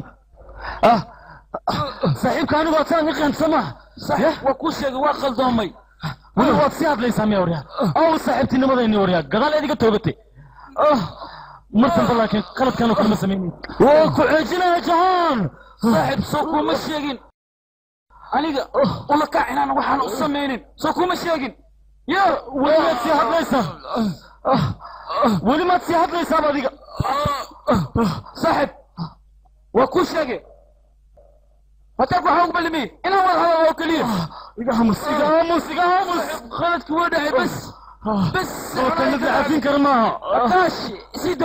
S13: saaxiibka anigu waad saan iqaansama
S5: saaxiib waa kuu sheegay waa qaldoomay
S13: weli waad sii hadlaysaa miya waryaa aw saaxiibtinimadayni waryaa gadaal eediga toogatay mar dambe laakiin qaladkaanu kalama samaynin waa ku ceejinaya jahaan
S5: saaxiib soo kuma sheegin aniga ula kac inaan waxaan u samaynin soo kuma sheegin
S13: ya weli maad sii hadlaysaa weli maad sii hadlaysaaba adiga
S5: saaxiib waa kuu sheegay hotelku waxaa ugu balimiyey inaan wada hadal oo keliya
S13: iga hamus iga hamus iga hamus
S5: qaladki waa dhacay bas bas
S13: oo kalmad la cafin kara maaha
S5: akaash sida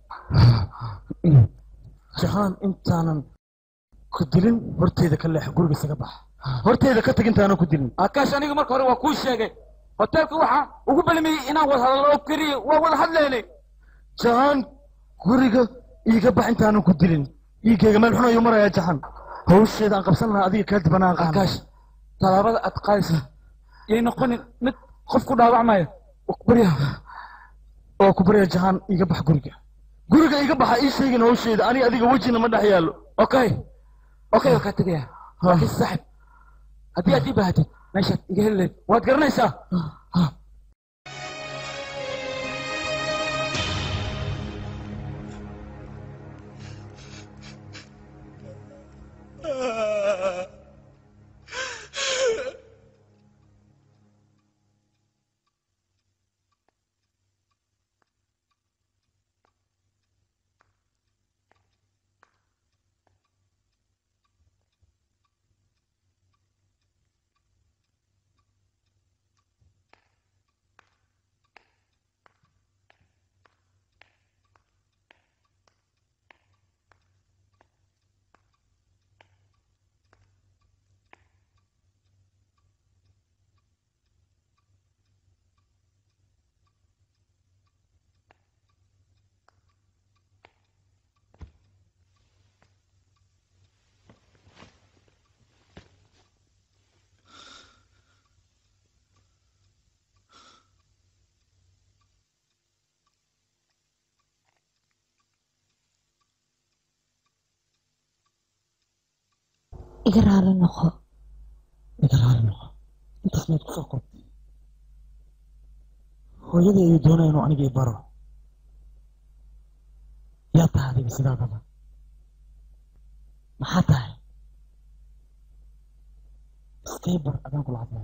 S13: jahaan intaanan ku dilin horteeda ka leex guriga isaga bax horteeda ka tag intaanan ku dilin
S5: akaash aniga marka hore waa kuu sheegay hotelka waxaa ugu balimiyey inaan wada hadal oo keliya waa wada hadlaynay
S13: jahaan guriga iiga bax intaanan ku dilin dhiiggayga meel xun ayuu marayaa jahaan hawsheeda aan qabsan lahaa adiga kaa dibanaan qaana
S5: akaash tallaabada aad qaadaysa yay noqonin mid qof ku dhaawacmaya
S13: barya oo ku barya jahaan iiga bax guriga guriga iiga baxa ii sheegin hawsheeda aniga adiga wejina ma dhex yaallo
S5: okay okay waa kaa tegaya laakiin saaxib haddii aad ii baahatid meeshaad iga heli lahayd waad garanaysaa
S12: iga raali noqo
S13: iga raali noqo intaas maad kusoo qortay hooyadii ayuu doonaya inuu aniga i baro yaa tahay adiga sidaadaba maxaa tahay
S5: iskay bar adaan kula hadlaya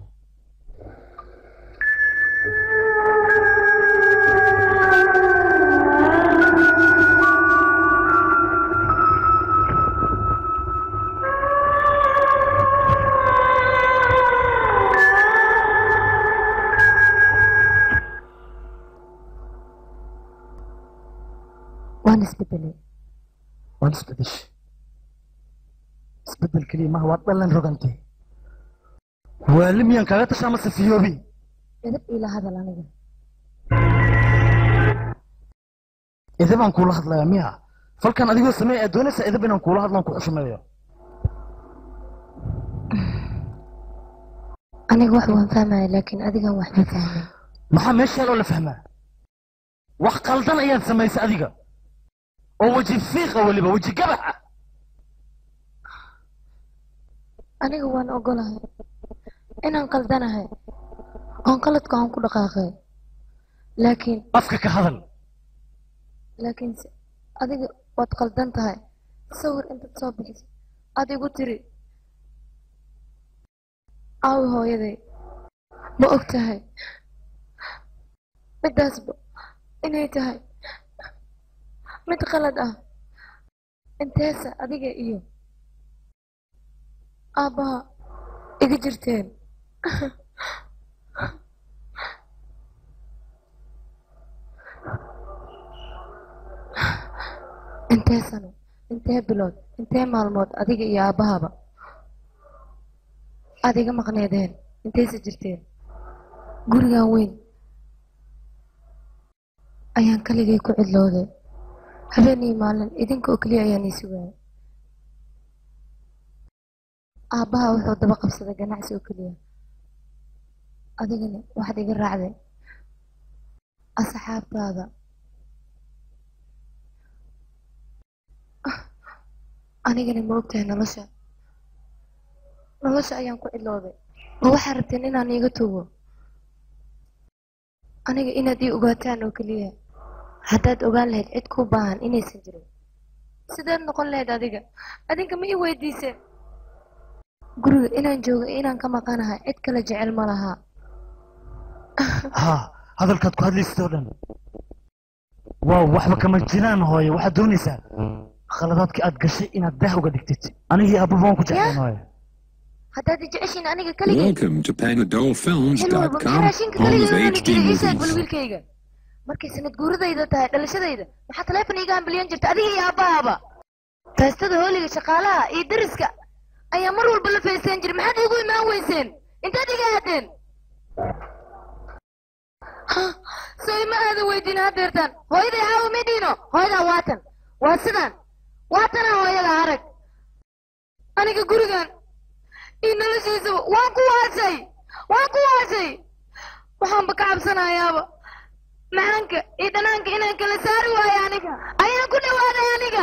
S12: waan isbedelay
S5: waan isbedeshay isbedel keliya maha waad dhalan rogantay waali miyaan kaaga tashaa mase fiyoobi
S12: edab ila hadal aniga
S5: edabaan kuula hadlayaa miya falkan adigoo sameey aad doonaysaa edab inaan kuula hadlaan ku xushmeeyo
S12: aniga wax waan fahmaya laakiin adigan wax ma fahmin
S5: maxaa meesha loo la fahmaa wax qaldan ayaad samaysay adiga oo weji fiiqa weliba weji gabax ah
S12: aniga waan ogolahay inaan qaldanahay oon qaladka aan ku dhaqaaqay laakiin
S5: afka ka hadal
S12: laakiin se adiga waad qaldan tahay sawir intaad soo bixisay aad igu tiri aawi hooyaday ma og tahay midaasba inay tahay mid qalad ah inteesa adiga iyo aabbaha iga jirteen intee sano intee bilood intee maalmood adiga iyo aabbahaba aad iga maqneedeen intayse jirteen gurigan weyn ayaan kaligay ku cidlooday habeenii maalin idinka oo keliya ayaan ii sugayay aabbaha wuxuu daba qabsaday ganacsi oo keliya adigana waxaad iga raacday asxaabtaada anigana ma ogtahay nolosha nolosha ayaan ku cidlooday ma waxaad rabteen inaan iiga tugo aniga inaad ii ogaataan oo keliya haddaad ogaan lahayd cid kuu baahan inaysan jirin sideed noqon lahayd adiga adinka ma ii weydiiseen guriga inaan joogo iyo inaan ka maqanahay cid kale jecel ma lahaa
S5: haa hadalkaad ku hadlaysid oo dhan waaw waxba kama jiraan hooye waxaad doonaysaa khaladaadkii aad gashay inaad daah uga dhigtid anigii aababa waan ku jeclaan hooye
S12: haddaad i jeceshiin aniga kaligay
S6: Welcome to
S12: xil walba
S6: PanadolFilms.com,
S12: maxaa raashinka
S6: home of
S12: kaligeed
S6: HD
S12: ii sheeg bal
S6: movies.
S12: wiilkayga markay sanad guuradayda tahay dhalashadayda maxaa taleefon iiga hambiliyan jirta adiga iyo aabbahaaba taastada hooliga shaqaalaha iyo dariska ayaa mar walba la feesteen jiray maxaad iigu imaan weyseen intaad iga aadeen Ha, soo ima aada weydiin hadeertaan hooyaday caawa midhiino hooyadaa waatan waa sidaan waatana hooyada arag aniga gurigan iyo noloshiisaba waan ku waasay waan ku waasay waxaanba ka cabsanayaaba macaanka iyo dhanaanka inaan kala saari waayo aniga ayaan ku dhawaaday aniga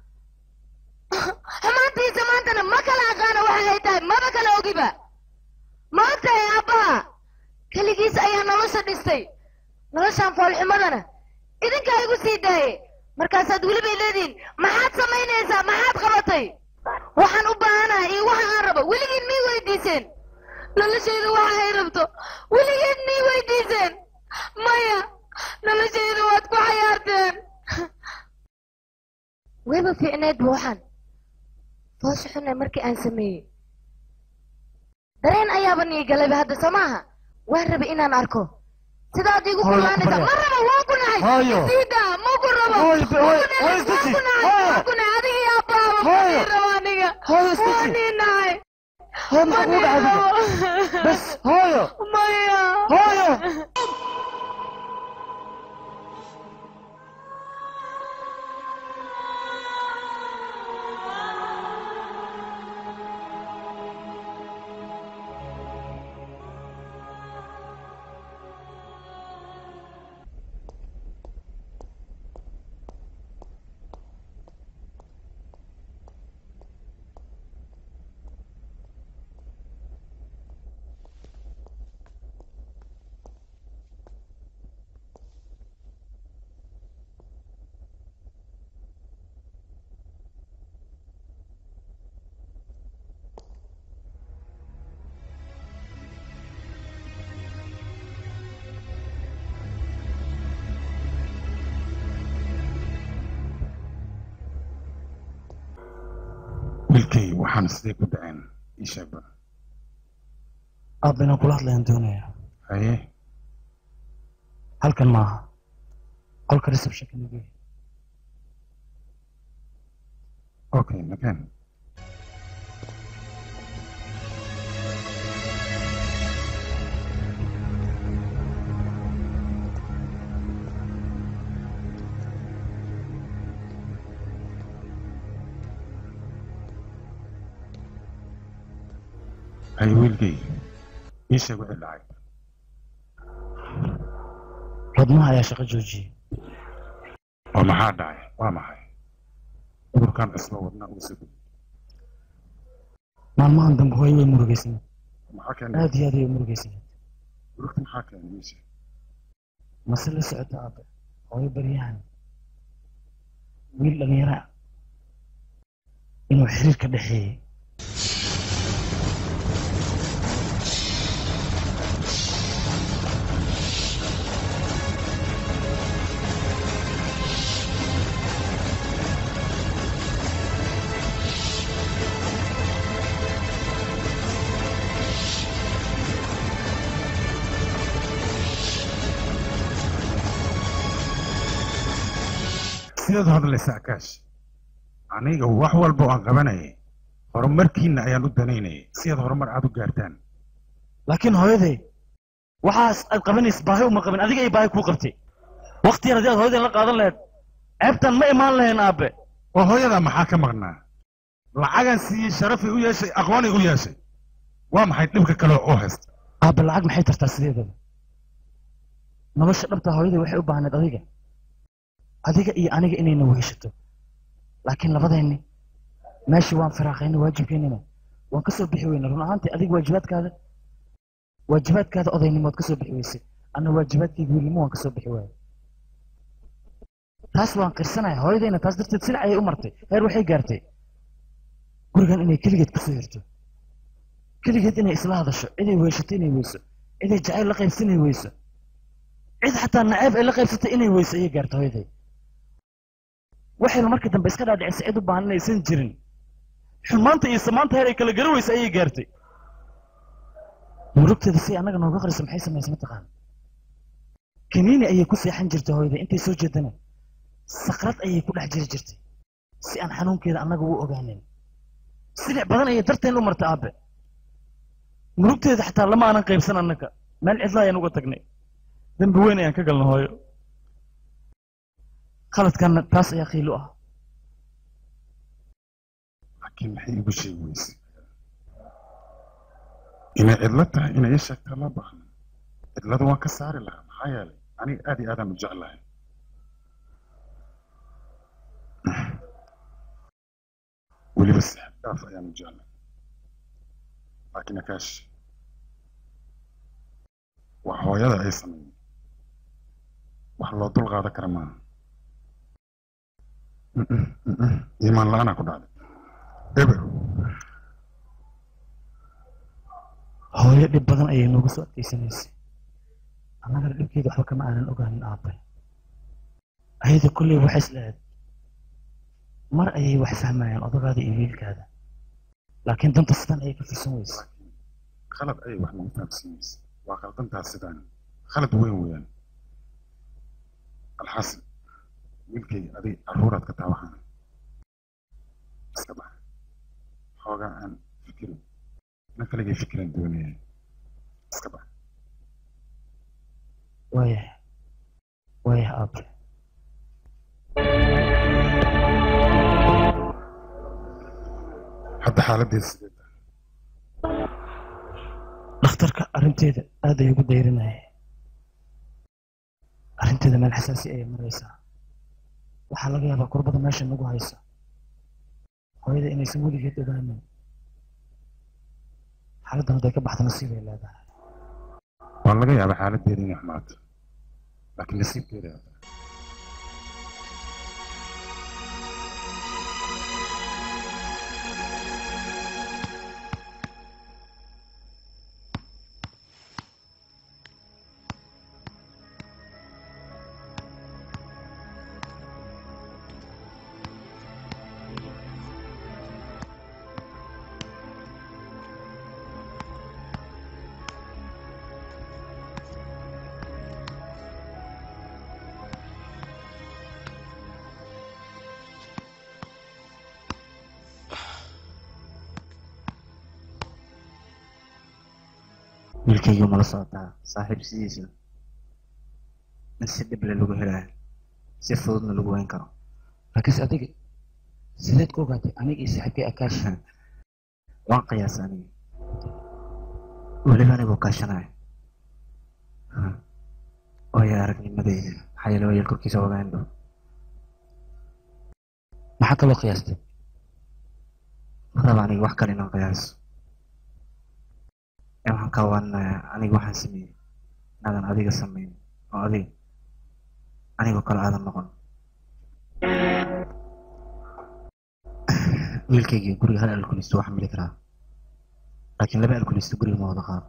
S12: xumaantiisa maantana ma kala aqaana waxa ay tahay maba kala ogiba ma ogtahay aabbaha keligiis ayaa nolosha dhistay noloshaan foolxumadana idinkaa igu sii daaye markaasaad weliba leedihiin maxaad samaynaysaa maxaad qabatay waxaan u baahanahay iyo waxa aan rabo weligiin mii weydiiseen noloshayda waxa ay rabto weligeed mii weydiiseen maya noloshayda waad ku xayaarteen wayba fiicneedba waxaan foosha xunay markii aan sameeyey dareen ayaaba nii galayba hadda soo maaha waan rabay inaan arko sidaad igu
S5: Hooyo,
S12: kumaanaysa ma
S5: Maria.
S12: rabo waan ku nahay
S5: Hooyo.
S12: isiida ma ku rabo
S5: Hooyo,
S12: Ma ku
S5: hooyo,
S12: nahay,
S5: hooyo,
S12: waan
S5: istaji.
S12: ku nahay,
S5: Hooyo.
S12: waan ku nahay adiga iyo abbaaba ma
S5: Hooyo.
S12: nii rabo aniga
S5: Hooyo, istaji.
S12: waan nii nahay
S5: hooyo maxaa kugu dhacay adiga bas hooyo
S12: maya
S5: hooyo
S10: wiilkay waxaan sidee ku dhaceen ii sheegba
S5: aabba inaan kula hadlayaan doonaya
S10: haye
S5: halkan maaha qolka receptionka nagey
S10: okay makan haye wiilkay ii sheeg wixii dhacay
S5: rodmaha ayaa shaqo joojiyey
S10: oo maxaa dhacay waa maxay cudurkan isla wadnaa uga soo gudbi
S5: maalmahan dambe hooyo way murugaysanayd
S10: maxaa keenay
S5: aad iyo aad ayay murugaysanayd
S10: urugta maxaa keenay ii sheeg
S5: mase la socota aabe hooyo baryahan wiil dhalinyara ah inuu xiriir ka dhexeeyey
S10: sidaad hadlaysa akaash aniga wax walba oo aan qabanayay horumarkiina ayaan u danaynayay si aad horumar aad u gaartaan
S5: laakiin hooyaday waxaas aad qabanaysa baahi uma qabin adiga ay baahi kuu qabtay waqti yar haddii aad hooyadan la qaadan lahayd ceebtan ma imaan lahayn aabe
S10: oo hooyadaa maxaa ka maqnaa lacagan siiyey sharafay u yeeshay aqoonay u yeeshay waa maxay dhibka kale oo haysta
S5: aabe lacag maxay tartaa sideedaba nolosha dhabta hooyaday waxay u baahneed adiga adiga iyo aniga inayna weheshato laakiin labadeenni meeshii waan firaaqaynay waajibkeennina waan ka soo bixi weynay run ahaantii adiga waajibaadkaada waajibaadkaada odaynimood ka soo bixi weysay anna waajibaadkayga wiilnimo waan ka soo bixi waayay taas waan qirsanaya hooyadayna taas darteed silac ayay u martay heer waxay gaartay gurigan inay keligeed kusoo hirto keligeed inay isla hadasho ciday weyshato inay weyso ciday jacayl la qaybsan inay weyso cid xataa naceeb ay la qaybsatay inay weyso ayay gaartay hooyaday waxayna markii dambe iska dhaadhicisay cid u baahan inaysan jirin xumaanta iyo samaanta heer ay kala gari weysa ayay gaartay murugteeda si annaga nooga qariso maxay samaysay mataqaan kaniini ayay ku seexan jirtay hooyaday intay soo jeedana sakrad ayay ku dhex jiri jirtay si aan xanuunkeeda annaga u ogaanin silic badan ayay darteen u martay aabe murugteeda xataa lama aanan qaybsan annaga meel cidla ayaan uga tagnay dembi weyn ayaan ka galna hooyo khaladkanna taas ayaa qiilo ah
S10: laakiin maxay igu sheegi weysay inay cidlo tahay inay ii sheegtaa loo baahna cidlada waan ka saari lahaa maxaa yeelay aniga aad iyo aadaan u jeclahay weliba sixib dhaaf ayaan u jeclay laakiin akaash wax hooyada ay sameeyeen wax loo dul qaadan kara maaha iimaan la-aanaa ku dhacday eber
S5: hooyo dhib badan ayay noogu soo adkaysanaysay annagana dhibkeeda waxba kama aanan ogaanin aabe ayada kolley waxay isleeed mar ayay wax fahmayaan odagaada iyo wiilkaada laakiin danta sidan ayay ka fursan weysa
S10: khalad ayay wax nagu fahamsiinaysa waa qaldantaas sidaan khalad weyn weeyaan alxasan wiilkayga adig carruuraad ka taabaxana iska bax xoogaa aan fikirin ina kaligay fikiran doonaya iska bax
S5: waayah waayah aabe
S10: hadda xaaladdeeda sidee tahay
S5: dhakhtarka arrinteeda aad ay ugu dayrinaya arrinteeda meel xasaasi ayay maraysaa waxaa laga yaabaa kurbada meesha nagu haysa hooyada inaysan weligeed ogaanin xaaladdan hadday ka baxda nasiib ay leedahay
S10: waa laga yaabaa xaaladdeeda inay xumaato laakiin nasiibkeeda hada
S3: wiilkaygu mala socotaa saaxiib sidiisa in si dhib le lagu helaayo si fududna lagu weyn karo
S14: laakiinse adiga sideed ku ogaatay aniga iyo saaxiibkay akaash
S3: waan qiyaasa aniga weliba anigoo kaashanaya ooya aragnimadeyda maxaa yeele wayeel korkiisa ogaan dhow
S14: maxaa kaloo qiyaastay
S3: maraba aniga wax kale inaan qiyaaso ee waxaan ka waaninayaa aniga waxaan sameeyey inaadan adiga samayn oo adiga anigoo kale aadan noqon wiilkaygii guriga hal alkulisto waxaan mili karaa laakiin laba alkulisto guriga ma wada qaado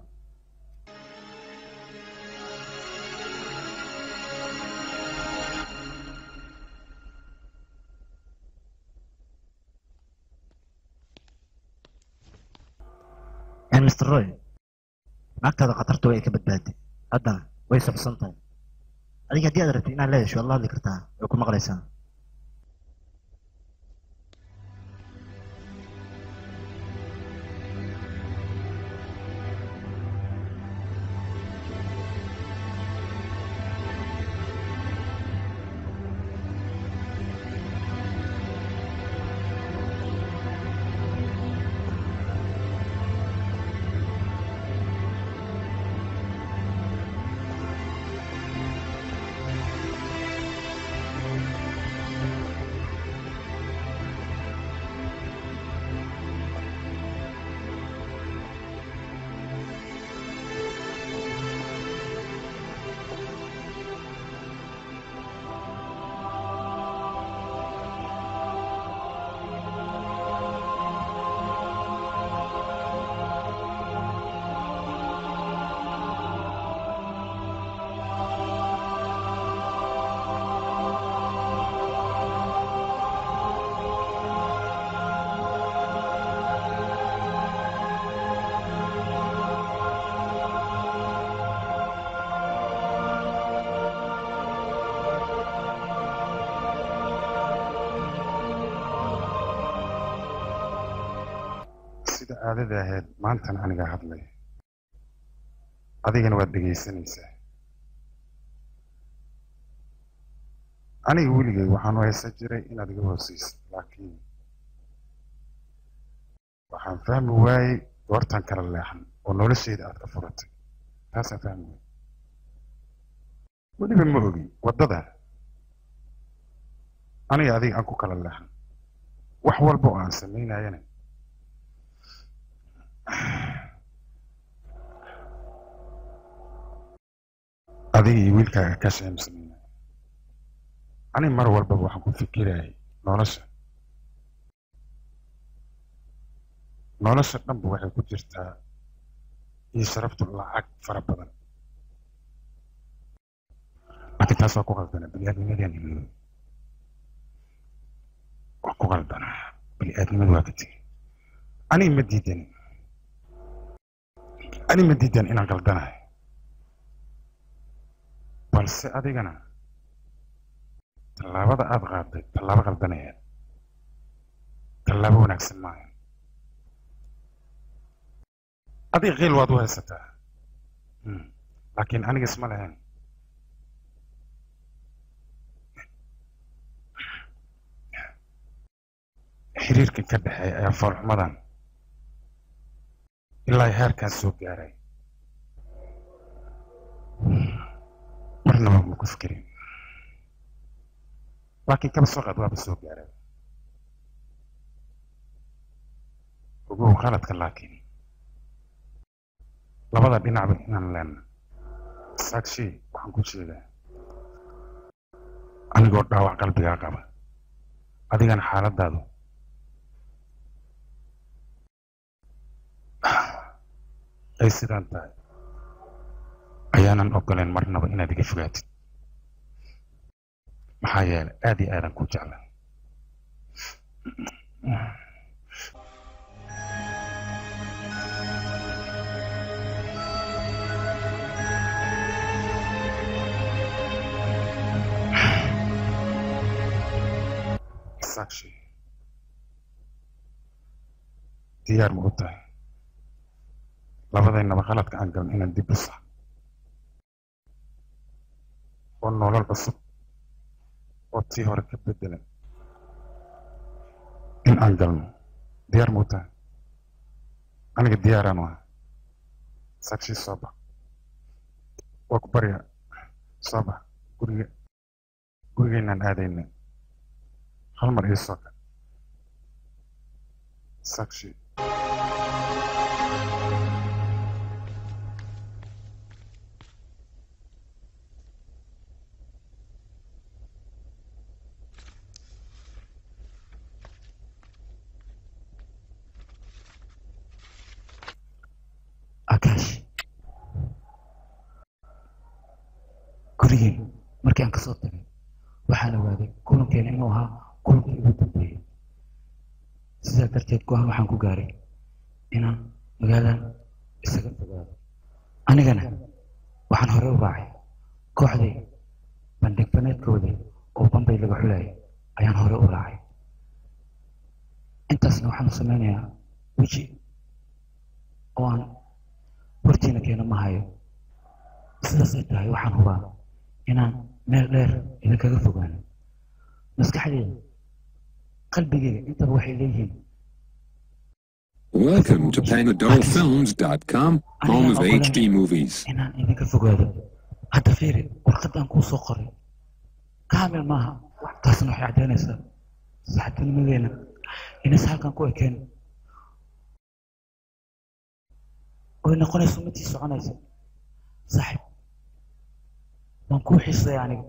S3: mr roy naagtaada khatarta way ka badbaaday haddana way socsan tahay adiga haddii aad rabtid inaad leedasho waad la hadli kartaa way ku maqlaysaa
S10: sida caadada ahayd maantan aniga hadlay adigana waad dhegaysanaysaa aniga weligay waxaan u haysan jiray inaad iga hoosaysid laakiin waxaan fahmi waayey goortan kala leexan oo noloshayda aad ka furatay taasaan fahmi waayey weliba ma ogi waddada aniga adiga aan ku kala leexan wax walba oo aan samaynayana adiga iyo wiilkaaga ka sheemsanayna ani mar walbaba waxaan ku fikirayay nolosha nolosha dhanba waxay ku jirtaa iyo sharaftu lacag fara badan laakiin taas waa ku qaldana bini-aadnimadaan ilooy waa ku qaldana bini-aadnimadu waa ka tegi aniga ma diidan ani ma diidan inaan qaldanahay balse adigana tallaabada aada qaaday tallaabo qaldanaya tallaabo wanaagsan maaha adiga qiil waad u haysataa laakiin aniga isma lahayn xiriirkan ka dhexeeya ayaa foolxumadan ilaa heerkaan soo gaaray marnaba ma ku fikirin laakiin kaba soo qaad waaba soo gaaray ogow qaladka laakiin labada dhinacba inaan leenna saagshi waxaan ku jeedaa anigoo dhaawac qalbigaa qaba adigana xaaladaadu ay sidaan tahay ayaanan ogoleen marnaba inaad iga fogaatid maxaa yeelay aad iyo aadan ku jeclaa saakshi diyaar ma u tahay labadaynaba khaladka aan galno inaan dib u sax oo nolol cusub oo tii hore ka bedelan in aan galno diyaar muu tahay aniga diyaaraan waa sakshi soo bax waa ku baryaa soo bax guriga gurigeynaan aadayna hal mar ii soo ka sakshi
S3: akaash gurigeen markii aan kasoo tagay waxaan ogaaday kulankeena inuu ahaa kulankii ugu dambeeyey sidaa darteed go-aan waxaan ku gaaray inaan magaaladan isaga fogaado anigana waxaan hore u raacay kooxday bandhig faneedkoodii oo bambay laga xulayay ayaan hore u raacay intaasna waxaan sameynayaa weji oo aan hortiina keena ma hayo sidaasay tahay waxaan hubaa inaan meel dheer idinkaga fogaano maskaxdeeda qalbigeyga intaba waxay leeyihiin
S6: Welcome to PanadolFilms.com, home of HD movies.
S3: inaan idinka fogaado hadda fiiri warqadaan kuu soo qoray kaamil maaha taasna waxay caddaynaysaa saxibtinimadeena inaysa halkan ku ekeen oy noqonayso midii soconaysa saaxib waan kuu xiisaya aniga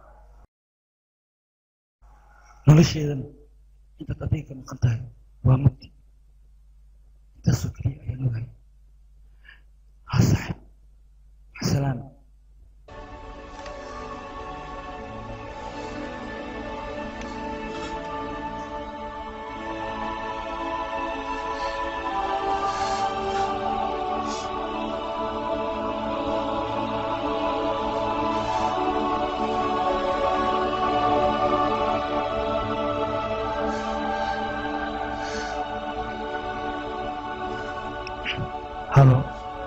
S3: nolosheedana intaad adiga ka maqan tahay waa mugdi intaasoo keliya ayaan ogahay ha saaxib maxsalaama halo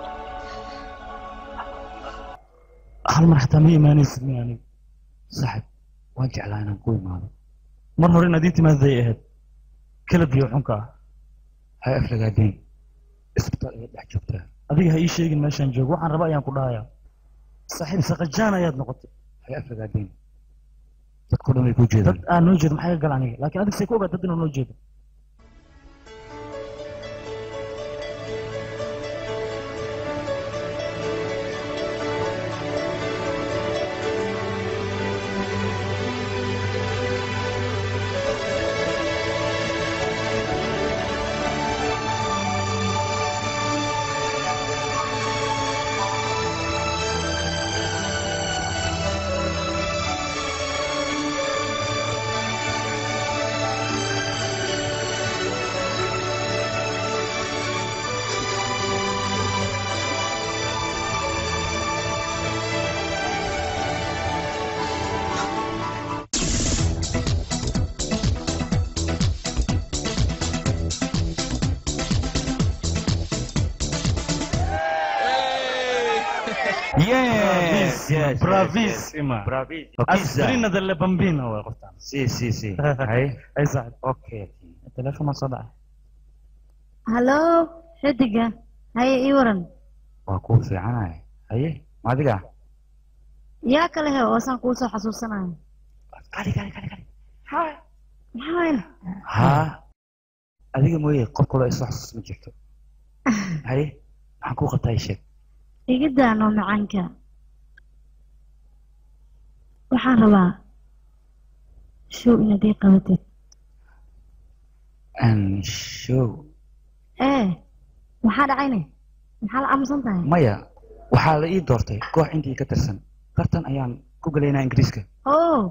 S3: hal mar xataa ma imaanaysid mi aniga saaxib waan jeclaa inaan ku imaado mar hore inaad ii timaaday ahayd kalabiyo xunka ah ha aflagaadeen isbitaal ayaad dhex joogtaa adiga ha ii sheegin meeshaan joogo waxaan raba ayaan ku dhahayaa saaxiib saqajaan ayaad noqotay ha aflagaadeen dadko dhan way ku jeedaan dad aan noo jeedo maxaa ka gal aniga laakiin adiga say ku ogaa dad inuu noo jeedo
S5: Yes,
S3: yes,
S5: bravissima.
S3: Bravissima.
S5: Aspirina delle bambine way qoftaan.
S3: si si si hay
S5: Ay saaxib.
S3: okay
S5: Telefoon ma soo dhacay.
S4: hallo xidiga haye ii waran
S3: waa kuu fiicanahay haye maadiga
S4: yaa kale he oosaan kuu soo xasuusanayo
S3: kali kali kali kali
S4: maxaa weyne
S3: haa adiga mooye qof kaloo isoo xasuus ma jirto haye maxaan kuu qabtaa ii sheeg
S4: iga daano macaanka waxaan rabaa show inaad ii qabatid
S3: Een, show
S4: ee maxaa dhacayne maxaa la aamusan tahay
S3: maya waxaa la ii doortay koox intii ka tirsan tartan ayaan ku galaynaa ingiriiska
S4: oh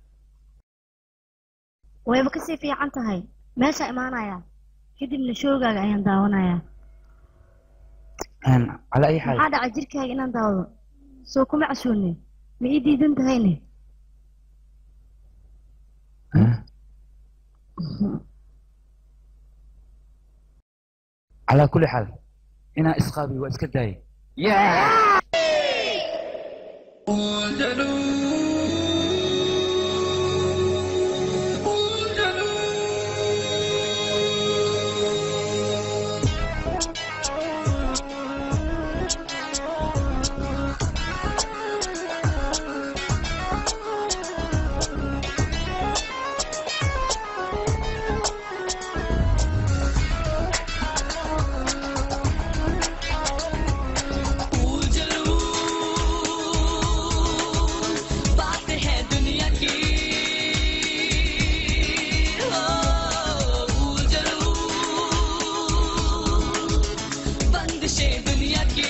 S4: wayba kasii fiican tahay meeshaa imaanaya kadibna showgaaga ayaan daawanayaa
S3: Een, calaa ayi xaal
S4: maxaa dhacay jirkaaga inaan daawado soo kuma casuune ma ii diidan tahayne
S3: calaa kulli xaal
S14: inaan isqaabiyo waa iska daayay
S2: बात है दुनिया की हो उजलू बंदिशें दुनिया की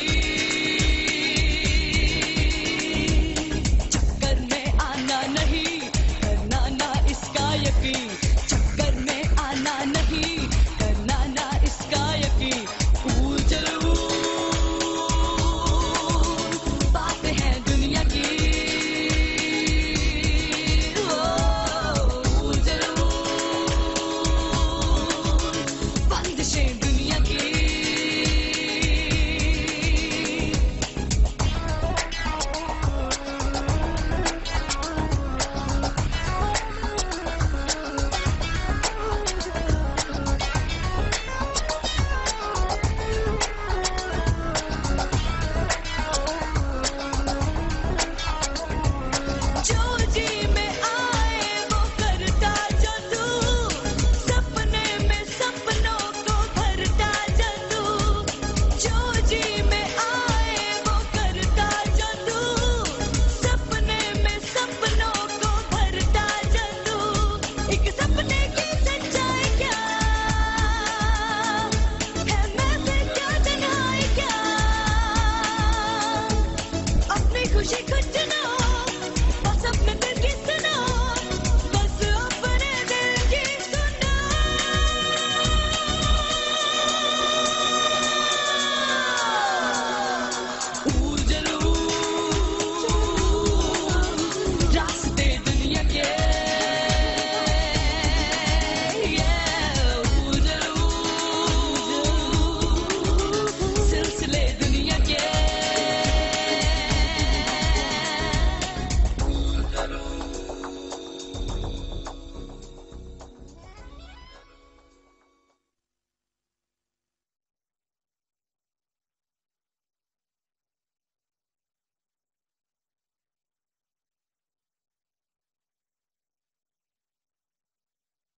S2: चक्कर में आना नहीं करना ना इसका यकीन चक्कर में आना नहीं करना ना इसका यकीन उजलू बात है दुनिया की बंदिशें दुनिया की जो जी में आए वो करता जादू सपने में सपनों को भरता जादू जो जी में आए वो करता जादू सपने में सपनों को भरता जादू एक सपने की